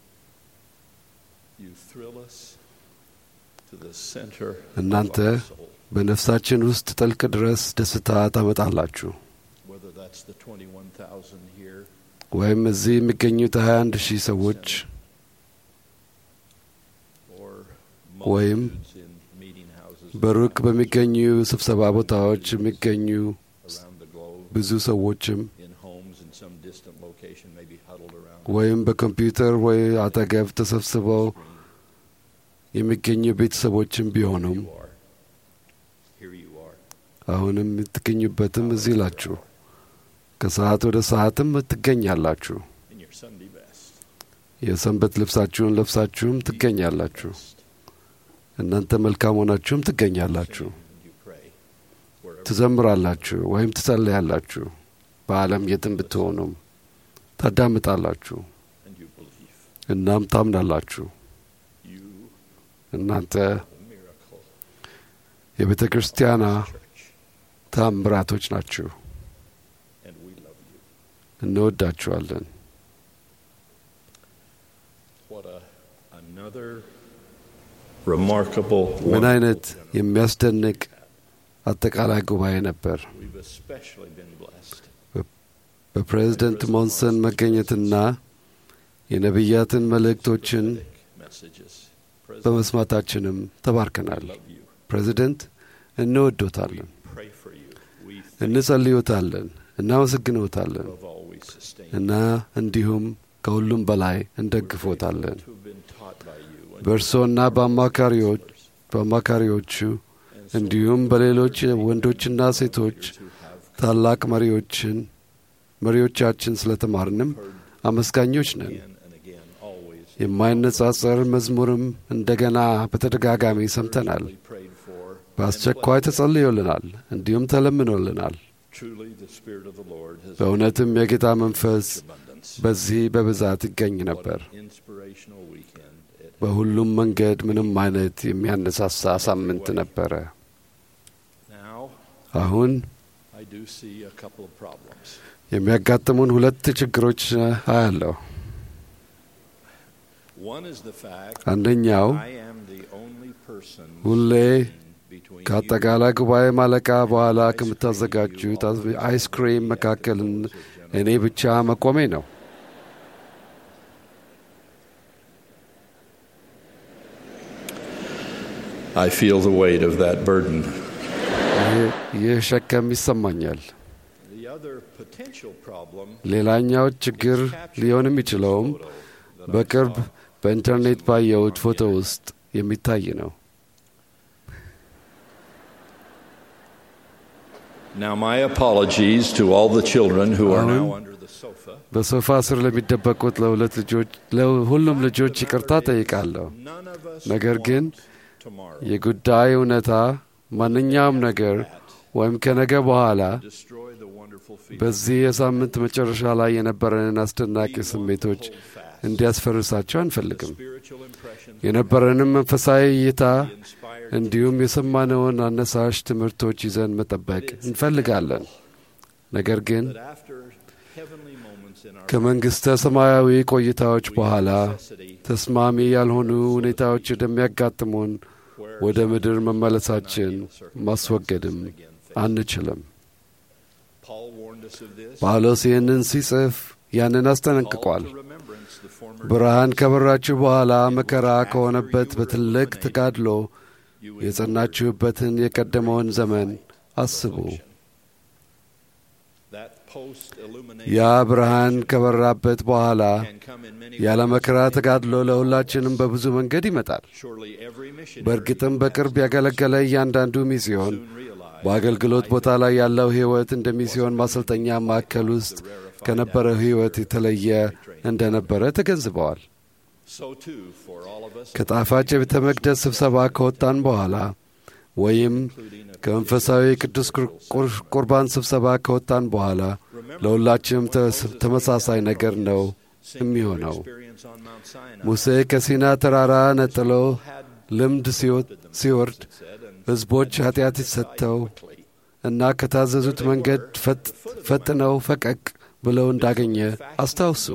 You thrill us to the center እናንተ of our soul, በነፍሳችን ውስጥ ጥልቅ ድረስ ደስታ ታመጣላችሁ። whether that's the 21,000 here ወይም እዚህ የሚገኙት 21 ሺህ ሰዎች or ወይም multitudes in meeting houses በሩቅ በሚገኙ ስብሰባ ቦታዎች የሚገኙ around the globe, ብዙ ሰዎችም in homes in some distant location, maybe huddled around ወይም በኮምፒውተር ወይ አጠገብ ተሰብስበው የሚገኙ ቤተሰቦችም ቢሆኑም you are. Here you are. አሁንም የምትገኙበትም እዚህ ላችሁ ከሰዓት ወደ ሰዓትም ትገኛላችሁ። In your Sunday best. የሰንበት ልብሳችሁን ለብሳችሁም ትገኛላችሁ። እናንተ መልካም ሆናችሁም ትገኛላችሁ። You pray. Wherever ትዘምራላችሁ ወይም ትጸልያላችሁ። በዓለም የትም ብትሆኑም ታዳምጣላችሁ፣ and you believe. እናም ታምናላችሁ። You እናንተ are the miracle የቤተ ክርስቲያኗ church. ታምራቶች ናችሁ። And we love you. እንወዳችኋለን። What a another remarkable ምን አይነት wonderful የሚያስደንቅ አጠቃላይ ጉባኤ ነበር። We've especially been blessed. በፕሬዝደንት ሞንሰን መገኘትና የነቢያትን መልእክቶችን Messages. President, በመስማታችንም ተባርከናል። we love you. ፕሬዝደንት እንወዶታለን፣ Pray for you. We እንጸልዮታለን፣ እናመሰግኖታለን above all we sustain. እና እንዲሁም ከሁሉም በላይ እንደግፎታለን። To have been taught by you. and በእርሶና በአማካሪዎች በአማካሪዎቹ እንዲሁም በሌሎች ወንዶችና ሴቶች ታላቅ መሪዎችን መሪዎቻችን ስለተማርንም አመስጋኞች ነን። again and again, always የማይነጻጸር መዝሙርም እንደገና በተደጋጋሚ ሰምተናል። we prayed for. በአስቸኳይ ተጸልዮልናል፣ እንዲሁም ተለምኖልናል። Truly, the Spirit of the Lord has በእውነትም የጌታ መንፈስ abundance. በዚህ በብዛት ይገኝ What ነበር። an inspirational weekend. It በሁሉም መንገድ ምንም አይነት የሚያነሳሳ ሳምንት ነበረ። now አሁን I do see a couple of problems. የሚያጋጥሙን ሁለት ችግሮች አያለሁ። One is the fact አንደኛው I am the only person ሁሌ between ከአጠቃላይ ጉባኤ ማለቃ በኋላ ከምታዘጋጁት አይስክሪም መካከል እኔ ብቻ መቆሜ ነው። I feel the weight of that burden. ይህ- ይህ ሸከም ይሰማኛል። The other potential problem ሌላኛው ችግር ሊሆን የሚችለውም በቅርብ በኢንተርኔት ባየሁት ፎቶ ውስጥ የሚታይ ነው። Now, my apologies to all the children who are now አሁን under the sofa. በሶፋ ስር ለሚደበቁት ለሁለት ልጆች ለሁሉም ልጆች ይቅርታ ጠይቃለሁ። ነገር ግን የጉዳይ እውነታ ማንኛውም ነገር ወይም ከነገ በኋላ በዚህ የሳምንት መጨረሻ ላይ የነበረንን አስደናቂ ስሜቶች እንዲያስፈርሳቸው አንፈልግም። የነበረንም መንፈሳዊ እይታ እንዲሁም የሰማነውን አነሳሽ ትምህርቶች ይዘን መጠበቅ እንፈልጋለን። ነገር ግን ከመንግሥተ ሰማያዊ ቆይታዎች በኋላ ተስማሚ ያልሆኑ ሁኔታዎች እንደሚያጋጥሙን ወደ ምድር መመለሳችን ማስወገድም አንችልም። ጳውሎስ ይህንን ሲጽፍ ያንን አስጠነቅቋል። ብርሃን ከበራችሁ በኋላ መከራ ከሆነበት በትልቅ ተጋድሎ የጸናችሁበትን የቀደመውን ዘመን አስቡ። ያ ብርሃን ከበራበት በኋላ ያለ መከራ ተጋድሎ ለሁላችንም በብዙ መንገድ ይመጣል። በእርግጥም በቅርብ ያገለገለ እያንዳንዱ ሚስዮን በአገልግሎት ቦታ ላይ ያለው ሕይወት እንደ ሚስዮን ማሰልጠኛ ማዕከል ውስጥ ከነበረው ሕይወት የተለየ እንደነበረ ተገንዝበዋል። ከጣፋጭ የቤተ መቅደስ ስብሰባ ከወጣን በኋላ ወይም ከመንፈሳዊ ቅዱስ ቁርባን ስብሰባ ከወጣን በኋላ ለሁላችንም ተመሳሳይ ነገር ነው የሚሆነው። ሙሴ ከሲና ተራራ ነጥሎ ልምድ ሲወርድ ሕዝቦች ኃጢአት ሰጥተው እና ከታዘዙት መንገድ ፈጥነው ፈቀቅ ብለው እንዳገኘ አስታውሱ።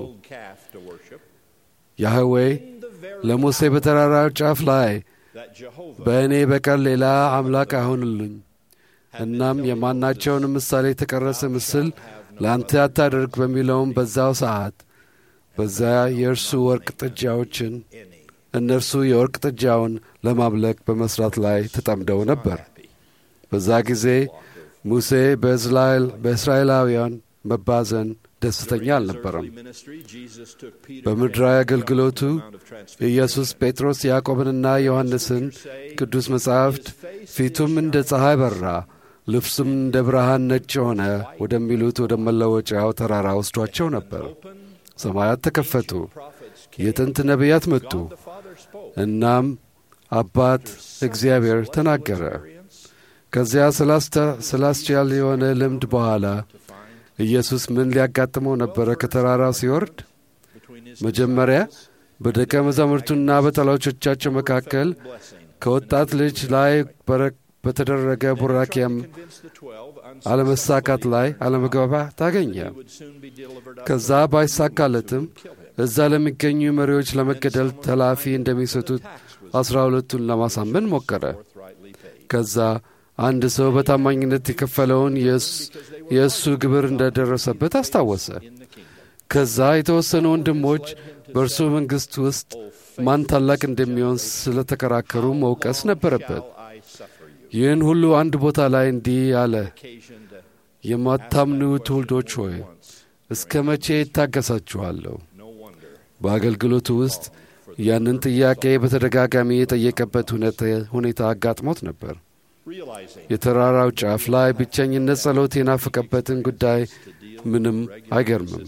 ያህዌ ለሙሴ በተራራው ጫፍ ላይ በእኔ በቀር ሌላ አምላክ አይሆንልኝ፣ እናም የማናቸውን ምሳሌ የተቀረጸ ምስል ለአንተ አታደርግ በሚለውም በዛው ሰዓት በዚያ የእርሱ ወርቅ ጥጃዎችን እነርሱ የወርቅ ጥጃውን ለማምለክ በመስራት ላይ ተጠምደው ነበር። በዛ ጊዜ ሙሴ በእስራኤላውያን መባዘን ደስተኛ አልነበረም። በምድራዊ አገልግሎቱ ኢየሱስ ጴጥሮስ ያዕቆብንና ዮሐንስን ቅዱስ መጻሕፍት ፊቱም እንደ ፀሐይ በራ፣ ልብሱም እንደ ብርሃን ነጭ ሆነ ወደሚሉት ወደ መለወጫው ተራራ ወስዷቸው ነበር። ሰማያት ተከፈቱ፣ የጥንት ነቢያት መጡ። እናም አባት እግዚአብሔር ተናገረ። ከዚያ ስላስቻል የሆነ ልምድ በኋላ ኢየሱስ ምን ሊያጋጥመው ነበረ? ከተራራው ሲወርድ መጀመሪያ በደቀ መዛሙርቱና በጠላቶቻቸው መካከል ከወጣት ልጅ ላይ በተደረገ ቡራኪያም አለመሳካት ላይ አለመግባባት ታገኘ። ከዛ ባይሳካለትም እዛ ለሚገኙ መሪዎች ለመገደል ተላፊ እንደሚሰጡት አስራ ሁለቱን ለማሳመን ሞከረ። ከዛ አንድ ሰው በታማኝነት የከፈለውን የእሱ ግብር እንደደረሰበት አስታወሰ። ከዛ የተወሰኑ ወንድሞች በእርሱ መንግሥት ውስጥ ማን ታላቅ እንደሚሆን ስለተከራከሩ መውቀስ ነበረበት። ይህን ሁሉ አንድ ቦታ ላይ እንዲህ አለ፣ የማታምኑ ትውልዶች ሆይ እስከ መቼ ይታገሳችኋለሁ? በአገልግሎቱ ውስጥ ያንን ጥያቄ በተደጋጋሚ የጠየቀበት ሁኔታ አጋጥሞት ነበር። የተራራው ጫፍ ላይ ብቸኝነት ጸሎት የናፈቀበትን ጉዳይ ምንም አይገርምም።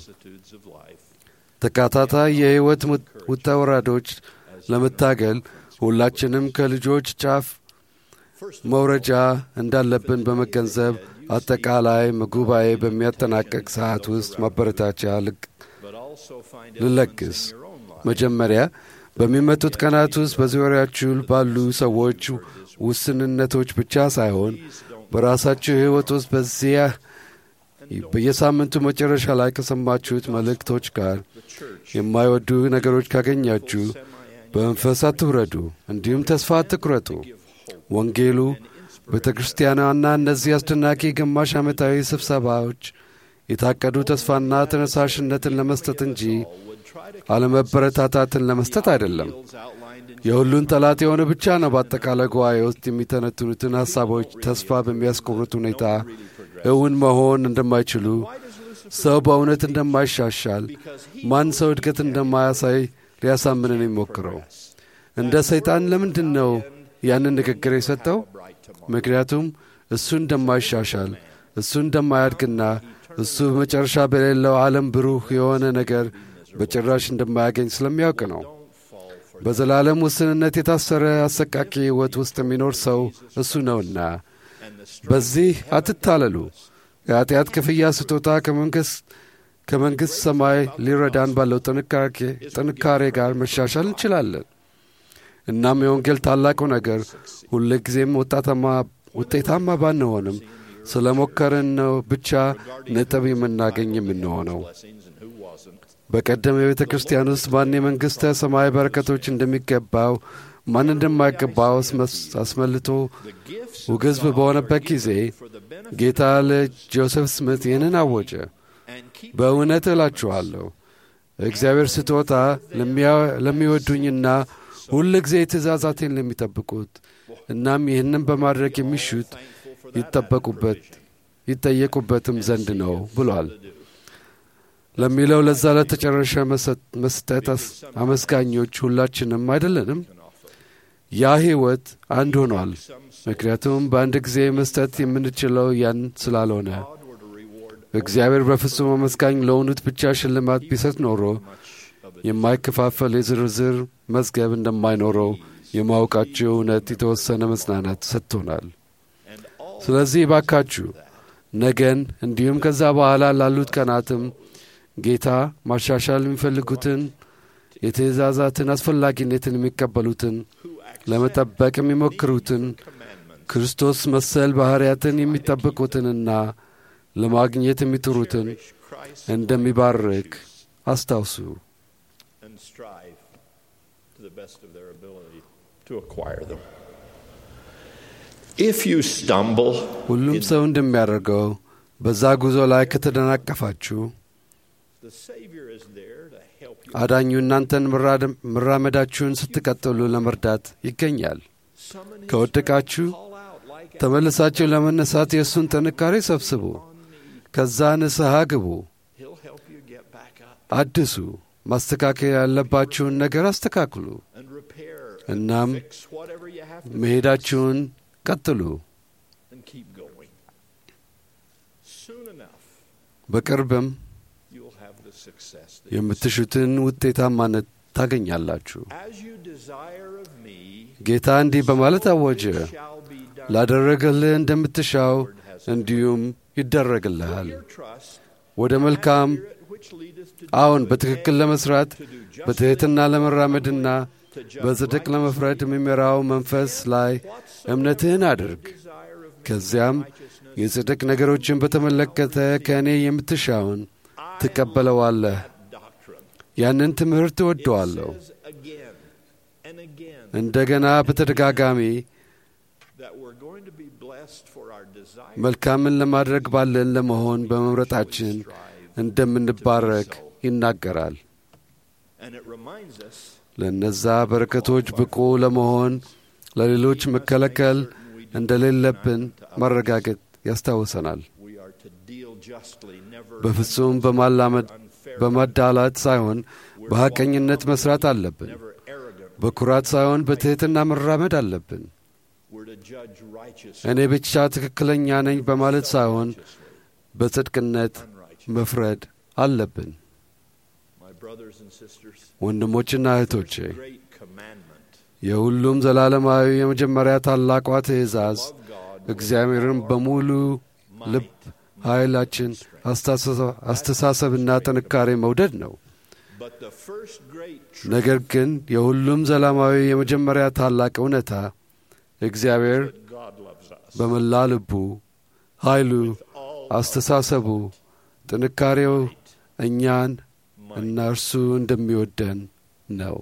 ተካታታይ የሕይወት ውጣ ወራዶች ለመታገል ሁላችንም ከልጆች ጫፍ መውረጃ እንዳለብን በመገንዘብ አጠቃላይ ጉባኤ በሚያጠናቀቅ ሰዓት ውስጥ ማበረታቻ ልለግስ። መጀመሪያ በሚመጡት ቀናት ውስጥ በዙሪያችሁ ባሉ ሰዎች ውስንነቶች ብቻ ሳይሆን በራሳችሁ ሕይወት ውስጥ በዚያ በየሳምንቱ መጨረሻ ላይ ከሰማችሁት መልእክቶች ጋር የማይወዱ ነገሮች ካገኛችሁ በመንፈስ አትውረዱ፣ እንዲሁም ተስፋ አትቁረጡ። ወንጌሉ ቤተ ክርስቲያኗና እነዚህ አስደናቂ ግማሽ ዓመታዊ ስብሰባዎች የታቀዱ ተስፋና ተነሳሽነትን ለመስጠት እንጂ አለመበረታታትን ለመስጠት አይደለም። የሁሉን ጠላት የሆነ ብቻ ነው በአጠቃላይ ጉባኤ ውስጥ የሚተነትኑትን ሐሳቦች ተስፋ በሚያስቆርጥ ሁኔታ እውን መሆን እንደማይችሉ፣ ሰው በእውነት እንደማይሻሻል፣ ማን ሰው እድገት እንደማያሳይ ሊያሳምንን የሚሞክረው። እንደ ሰይጣን ለምንድን ነው ያንን ንግግር የሰጠው? ምክንያቱም እሱ እንደማይሻሻል እሱ እንደማያድግና እሱ በመጨረሻ በሌለው ዓለም ብሩህ የሆነ ነገር በጭራሽ እንደማያገኝ ስለሚያውቅ ነው። በዘላለም ውስንነት የታሰረ አሰቃቂ ሕይወት ውስጥ የሚኖር ሰው እሱ ነውና በዚህ አትታለሉ። የኃጢአት ክፍያ ስጦታ ከመንግሥት ሰማይ ሊረዳን ባለው ጥንካሬ ጋር መሻሻል እንችላለን። እናም የወንጌል ታላቁ ነገር ሁልጊዜም ውጤታማ ባንሆንም ስለ ሞከርን ነው ብቻ ነጥብ የምናገኝ የምንሆነው። በቀደም የቤተ ክርስቲያን ውስጥ ማን የመንግሥተ ሰማይ በረከቶች እንደሚገባው ማን እንደማይገባው አስመልቶ ውግዝብ በሆነበት ጊዜ ጌታ ለጆሴፍ ስምት ይህንን አወጀ። በእውነት እላችኋለሁ እግዚአብሔር ስጦታ ለሚወዱኝና ሁል ጊዜ ትእዛዛቴን ለሚጠብቁት እናም ይህንም በማድረግ የሚሹት ይጠበቁበት ይጠየቁበትም ዘንድ ነው ብሏል ለሚለው ለዛ ለተጨረሻ መስጠት አመስጋኞች ሁላችንም አይደለንም። ያ ሕይወት አንድ ሆኗል። ምክንያቱም በአንድ ጊዜ መስጠት የምንችለው ያን ስላልሆነ እግዚአብሔር በፍጹም አመስጋኝ ለሆኑት ብቻ ሽልማት ቢሰጥ ኖሮ የማይከፋፈል የዝርዝር መዝገብ እንደማይኖረው የማወቃቸው እውነት የተወሰነ መጽናናት ሰጥቶናል። ስለዚህ ባካችሁ ነገን እንዲሁም ከዛ በኋላ ላሉት ቀናትም ጌታ ማሻሻል የሚፈልጉትን የትእዛዛትን አስፈላጊነትን የሚቀበሉትን ለመጠበቅ የሚሞክሩትን ክርስቶስ መሰል ባሕርያትን የሚጠብቁትንና ለማግኘት የሚጥሩትን እንደሚባርክ አስታውሱ። ሁሉም ሰው እንደሚያደርገው በዛ ጉዞ ላይ ከተደናቀፋችሁ አዳኙ እናንተን መራመዳችሁን ስትቀጥሉ ለመርዳት ይገኛል። ከወደቃችሁ ተመልሳችሁ ለመነሳት የእሱን ጥንካሬ ሰብስቡ። ከዛ ንስሐ ግቡ፣ አድሱ፣ ማስተካከል ያለባችሁን ነገር አስተካክሉ። እናም መሄዳችሁን ቀጥሉ። በቅርብም የምትሹትን ውጤታማነት ታገኛላችሁ። ጌታ እንዲህ በማለት አወጀ፣ ላደረገልህ እንደምትሻው እንዲሁም ይደረግልሃል። ወደ መልካም አዎን፣ በትክክል ለመስራት በትሕትና ለመራመድና በጽድቅ ለመፍረድ የሚመራው መንፈስ ላይ እምነትህን አድርግ። ከዚያም የጽድቅ ነገሮችን በተመለከተ ከእኔ የምትሻውን ትቀበለዋለህ። ያንን ትምህርት እወደዋለሁ። እንደገና በተደጋጋሚ መልካምን ለማድረግ ባለን ለመሆን በመምረጣችን እንደምንባረክ ይናገራል። ለእነዛ በረከቶች ብቁ ለመሆን ለሌሎች መከለከል እንደሌለብን ማረጋገጥ ያስታውሰናል። በፍጹም በማዳላት ሳይሆን በሐቀኝነት መሥራት አለብን። በኩራት ሳይሆን በትሕትና መራመድ አለብን። እኔ ብቻ ትክክለኛ ነኝ በማለት ሳይሆን በጽድቅነት መፍረድ አለብን። ወንድሞችና እህቶቼ የሁሉም ዘላለማዊ የመጀመሪያ ታላቋ ትእዛዝ እግዚአብሔርን በሙሉ ልብ፣ ኃይላችን፣ አስተሳሰብና ጥንካሬ መውደድ ነው። ነገር ግን የሁሉም ዘላለማዊ የመጀመሪያ ታላቅ እውነታ እግዚአብሔር በመላ ልቡ፣ ኃይሉ፣ አስተሳሰቡ፣ ጥንካሬው እኛን እና እርሱ እንደሚወደን ነው።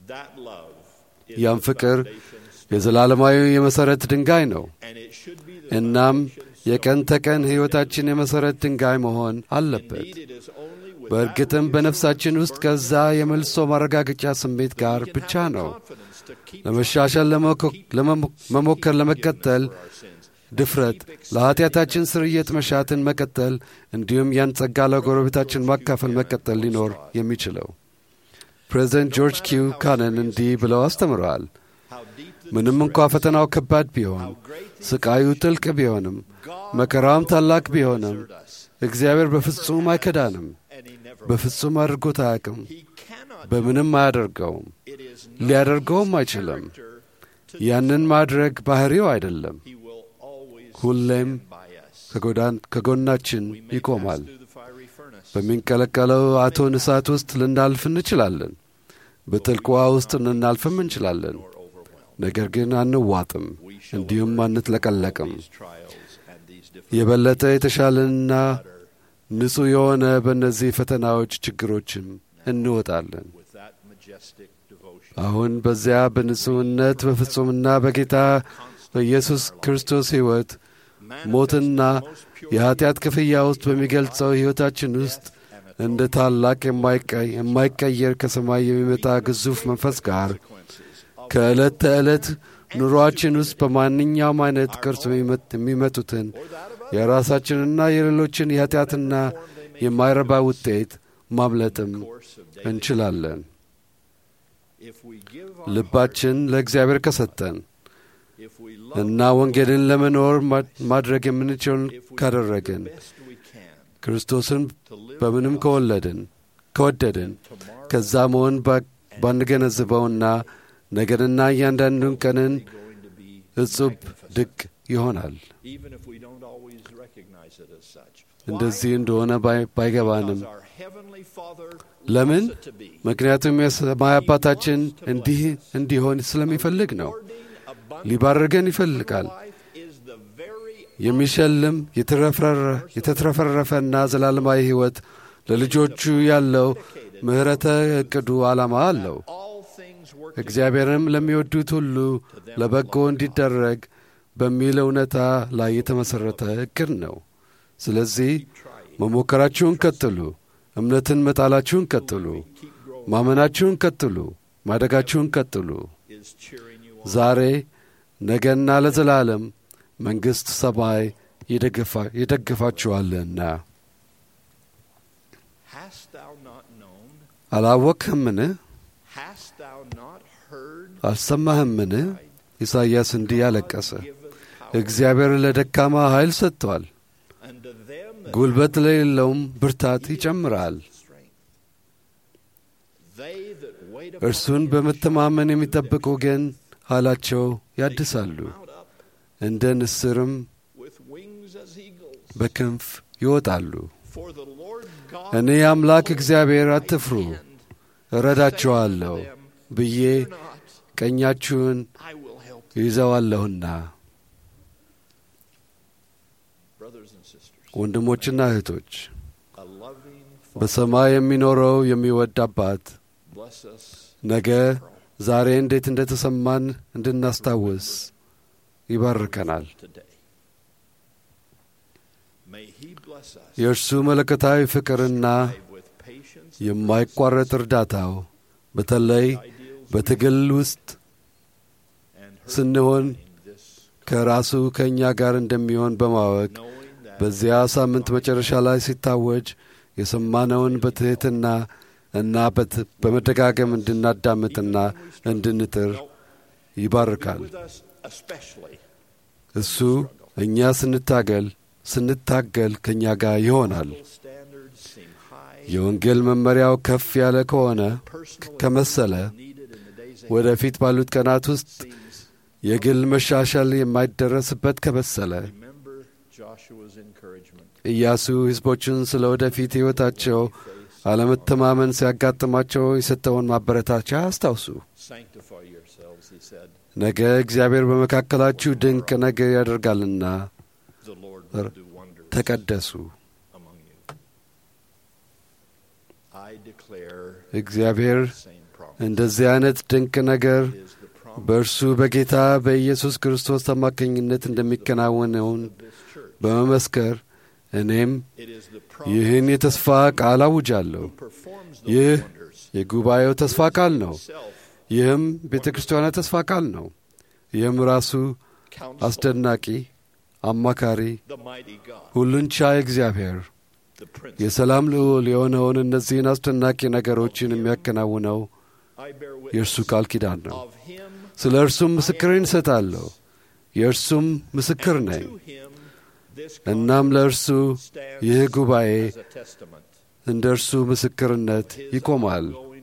ያም ፍቅር የዘላለማዊ የመሠረት ድንጋይ ነው። እናም የቀን ተቀን ሕይወታችን የመሠረት ድንጋይ መሆን አለበት። በእርግጥም በነፍሳችን ውስጥ ከዛ የመልሶ ማረጋገጫ ስሜት ጋር ብቻ ነው ለመሻሻል ለመሞከር ለመቀጠል ድፍረት፣ ለኀጢአታችን ስርየት መሻትን መቀጠል እንዲሁም ያን ጸጋ ለጎረቤታችን ማካፈል መቀጠል ሊኖር የሚችለው። ፕሬዚደንት ጆርጅ ኪው ካነን እንዲህ ብለው አስተምረዋል። ምንም እንኳ ፈተናው ከባድ ቢሆን፣ ስቃዩ ጥልቅ ቢሆንም፣ መከራውም ታላቅ ቢሆንም እግዚአብሔር በፍጹም አይከዳንም። በፍጹም አድርጎት አያውቅም። በምንም አያደርገውም። ሊያደርገውም አይችልም። ያንን ማድረግ ባህሪው አይደለም። ሁሌም ከጎናችን ይቆማል። በሚንቀለቀለው እቶን እሳት ውስጥ ልናልፍ እንችላለን። በጥልቅ ውኃ ውስጥ ልናልፍም እንችላለን። ነገር ግን አንዋጥም፣ እንዲሁም አንጥለቀለቅም። የበለጠ የተሻለና ንጹሕ የሆነ በእነዚህ ፈተናዎች ችግሮችም እንወጣለን። አሁን በዚያ በንጹሕነት በፍጹምና በጌታ በኢየሱስ ክርስቶስ ሕይወት ሞትና የኀጢአት ክፍያ ውስጥ በሚገልጸው ሕይወታችን ውስጥ እንደ ታላቅ የማይቀየር ከሰማይ የሚመጣ ግዙፍ መንፈስ ጋር ከዕለት ተዕለት ኑሮአችን ውስጥ በማንኛውም አይነት ቅርጽ የሚመጡትን የራሳችንና የሌሎችን የኀጢአትና የማይረባ ውጤት ማምለጥም እንችላለን። ልባችን ለእግዚአብሔር ከሰጠን እና ወንጌልን ለመኖር ማድረግ የምንችለውን ካደረግን ክርስቶስን በምንም ከወለድን ከወደድን ከዛ መሆን ባንገነዝበውና ነገርና እያንዳንዱን ቀንን እጹብ ድቅ ይሆናል። እንደዚህ እንደሆነ ባይገባንም ለምን? ምክንያቱም የሰማይ አባታችን እንዲህ እንዲሆን ስለሚፈልግ ነው። ሊባርገን ይፈልጋል። የሚሸልም የተትረፈረፈና ዘላለማዊ ሕይወት ለልጆቹ ያለው ምሕረተ ዕቅዱ ዓላማ አለው። እግዚአብሔርም ለሚወዱት ሁሉ ለበጎ እንዲደረግ በሚል እውነታ ላይ የተመሠረተ ዕቅድ ነው። ስለዚህ መሞከራችሁን ቀጥሉ፣ እምነትን መጣላችሁን ቀጥሉ፣ ማመናችሁን ቀጥሉ፣ ማደጋችሁን ቀጥሉ። ዛሬ ነገና ለዘላለም መንግሥት ሰማይ ይደግፋችኋልና። አላወቅህምን? አልሰማህምን? ኢሳይያስ እንዲህ ያለቀሰ እግዚአብሔር ለደካማ ኃይል ሰጥቷል፣ ጉልበት ለሌለውም ብርታት ይጨምራል። እርሱን በመተማመን የሚጠብቁ ግን ኃይላቸው ያድሳሉ፣ እንደ ንስርም በክንፍ ይወጣሉ። እኔ አምላክ እግዚአብሔር አትፍሩ፣ እረዳችኋለሁ ብዬ ቀኛችሁን ይዘዋለሁና። ወንድሞችና እህቶች በሰማይ የሚኖረው የሚወድ አባት ነገ ዛሬ እንዴት እንደ ተሰማን እንድናስታውስ ይባርከናል። የእርሱ መለኮታዊ ፍቅርና የማይቋረጥ እርዳታው በተለይ በትግል ውስጥ ስንሆን ከራሱ ከእኛ ጋር እንደሚሆን በማወቅ በዚያ ሳምንት መጨረሻ ላይ ሲታወጅ የሰማነውን በትሕትና እና በመደጋገም እንድናዳምጥና እንድንጥር ይባርካል። እሱ እኛ ስንታገል ስንታገል ከእኛ ጋር ይሆናል። የወንጌል መመሪያው ከፍ ያለ ከሆነ ከመሰለ ወደፊት ባሉት ቀናት ውስጥ የግል መሻሻል የማይደረስበት ከመሰለ ኢያሱ ሕዝቦችን ስለ ወደፊት ሕይወታቸው አለመተማመን ሲያጋጥማቸው የሰጠውን ማበረታቻ አስታውሱ። ነገ እግዚአብሔር በመካከላችሁ ድንቅ ነገር ያደርጋልና ተቀደሱ። እግዚአብሔር እንደዚህ አይነት ድንቅ ነገር በእርሱ በጌታ በኢየሱስ ክርስቶስ አማካኝነት እንደሚከናወነውን በመመስከር እኔም ይህን የተስፋ ቃል አውጃለሁ። ይህ የጉባኤው ተስፋ ቃል ነው። ይህም ቤተ ክርስቲያኗ ተስፋ ቃል ነው። ይህም ራሱ አስደናቂ አማካሪ፣ ሁሉን ቻይ እግዚአብሔር የሰላም ልዑል የሆነውን እነዚህን አስደናቂ ነገሮችን የሚያከናውነው የእርሱ ቃል ኪዳን ነው። ስለ እርሱም ምስክሬን እሰጣለሁ፣ የእርሱም ምስክር ነኝ። እናም ለእርሱ ይህ ጉባኤ እንደ እርሱ ምስክርነት ይቆማል።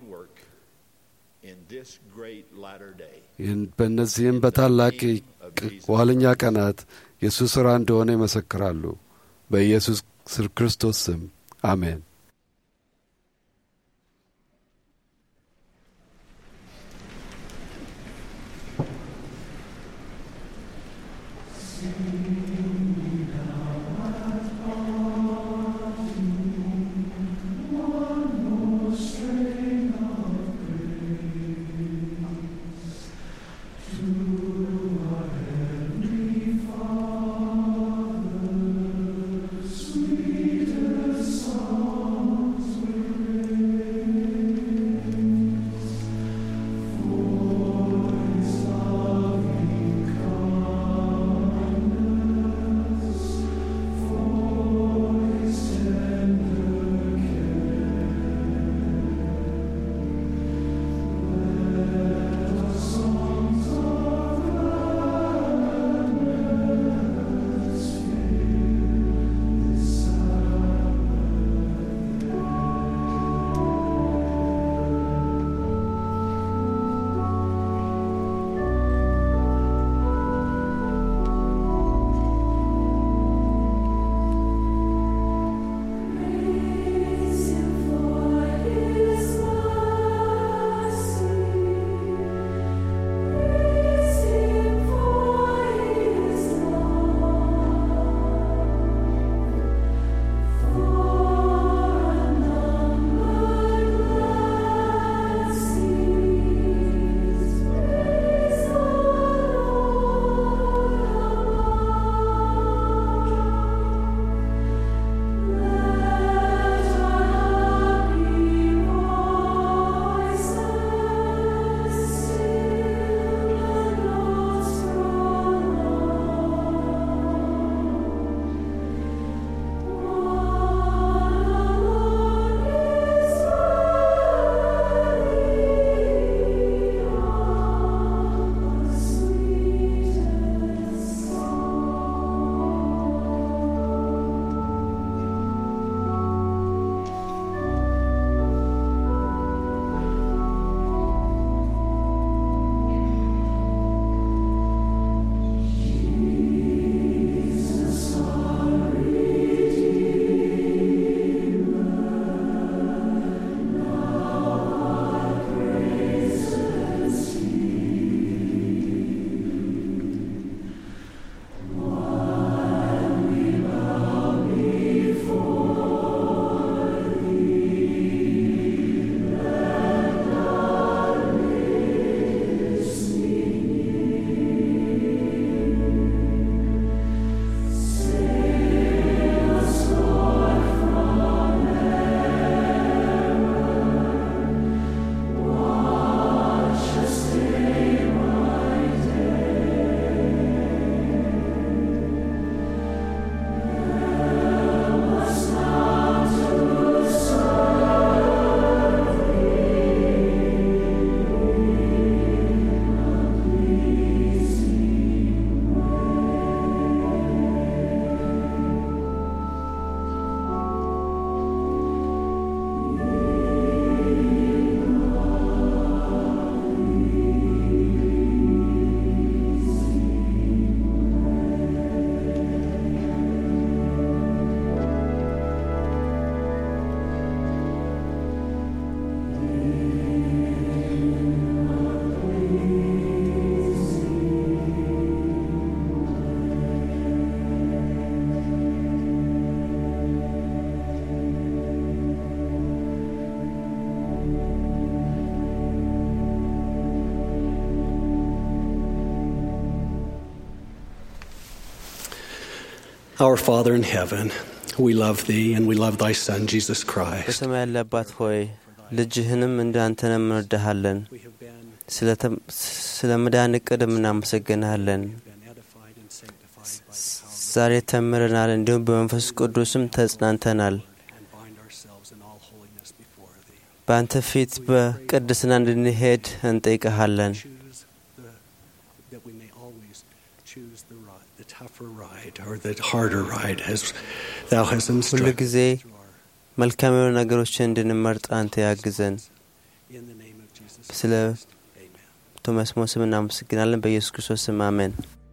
በእነዚህም በታላቅ ኋለኛ ቀናት የእሱ ሥራ እንደሆነ ይመሰክራሉ። በኢየሱስ ክርስቶስ ስም አሜን። Our Father in heaven, we love thee and we love thy Son, Jesus Christ. በሰማይ ያለ አባት ሆይ ልጅህንም እንደ አንተንም እንወድሃለን። ስለ መዳን እቅድም እናመሰግንሃለን። ዛሬ ተምረናል፣ እንዲሁም በመንፈስ ቅዱስም ተጽናንተናል። በአንተ ፊት በቅድስና እንድንሄድ እንጠይቀሃለን። tougher ride or the harder ride as thou hast ሁሉ instructed. ጊዜ መልካም የሆኑ ነገሮችን እንድንመርጥ አንተ ያግዘን። ስለ ቶማስ ሞ ስም እናመሰግናለን። በኢየሱስ ክርስቶስ ስም አሜን።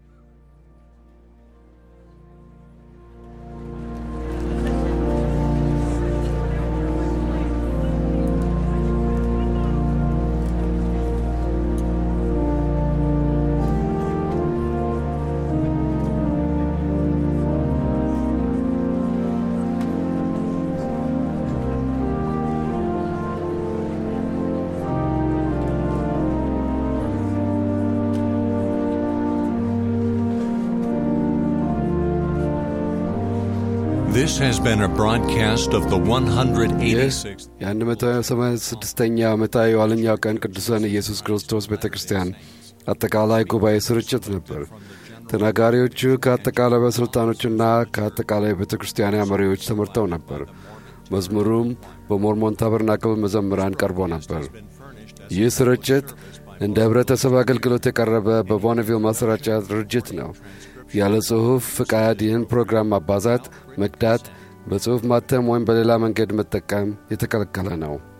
This has been a broadcast of the 186th የ186ኛ ዓመታዊ የኋለኛው ቀን ቅዱሳን ኢየሱስ ክርስቶስ ቤተ ክርስቲያን አጠቃላይ ጉባኤ ስርጭት ነበር። ተናጋሪዎቹ ከአጠቃላይ ባለሥልጣኖችና ከአጠቃላይ ቤተ ክርስቲያን መሪዎች ተመርተው ነበር። መዝሙሩም በሞርሞን ታበርናክል መዘምራን ቀርቦ ነበር። ይህ ስርጭት እንደ ኅብረተሰብ አገልግሎት የቀረበ በቦነቪል ማሰራጫ ድርጅት ነው። ያለ ጽሑፍ ፍቃድ ይህን ፕሮግራም ማባዛት፣ መቅዳት፣ በጽሑፍ ማተም ወይም በሌላ መንገድ መጠቀም የተከለከለ ነው።